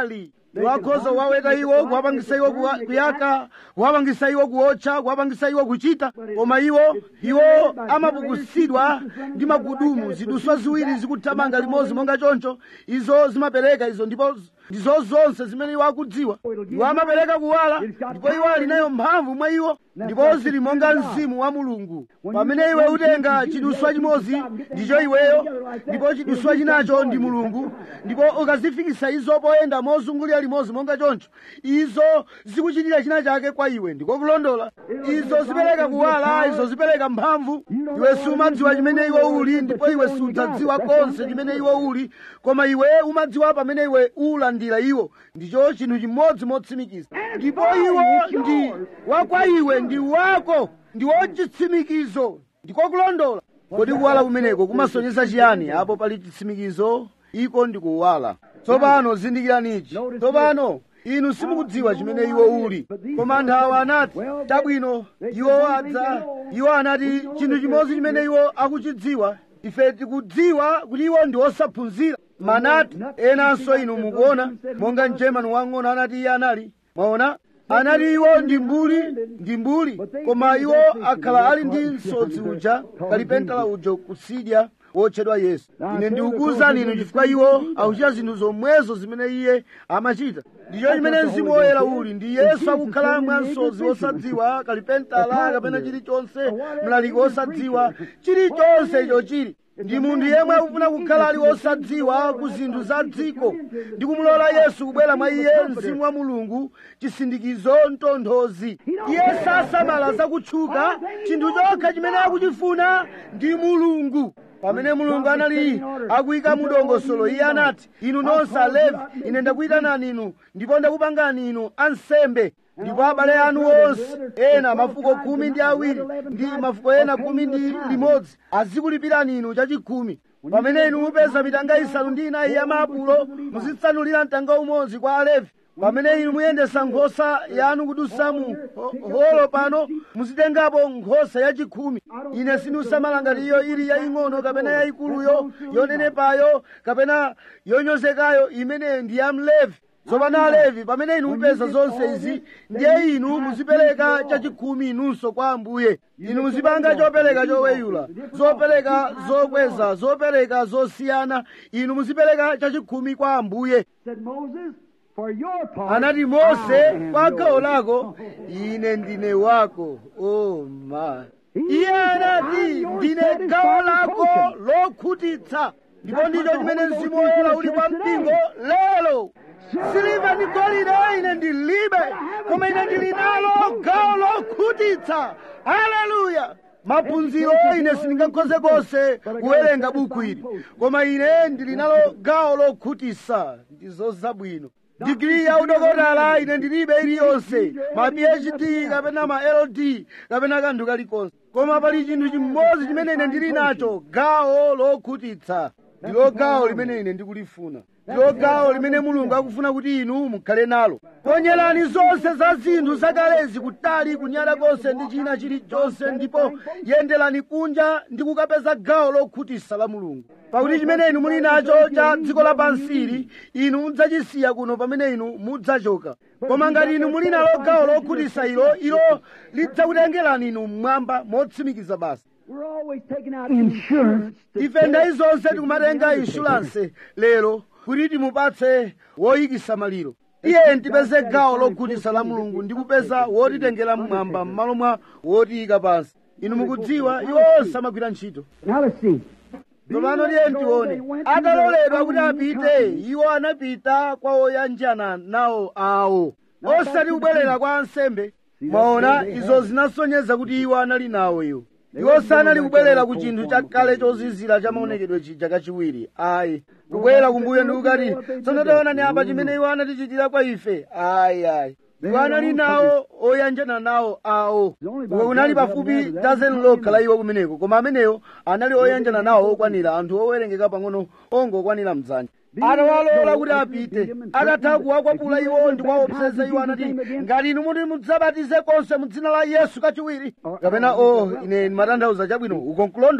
wakhoza kuwaweta iwo kuwapangisa iwo kuwa- kuyaka kuwapangisa iwo kuotcha kuwapangisa iwo kuchita koma iwo iwo amapukusidwa ndi magudumu ziduswa ziwiri zikuthamanga limodzi monga choncho izo zimapereka izo ndipo ndizo zonse zimene iwo akudziwa iwo amapereka kuwala ndipo iwo ali nayo mphamvu mwa iwo ndipo zili monga mzimu wa mulungu pamene iwe utenga chiduswa chimodzi ndicho iweyo ndipo chiduswa chinacho ndi mulungu ndipo ukazifikisa izo poyenda mozungulira limodzi monga choncho izo zikuchitira china chake kwa iwe ndiko kulondola izo zipereka kuwala izo zipereka mphamvu iwe sumadziwa chimene iwe uli ndipo iwe sudzadziwa konse chimene iwe uli koma iwe umadziwa pamene iwe ulandira iwo ndicho chinthu chimodzi motsimikiza ndipo iwo ndi wakwa iwe ndi wako ndi wochitsimikizo ndiko kulondola kodi kuwala kumeneko kumasonyesa chiyani apo pali chitsimikizo iko ndi kuwala tsopano zindikiranichi tsopano inu simukudziwa chimene iwo uli koma anthu awa anati tabwino iwo adza iwo anati chinthu chimodzi chimene iwo akuchidziwa ife tikudziwa kuti iwo ndi osaphunzira manati enanso inu mukuona monga mgerman wang'ono anati iye anali mwaona anati iwo ndi mbuli ndi mbuli koma iwo akhala ali ndi msodzi uja kalipentala uja kusidya wotchedwa yesu ine ndikukuwuzani inu chifukwa iwo akuchita zinthu zomwezo zimene iye amachita ndicho chimene mzimu woyera uli ndi yesu akukhala mwa msodzi wosadziwa kalipentala kapena chilichonse mlaliki wosadziwa chilichonse icho chili ndi munthu yemwe akufuna kukhala ali wosadziwa ku zinthu za dziko ndi kumulola yesu kubwera mwa iye mzimu wa mulungu chisindikizo mtonthozi iye sasamala zakutchuka chinthu chokha chimene akuchifuna ndi mulungu pamene mulungu anali akuyika mudongosolo iye anati inu nonse alevi ine ndakuyitanani inu ndipo ndakupangani inu ansembe ndipo abale anu onse ena mafuko khumi ndi awiri ndi mafuko ena khumi ndi limodzi azikulipirani inu chachikhumi pamene inu mupeza mitanga isanu ndi inayi ya maapulo muzitsanulira mtanga umodzi kwa alevi pamene inu muyendesa nkhosa yanu kudusa mu ho- holo pano muzitengapo nkhosa yachikhumi ine sindisamala ngati iyo ili yaying'ono kapena yayikuluyo yonenepayo kapena yonyozekayo imene ndi ya mlevi tsopano alevi pamene inu mupeza zonse izi ndiye inu muzipereka chachikhumi inunso kwa ambuye inu muzipanga chopereka choweyula zopereka zokweza zopereka zosiyana inu muzipereka chachikhumi kwa ambuye Said Moses, for your part, anati I mose am kwa gawo yours. lako ine ndine wako oh my iye anati ndine gawo lako lokhutitsa ndipo ndicho chimene mzimu woyera uli kwa mpingo lero siliva ndi golide ine ndilibe koma ine ndili nalo gawo lokhutitsa haleluya maphunziro ine sindingakhoze konse kuwerenga buku ili koma ine ndili nalo gawo lokhutitsa ndizo zabwino digiri ya udokotala ine ndilibe iliyonse ma phd kapena ma ld kapena kanthu kalikonse koma pali chinthu chimodzi chimene ine ndili nacho gawo lokhutitsa ndilo gawo limene ine ndikulifuna ndilo gawo limene mulungu akufuna kuti inu mukhale nalo ponyerani zonse za zinthu zakalezi kutali kunyada konse ndi china chilichonse ndipo yenderani kunja ndi kukapeza gawo lokhutitsa la mulungu pakuti chimene inu muli nacho cha dziko lapansili inu mudzachisiya kuno pamene inu mudzachoka koma ngati inu muli nalo gawo lokhutitsa ilo ilo lidzakutengerani inu mmwamba motsimikiza basi We're always taking out insurance. to ife ndayi zonse tikumatenga inshuranse lero kuti timupatse woyikisa maliro iye ndipeze gawo lokhutitsa la mulungu ndi kupeza wotitengera mmwamba m'malo mwa wotiyika pansi inu mukudziwa iwo onse amagwira ntchito Now let's see. tsopano tiye tione ataloledwa kuti apite iwo anapita kwa oyanjana nawo awo osati kubwerera kwa ansembe mwaona izo zinasonyeza kuti iwo anali nawo iwo iwo sanali kubwerera ku chinthu chakale chozizira cha maonekedwe chija kachiwiri ayi kubwerera kumbuyo ndi kukati tsono taonani apa chimene iwo anatichitira kwa ife ayi ayi iwo anali nawo oyanjana nawo awo uko kunali pafupi dozen lokha la iwo kumeneko koma ameneyo anali oyanjana nawo okwanira anthu owerengeka pang'ono ongokwanira mdzanja atawalola kuti apite atatha kuwakwapula iwo ndi kuwaopseza iwo anati ngati inu muti mudzabatize konse mu dzina la yesu kachiwiri kapena o ine ndimatanthauza chabwino uko nkulondola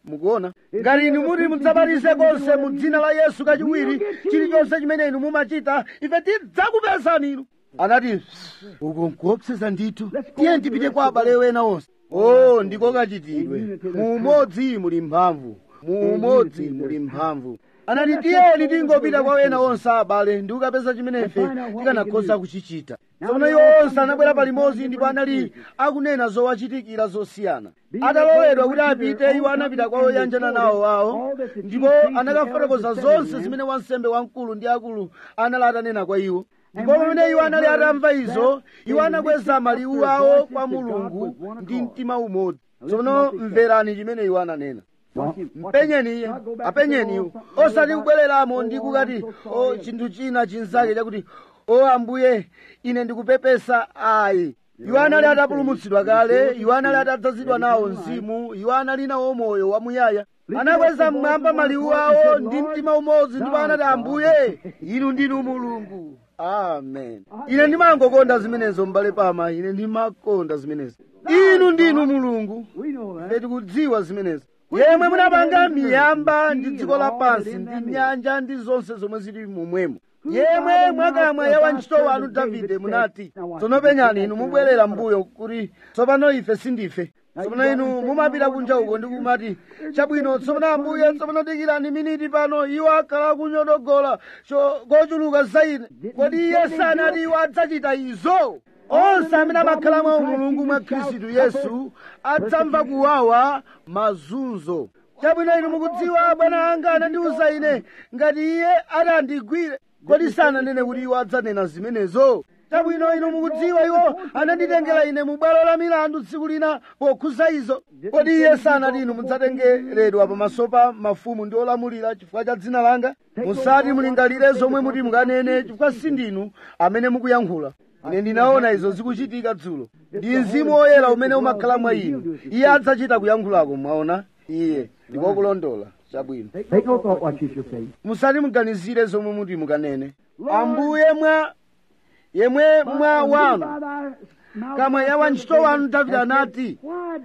mukuona ngati inu muti mudzabatize konse mu dzina la yesu kachiwiri chilichonse chimene inu mumachita ife tidzakupezani inu anati uko nkuopseza ndithu tiye tipite kwa abale wena onse o ndiko kachitidwe mu umodzi muli mphamvu mu umodzi muli mphamvu anati tiyeni tingopita kwa wena onse abale ndi kukapeza chimene ife tikanakhoza kuchichita tsono iwo onse anabwera palimodzi ndipo anali akunena zowachitikira zosiyana atalowedwa kuti apite iwo anapita kwa oyanjana nawo awo ndipo anakafotokoza zonse zimene wansembe wamkulu ndi akulu anali atanena kwa iwo ndipo pamene iwo anali atamva izo iwo anakweza maliwu awo kwa mulungu ndi mtima umodzi tsono mverani chimene iwo ananena mpenyeni iye apenyeni iwo osati kubwereramo ndi kukati o chinthu china chinzake chakuti o ambuye ine ndikupepesa ayi iwo anali atapulumutsidwa kale iwo anali atadzazidwa nawo mzimu iwo anali nawo moyo wamuyaya anakweza mmwamba maliwu awo ndi mtima umodzi ndipo anati ambuye inu ndinu mulungu amen ine ndimangokonda zimenezo m'bale pama ine ndimakonda zimenezo inu ndinu mulungu ife tikudziwa zimenezo yemwe munapanga miyamba ndi dziko lapansi ndi nyanja ndi zonse zomwe zili momwemo yemwe mwakamwa ya wantchito wanu davide munati tsono penyani inu mubwerera mbuyo kuti tsopano ife sindife tsopano inu mumapita kunja uko ndi kumati chabwino tsopano ambuye tsopano dikirani miniti pano iwo akhala kunyodogola kochuluka za ine kodi iye sanati iwo adzachita izo onse amene amakhala mwa umulungu mwa khristu yesu adzamva kuwawa mazunzo chabwino inu mukudziwa bwana anga anandiwuza ine ngati iye atandigwire kodi sananene kuti iwo adzanena zimenezo chabwino inu mukudziwa iwo ananditengera ine mu bwalo la milandu tsiku lina pokhuza izo kodi iye sanati inu mudzatengeredwa pamaso pa mafumu ndi olamulira chifukwa cha dzina langa musati mulingalire zomwe muti mukanene chifukwa sindinu amene mukuyankhula ine ndinaona izo zikuchitika dzulo ndi mzimu woyera umene umakhala mwa inu iye adzachita kuyankhulako mwaona iye ndikokulondola chabwino Take no thought what you shall say. musati muganizire zomwe muti mukanene ambuye mwa yemwe mwa wanu kamwa ya wantchito wanu davide anati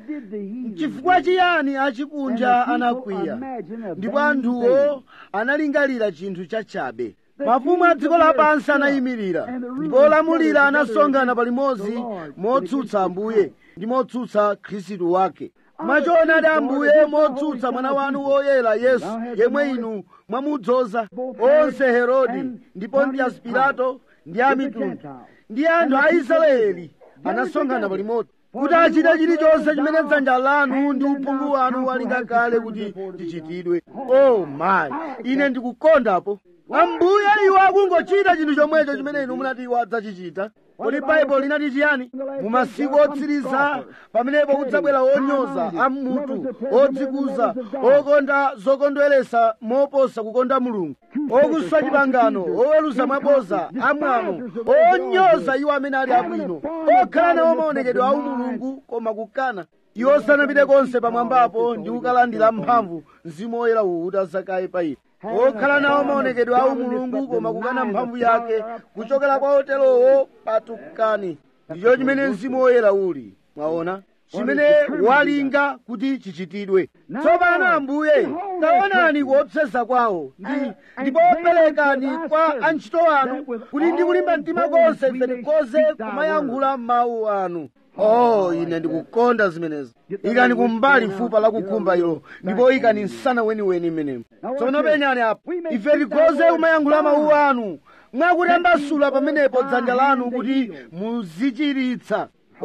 chifukwa chiyani achikunja anakwiya ndipo anthuwo analingalira chinthu chachabe mafumu a dziko lapansi anayimirira ndipo olamulira anasonkhana palimodzi motsutsa ambuye ndi motsutsa khristu wake mwachoonadi ambuye motsutsa mwana wanu woyera yesu yemwe inu mwamudzoza onse herodi ndi pontius pilato ndi amitundu ndi anthu a israeli anasonkhana palimodzi kuti achite chilichonse chimene dzanja lanu ndi uphungu wanu walinga kale kuti chichitidwe oh my ine ndikukondapo ambuye iwo akungochita chinthu chomwecho chimene inu munati iwo adzachichita kodi baibulo linati chiyani mu masiku otsiriza pamenepo kudzabwera onyoza amutu odzikuza okonda zokondweresa moposa kukonda mulungu okuswa chipangano oweruza mwaboza amwano onyoza iwo amene ali abwino okhala nawo maonekedwe a umulungu koma kukana iwo sanapite konse pamwambapo ndi kukalandira mphamvu mzimu woyera uwu utazakaye pa ife okhala nawo maonekedwe a umulungu koma kukana mphamvu yake kuchokera kwa oterowo patukani ndicho chimene mzimu woyera uli mwaona chimene walinga kuti chichitidwe tsopano ambuye taonani kuopseza kwawo ndi ndipo perekani kwa antchito anu kuti ndi kulimba mtima konse ife tikhoze kumayankhula mawu anu oh ine ndikukonda zimenezo ikani kumbali fupa lakukhumba ilo ndipo ikani msana weniweni mmenemo tsono penyani apo ife tikhoze kumayankhula mawu anu mwakutambasula pamenepo dzanja lanu kuti muzichiritsa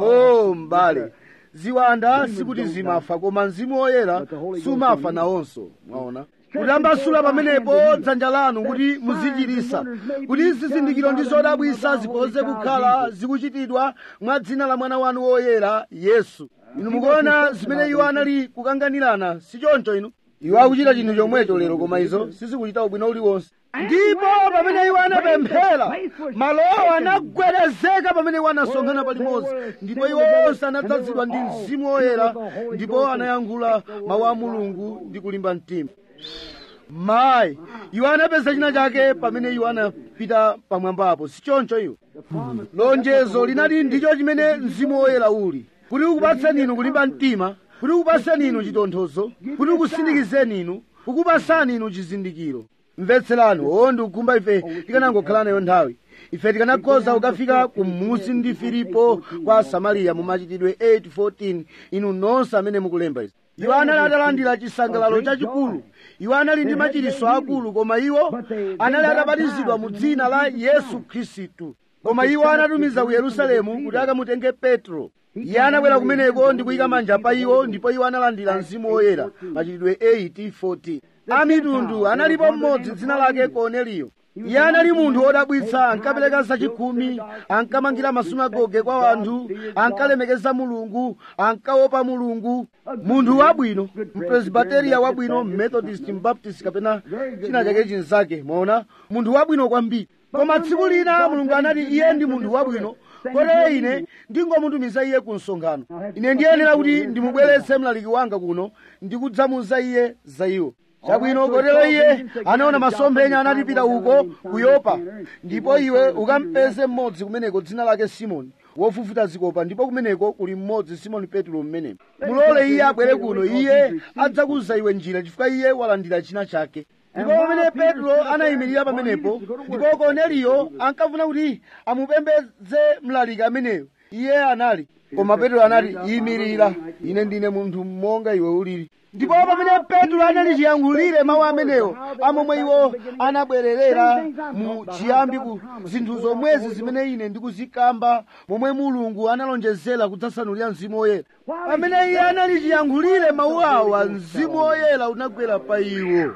oh mbale ziwanda sikuti zimafa koma mzimu woyera sumafa nawonso mwaona kutambasula pamenepo dzanja lanu kuti muzichiritsa kuti zizindikiro ndi zodabwisa zikhoze kukhala zikuchitidwa mwa dzina la mwana wanu woyera yesu inu mukuona zimene iwo anali kukanganirana si choncho inu iwo akuchita chinthu chomwecho lero koma izo sizikuchita ubwino uliwonse ndipo pamene iwo anapemphera malowo anagwedezeka pamene iwo anasonkhana palimodzi ndipo iwo onse anadzazidwa ndi mzimu woyera ndipo anayankhula mawu a mulungu ndi kulimba mtima mayi iwo anapeza china chake pamene iwo anapita pamwambapo si choncho iwo lonjezo linali ndicho chimene mzimu woyera uli kuti ukupatseni inu kulimba mtima kuti kupaseni inu chitonthozo kuti kusindikizeni inu kukupasani inu chizindikiro mvetserani oo ndikukhumba ife tikanangokhala nayo nthawi ife tikanakhoza kukafika kumusi ndi filipo kwa samariya mu machitidwe 8:14 inu nonse amene mukulemba izi iwo anali atalandira chisangalalo chachikulu iwo anali ndi machiritso akulu koma iwo anali atabatizidwa mu dzina la yesu khristu koma iwo anatumiza ku yerusalemu kuti akamutenge petro iye anabwera kumeneko ndi kuyika manja pa iwo ndipo iwo analandira mzimu woyera machitidwe 8:14 amitundu analipo mmodzi dzina lake korneliyo iye anali munthu wodabwitsa ankapereka zachikhumi ankamangira masunagoge kwa anthu ankalemekeza mulungu ankaopa mulungu munthu wabwino mpresbiteriya wabwino methodist mbaptist kapena china chake chinzake mwaona munthu wabwino kwambiri koma tsiku lina mulungu anati iye ndi munthu wabwino kotero ine ndingomutumiza iye ku msonkhano ine ndiyenera kuti ndimubweretse mlaliki wanga kuno ndikudzamuza iye za iwo chabwino kotero iye anaona masomphenya anatipita uko ku yopa ndipo iwe ukampeze mmodzi kumeneko dzina lake simoni wofufuta zikopa ndipo kumeneko kuli mmodzi simoni petro mmenemo mulole iye abwere kuno iye adzakuza iwe njira chifukwa iye walandira china chake ndipo pamene petro anayimirira pamenepo ndipo korneliyo ankafuna kuti amupembedze mlaliki ameneyo iye anali koma petro anati yimirira ine ndine munthu monga iwe ulili ndipo pamene petro anali chiyankhulire mawu amenewo amomwe iwo anabwererera mu chiyambi ku zinthu zomwezi zimene ine ndikuzikamba momwe mulungu analonjezera kudzasanulira mzimu woyera pamene iye anali chiyankhulire mawu awa mzimu woyera unagwera pa iwo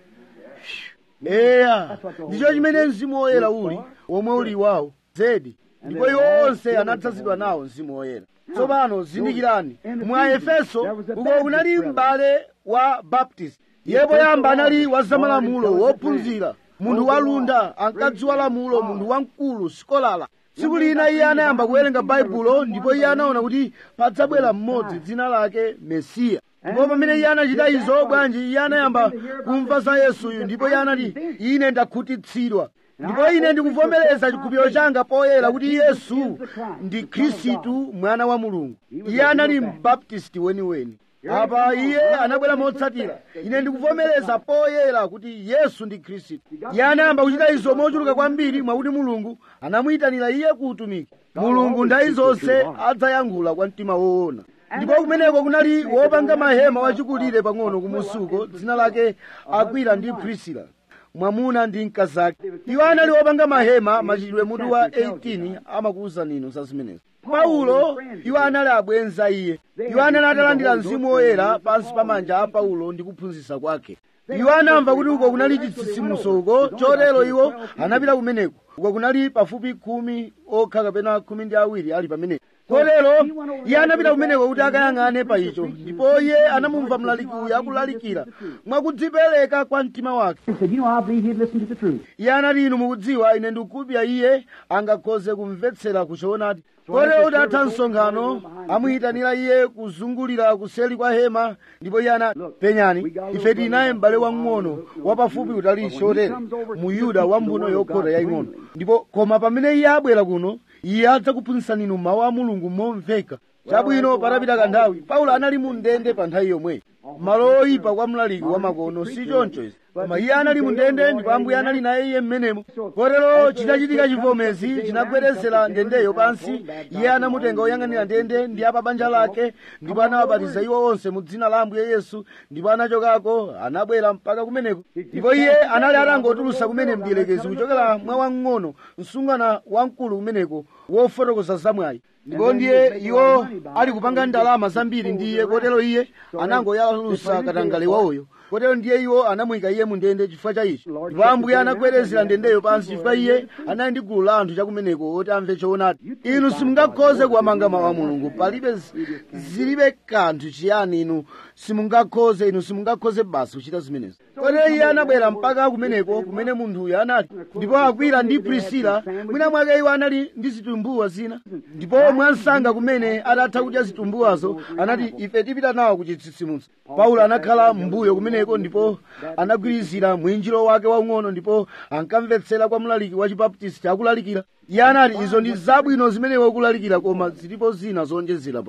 eya ndicho chimene mzimu woyera uli womwe uli wawo zedi ndipo iwo onse anadzazidwa nawo mzimu woyera tsopano zindikirani mwa efeso uko kunali m'bale wa baptist iye poyamba anali wa zamalamulo wophunzira munthu walunda ankadziwa lamulo munthu wamkulu sikolala tsiku lina iye anayamba kuwerenga baibulo ndipo iye anaona kuti padzabwera mmodzi dzina lake mesiya ndipo pamene iye anachita izo bwanji iye anayamba kumva za yesuyu ndipo iye anati ine ndakhutitsidwa ndipo ine ndikuvomereza chikhulupiriro changa poyera kuti yesu ndi khristu mwana wa mulungu iye anali mbaptisti weniweni apa iye anabwera motsatira ine ndikuvomereza poyera kuti yesu ndi khristu iye anayamba kuchita izo mochuluka kwambiri mwakuti mulungu anamuyitanira iye ku utumiki mulungu nthawi zonse adzayankhula kwa mtima woona ndipo kumeneko kunali wopanga mahema wachikulire pang'ono kumusuko dzina lake akwila ndi prisila mwamuna ndi mkazake iwo anali wopanga mahema machitidwe mutu wa 18 amakuwuzani inu za zimenezo paulo iwo anali abwenza iye iwo anali atalandira mzimu woyera pansi pa manja a paulo ndi kuphunzitsa kwake iwo anamva kuti uko kunali chitsitsimutso uko chotero iwo anapita kumeneko uko kunali pafupi khumi okha kapena khumi ndi awiri ali pameneko kotero iye anapita kumeneko kuti akayang'ane pa icho ndipo iye anamumva mlaliki uyu akulalikira mwakudzipereka kwa mtima wake He said, You know, I believe he'd listen to the truth. iye anati inu mukudziwa ine ndikupya iye angakhoze kumvetsera kuchoonadi kotero kuti atha msonkhano amuyitanira iye kuzungulira kuseli kwa hema ndipo iye anati penyani ife tinaye m'bale wamng'ono wapafupi utali chotere mu yuda wambuno yokhota yaying'ono ndipo koma pamene iye abwera kuno iye adzakuphunzitsani inu mawu a mulungu momveka chabwino patapita kanthawi paulo anali mu ndende pa nthawi yomweyi malo oyipa kwa mlaliki wamakono si choncho izi koma iye anali mu ndende ndipo ambuye anali naye iye mmenemo kotero chitachitika chivomezi chinagwedezera ndendeyo pansi iye anamutenga oyang'anira ndende ndi apa banja lake ndipo anawabatiza iwo onse mu dzina la ambuye yesu ndipo anachokako anabwera mpaka kumeneko ndipo iye anali atangotulusa kumene mdierekezi kuchokera mwa wamng'ono msungwana wamkulu kumeneko wofotokoza zamwayi ndipo ndiye iwo ali kupanga ndalama zambiri ndi iye kotero iye anangoyalusa katangale wawoyo kotero ndiye iwo anamuyika iye mu ndende chifukwa cha ichi ndipo ambuye anagwedezera ndendeyo pansi chifukwa iye anali ndi gulu la anthu chakumeneko oti amve choonadi inu simungakhoze kuwamanga mawu a mulungu palibe zi- zilibe kanthu chiyani inu simungakhoze inu simungakhoze basi kuchita zimenezo kotero iye anabwera mpaka kumeneko kumene munthuyo anali ndipo akwila ndi prisila mwina mwake iwo anali ndi zitumbuwa zina ndipo mwansanga kumene atatha kudya zitumbuwazo anati ife tipita nawo ku chitsitsimutso paulo anakhala m'mbuyo kumeneko ndipo anagwirizira mwinjiro wake waung'ono ndipo ankamvetsera kwa mlaliki wa chibaptisti akulalikira iye anati izo ndi zabwino zimene ukulalikira koma zilipo zina zonjezera pa izi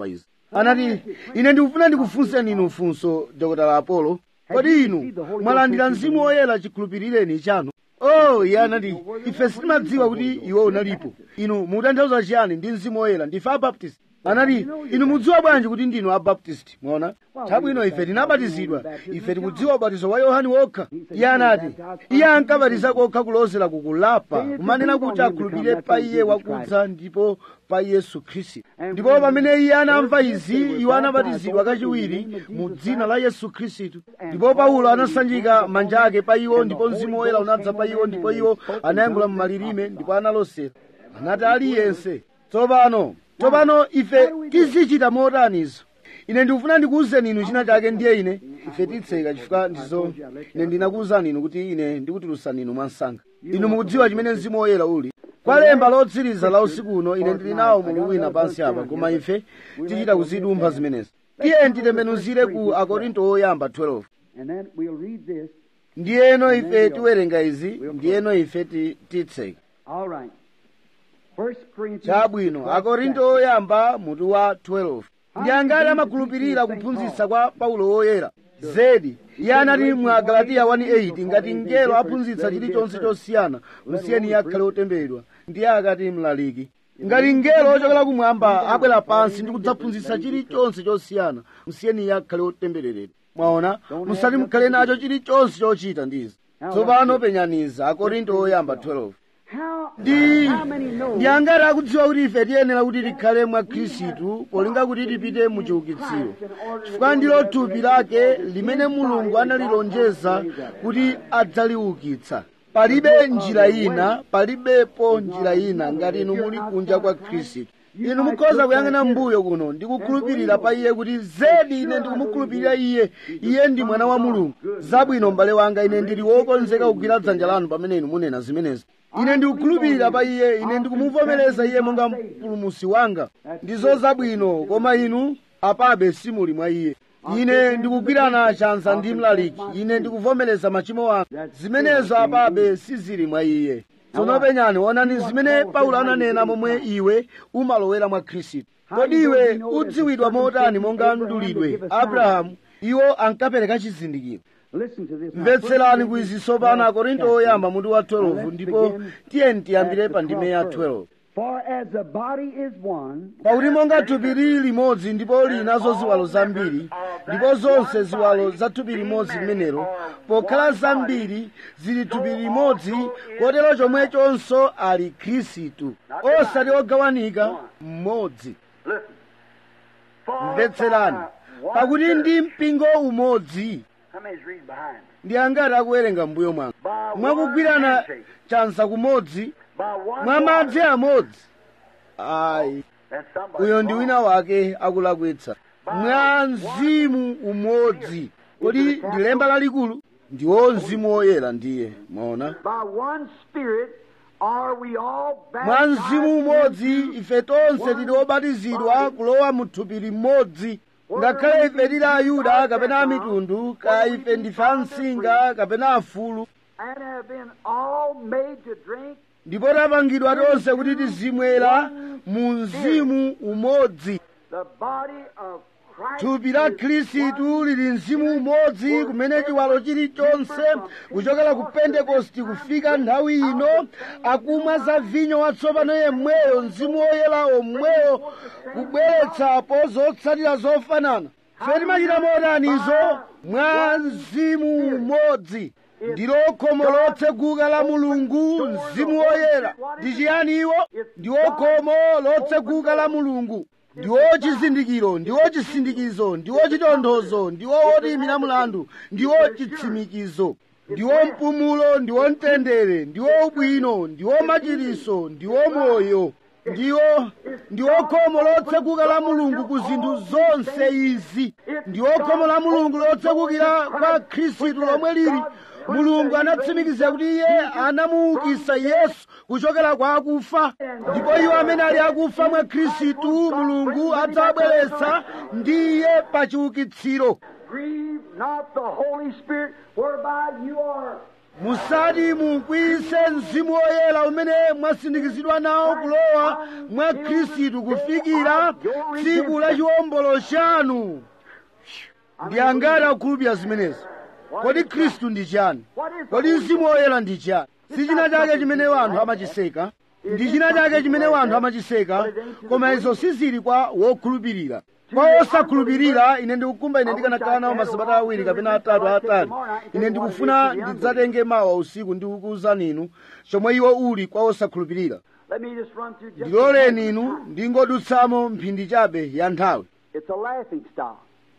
anati ine ndikufuna ndikufunseni inu funso dokotala apolo kodi inu mwalandira mzimu woyera chikhulupirireni chanu oh iye anati ife sitimadziwa kuti iwe unalipo inu mukutanthauza chiyani ndi mzimu woyera ndife abaptist anati inu mudziwa bwanji kuti ndinu abaptist mwaona chabwino ife tinabatizidwa ife tikudziwa ubatizo wa yohani wokha iye anati iye ankabatiza kokha kulozera kukulapa kumanena kuti akhulupirire pa iye wakudza ndipo pa yesu khristu ndipo pamene iye anamva izi iwo anabatizidwa kachiwiri mu dzina la yesu khristu ndipo paulo anasanjika manja ake pa iwo ndipo mzimu woyera unadza pa iwo ndipo iwo anayankhula mu malilime ndipo analosera anati aliyense tsopano tsopano ife tizichita motanizo ine ndikufuna ndikuwuzeni inu china chake ndiye ine ife titseka chifukwa ndizo ine ndinakuwuzani inu kuti ine ndikutulutsani inu mwansanga inu mukudziwa chimene mzimu woyera uli kwa lemba lotsiriza la usiku uno ine ndili nawo mulu wina pansi apa koma ife tichita kuzidumpha zimenezi tiye titembenuzire ku akorinto oyamba 12 And then we'll read this. ndiyeno ife tiwerenga izi ndiyeno ife ti- titseka All right. First Corinthians. chabwino the 12th akorinto oyamba mutu wa 12 ndi angati amakhulupirira kuphunzitsa kwa paulo woyera zedi iye anati mu agalatiya 1:8 ngati mngelo aphunzitsa chilichonse chosiyana musiyeni iye akhale otemberedwa ndiye akati mlaliki ngati mngelo ochokera kumwamba abwera pansi ndi kudzaphunzitsa chilichonse chosiyana musiyeni iye akhale otembereredwa mwaona musati mukhale nacho chilichonse chochita ndizi tsopano penyaniza akorinto oyamba 12 How, ndi how many know ndi angati akudziwa kuti ife tiyenera kuti tikhale mwa khristu polinga kuti tipite mu chiukitsiro chifukwa ndilo thupi lake limene mulungu analilonjeza kuti adzaliukitsa palibe njira ina palibepo njira ina ngati inu muli kunja kwa khristu inu mukhoza kuyang'ana mbuyo kuno ndi kukhulupirira pa iye kuti zedi ine ndikumukhulupirira iye iye ndi mwana wa mulungu zabwino m'bale wanga ine ndili wokonzeka kugwira dzanja lanu pamene inu munena zimenezi ine ndikukhulupirira pa iye ine ndikumuvomereza iye monga mpulumusi wanga ndizo zabwino koma inu apabe simuli mwa iye ine ndikugwirana chanza ndi mlaliki ine ndikuvomereza machimo anga zimenezo apabe sizili mwa iye tsono penyani onani zimene paulo ananena momwe iwe umalowera mwa khristu kodi iwe udziwidwa motani monga mdulidwe abrahamu iwo ankapereka chizindikiro Listen to this. now. mvetserani ku izi tsopano akorinto oyamba mutu wa 12 ndipo tiyeni tiyambire pa ndime ya 12 For as the body is one, pakuti monga thupi lili limodzi ndipo linazo ziwalo zambiri ndipo zonse ziwalo za thupi limodzi limenelo pokhala zambiri zili thupi limodzi kotero chomwechonso ali khristu osati ogawanika mmodzi Listen. For mvetserani by one pakuti church- ndi mpingo umodzi How many's reading behind? ndi angati akuwerenga mbuyo mwanga By one mwakugwirana handshake. chanza kumodzi By one mwa madzi water. amodzi ayi That's somebody uyo ndi wrong. wina wake akulakwitsa mwa mzimu umodzi kodi ndi lemba lalikulu ndiwo mzimu woyera ndiye mwaona By one spirit are we all mwa mzimu baptized umodzi into ife tonse tili obatizidwa kulowa mu thupi limodzi ngakhale ife tili ayuda kapena amitundu ka ife ndife amsinga kapena afulu and have been all made to drink ndipo tapangidwa tonse kuti tizimwera mu mzimu umodzi the body of Christ. thupi la is khristu lili mzimu umodzi kumene chiwalo chilichonse kuchokera ku pentekosti kufika nthawi ino akumwa za vinyo watsopano yemweyo mzimu woyera omweyo kubweretsapo zotsatira zofanana fe timachita motanizo mwa mzimu umodzi ndilo khomo lotseguka la mulungu mzimu woyera ndi chiyani iwo ndiwo khomo lotseguka la mulungu ndiwo chizindikiro ndiwo chisindikizo ndiwo chitonthozo ndiwo woyimira mlandu ndiwo chitsimikizo ndiwo mpumulo ndiwo mtendere ndiwo ubwino ndiwo machiriso ndiwo moyo ndiwo ndiwo khomo lotseguka la mulungu ku zinthu zonse izi ndiwo khomo la mulungu lotsegukira kwa khristu lomwe lili mulungu anatsimikiza kuti iye anamuukitsa yesu kuchokera kwa akufa ndipo iwo amene ali akufa mwa khristu mulungu adzabweretsa ndi iye pa chiukitsiro Grieve not the Holy Spirit, whereby you are musati mukwiyise mzimu woyera umene mwasindikizidwa nawo kulowa mwa khristu kufikira tsiku la chiwombolo chanu ndi angati akhulupirira zimenezi kodi khristu ndi chani kodi mzimu woyera ndi chani si china chake chimene wanthu amachiseka ndi china chake chimene wanthu amachiseka koma izo sizili kwa wokhulupirira kwa osakhulupirira ine ndikukumba ine ndikanakhala nawo masabata awiri kapena atatu atatu ine ndikufuna ndidzatenge mawa usiku ndikukuwuzani inu chomwe iwo uli kwa osakhulupirira Let me just run through just ndiloleni inu ndingodutsamo mphindi chabe ya nthawi It's a laughing stock.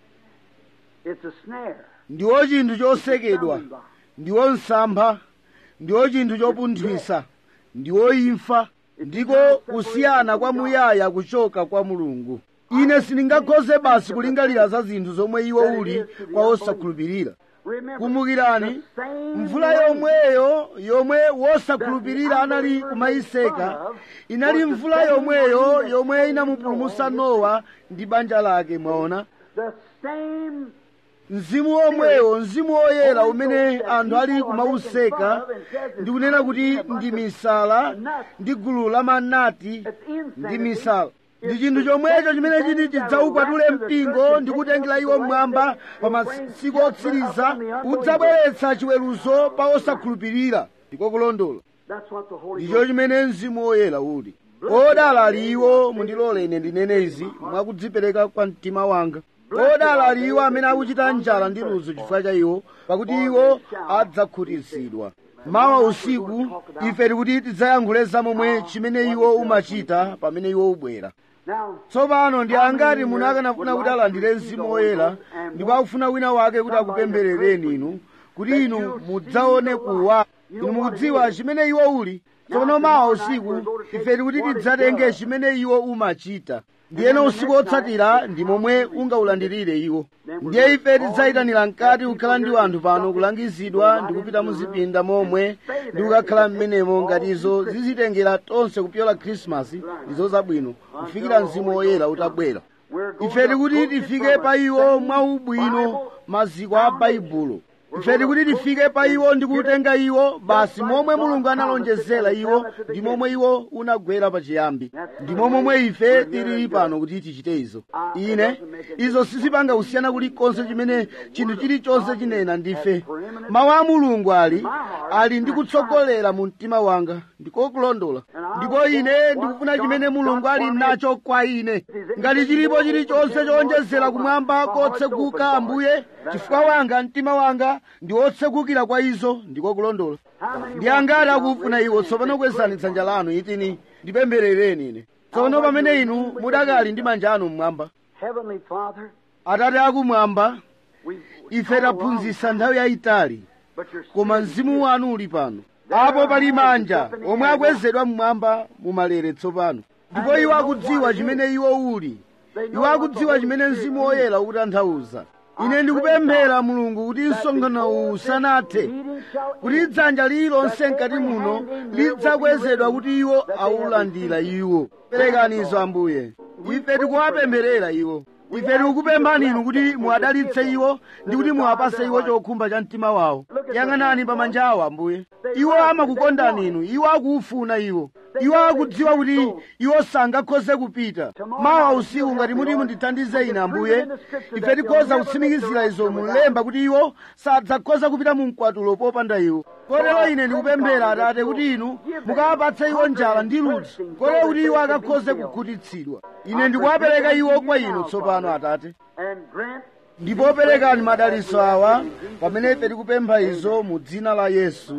It's a snare. ndiwo chinthu chosekedwa ndiwo msampha ndiwo chinthu chopunthwisa ndiwo imfa ndiko kusiyana kwamuyaya kuchoka kwa mulungu ine sindingakhoze basi kulingalira za zinthu zomwe iwo uli kwa osakhulupirira Remember, kumbukirani the same mvula way yomweyo yomwe wosakhulupirira anali kumayiseka inali mvula yomweyo yomwe inamupulumutsa nowa ndi banja lake mwaona The same mzimu womwewo mzimu woyera umene anthu ali kumawuseka ndi kunena kuti ndi misala ndi gulu la manati ndi misala ndi chinthu chomwecho chimene chiti chidzaukwatule mpingo ndi kutengera iwo mmwamba pa masiku otsiriza udzabweretsa chiweruzo pa osakhulupirira ndiko kulondola That's what the Holy ndicho Ghost chimene mzimu woyera uli odala ali iwo mundilole ine ndinene izi mwakudzipereka kwa mtima wanga odala ali iwo amene akuchita njala ndi ludzu chifukwa cha iwo pakuti iwo adzakhutitsidwa mawa usiku ife tikuti tidzayankhule za momwe chimene iwo umachita pamene iwo ubwera Now, tsopano ndi angati muno akanafuna kuti alandire mzimu woyera ndipo akufuna wina wake kuti akupempherereni inu kuti inu mudzaone kuwa inu mukudziwa chimene iwo uli tsopano mawa usiku ife tikuti tidzatenge chimene iwo umachita ndiyeno usiku otsatira ndi momwe ungaulandirire iwo ndiye ife tidzayitanira mkati kukhala ndi anthu pano kulangizidwa ndi kupita muzipinda momwe ndi kukakhala m'menemo ngati izo zizitengera tonse kupyola khrisimasi ndizo zabwino kufikira mzimu woyera utabwera we're going ife to tikuti approach it tifike from pa a iwo same mwaubwino Bible maziko a baibulo ife tikuti tifike pa iwo ndi kutenga iwo basi momwe mulungu analonjezera iwo ndi momwe iwo unagwera pachiyambi ndi momwe ife tili pano kuti tichite izo ine izo sizipanga kusiyana kulikonse chimene chinthu chilichonse chinena ndife mawu a mulungu ali ali ndi kutsogolera mu mtima wanga ndikokulondola ndipo ine ndikufuna chimene mulungu ali nacho kwa ine ngati chilipo chilichonse chowonjezera kumwamba kotseguka ambuye chifukwa wanga mtima wanga ndi wotsegukira kwa izo ndikokulondola ndi angati akufuna iwo tsopano kwezani dzanja lanu itini ndipempherereni ine tsopano pamene inu mudakali ndi manja anu mmwamba Heavenly Father, atate akumwamba we ife taphunzitsa nthawi yayitali but your koma Spirit mzimu wanu uli pano apo pali manja omwe akwezedwa mmwamba mumalere tsopano ndipo iwo akudziwa chimene iwo uli iwo akudziwa chimene mzimu woyera ukutanthauza ine ndikupemphera mulungu kuti msonkhano uwu usanathe kuti dzanja lililonse mkati muno lidzakwezedwa kuti iwo awulandira iwo perekani izo ambuye ife tikuwapempherera iwo ife tikukupemphani inu kuti muwadalitse iwo ndi kuti muwapase iwo chokhumba cha mtima wawo yang'anani pa manja awo ambuye iwo amakukondani inu iwo akuufuna iwo iwo akudziwa kuti iwo sangakhoze kupita mawa usiku ngati muti mundithandize ine ambuye ife tikhoza kutsimikizira izo mulemba kuti iwo sadzakhoza kupita mu mkwatulo popanda iwo kotero ine ndikupemphera atate kuti inu mukawapatse iwo njala ndi ludzu kotero kuti iwo akakhoze kukhutitsidwa ine ndikuwapereka iwo kwa inu tsopano atate and grant ndipo perekani madalitso awa pamene ife tikupempha izo mu dzina la yesu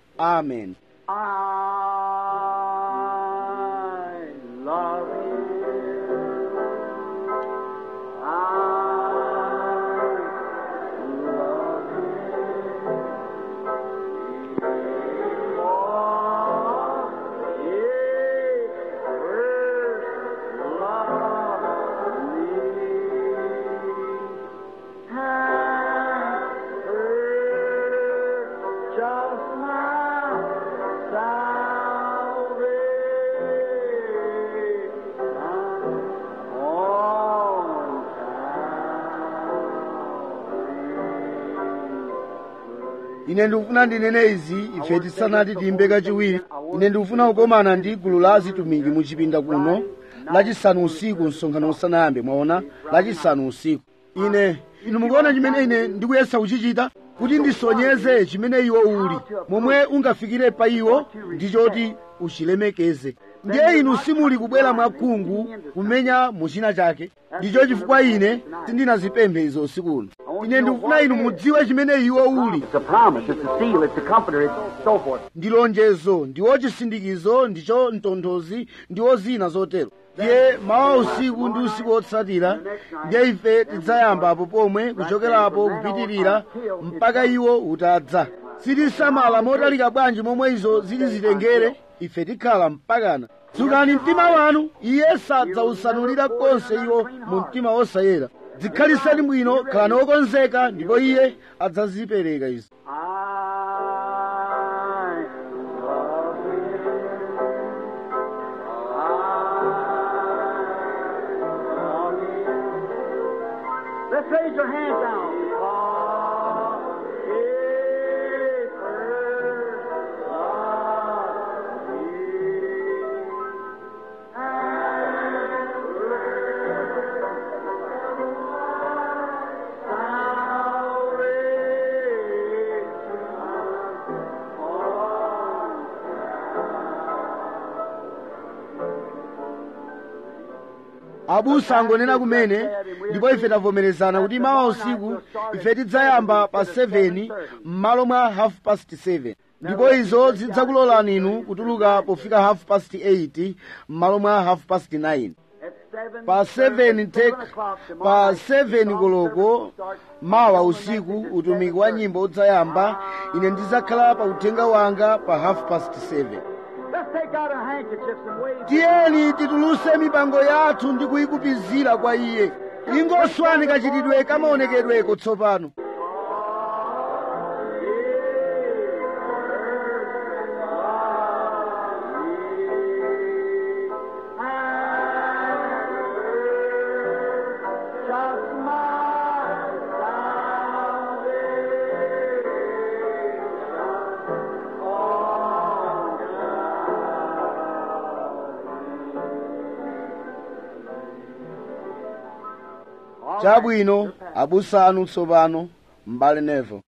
amen I love you. I love you. For He first loved me. And purchased my salvation ine ndikufuna ndinene izi ife tisanati tiyimbe kachiwiri ine ndikufuna kukomana ndi gulu la azitumiki muchipinda kuno lachisanu usiku msonkhano usanayambe mwaona lachisanu usiku ine inu mukuona chimene ine ndikuyesa kuchichita kuti ndisonyeze chimene iwo uli momwe ungafikire pa iwo ndichoti uchilemekeze ndiye inu simuli kubwera mwakhungu kumenya muchina chake ndicho chifukwa ine sindinazipemphe izo usikuno ine ndikufuna inu mudziwe chimene iwo uli It's a promise, it's a seal, it's a comforter, it's so forth. ndi lonjezo ndiwo chisindikizo ndicho mtonthozi ndiwo zina zotero ndiye mawa usiku ndi usiku wotsatira ndiye ife tidzayamba apo pomwe kuchokerapo kupitirira mpaka iwo utadza sitisamala motalika bwanji momwe izo zili zitengere ife tikhala mpakana dzukani mtima wanu iye sadzausanulira konse iwo mu mtima wosayera dzikhaliseni bwino khalani wokonzeka ndipo iye adzazipereka izo I love you. Let's raise your hands now. abusa angonena kumene ndipo ife tavomerezana kuti mawa usiku ife tidzayamba pa 7 m'malo mwa half past 7 ndipo izo zidzakulolani inu kutuluka pofika half past 8 m'malo mwa half past 9 pa 7 tek pa 7 koloko mawa usiku utumiki wa nyimbo udzayamba ine ndidzakhala pa uthenga wanga pa half past 7 Let's take out our handkerchiefs and wave. tiyeni tituluse mipango yathu ndi kuyikupizira kwa iye ingoswani kachitidwe kamaonekedweko tsopano Just my chabwino abusanu tsopano m'bale nevo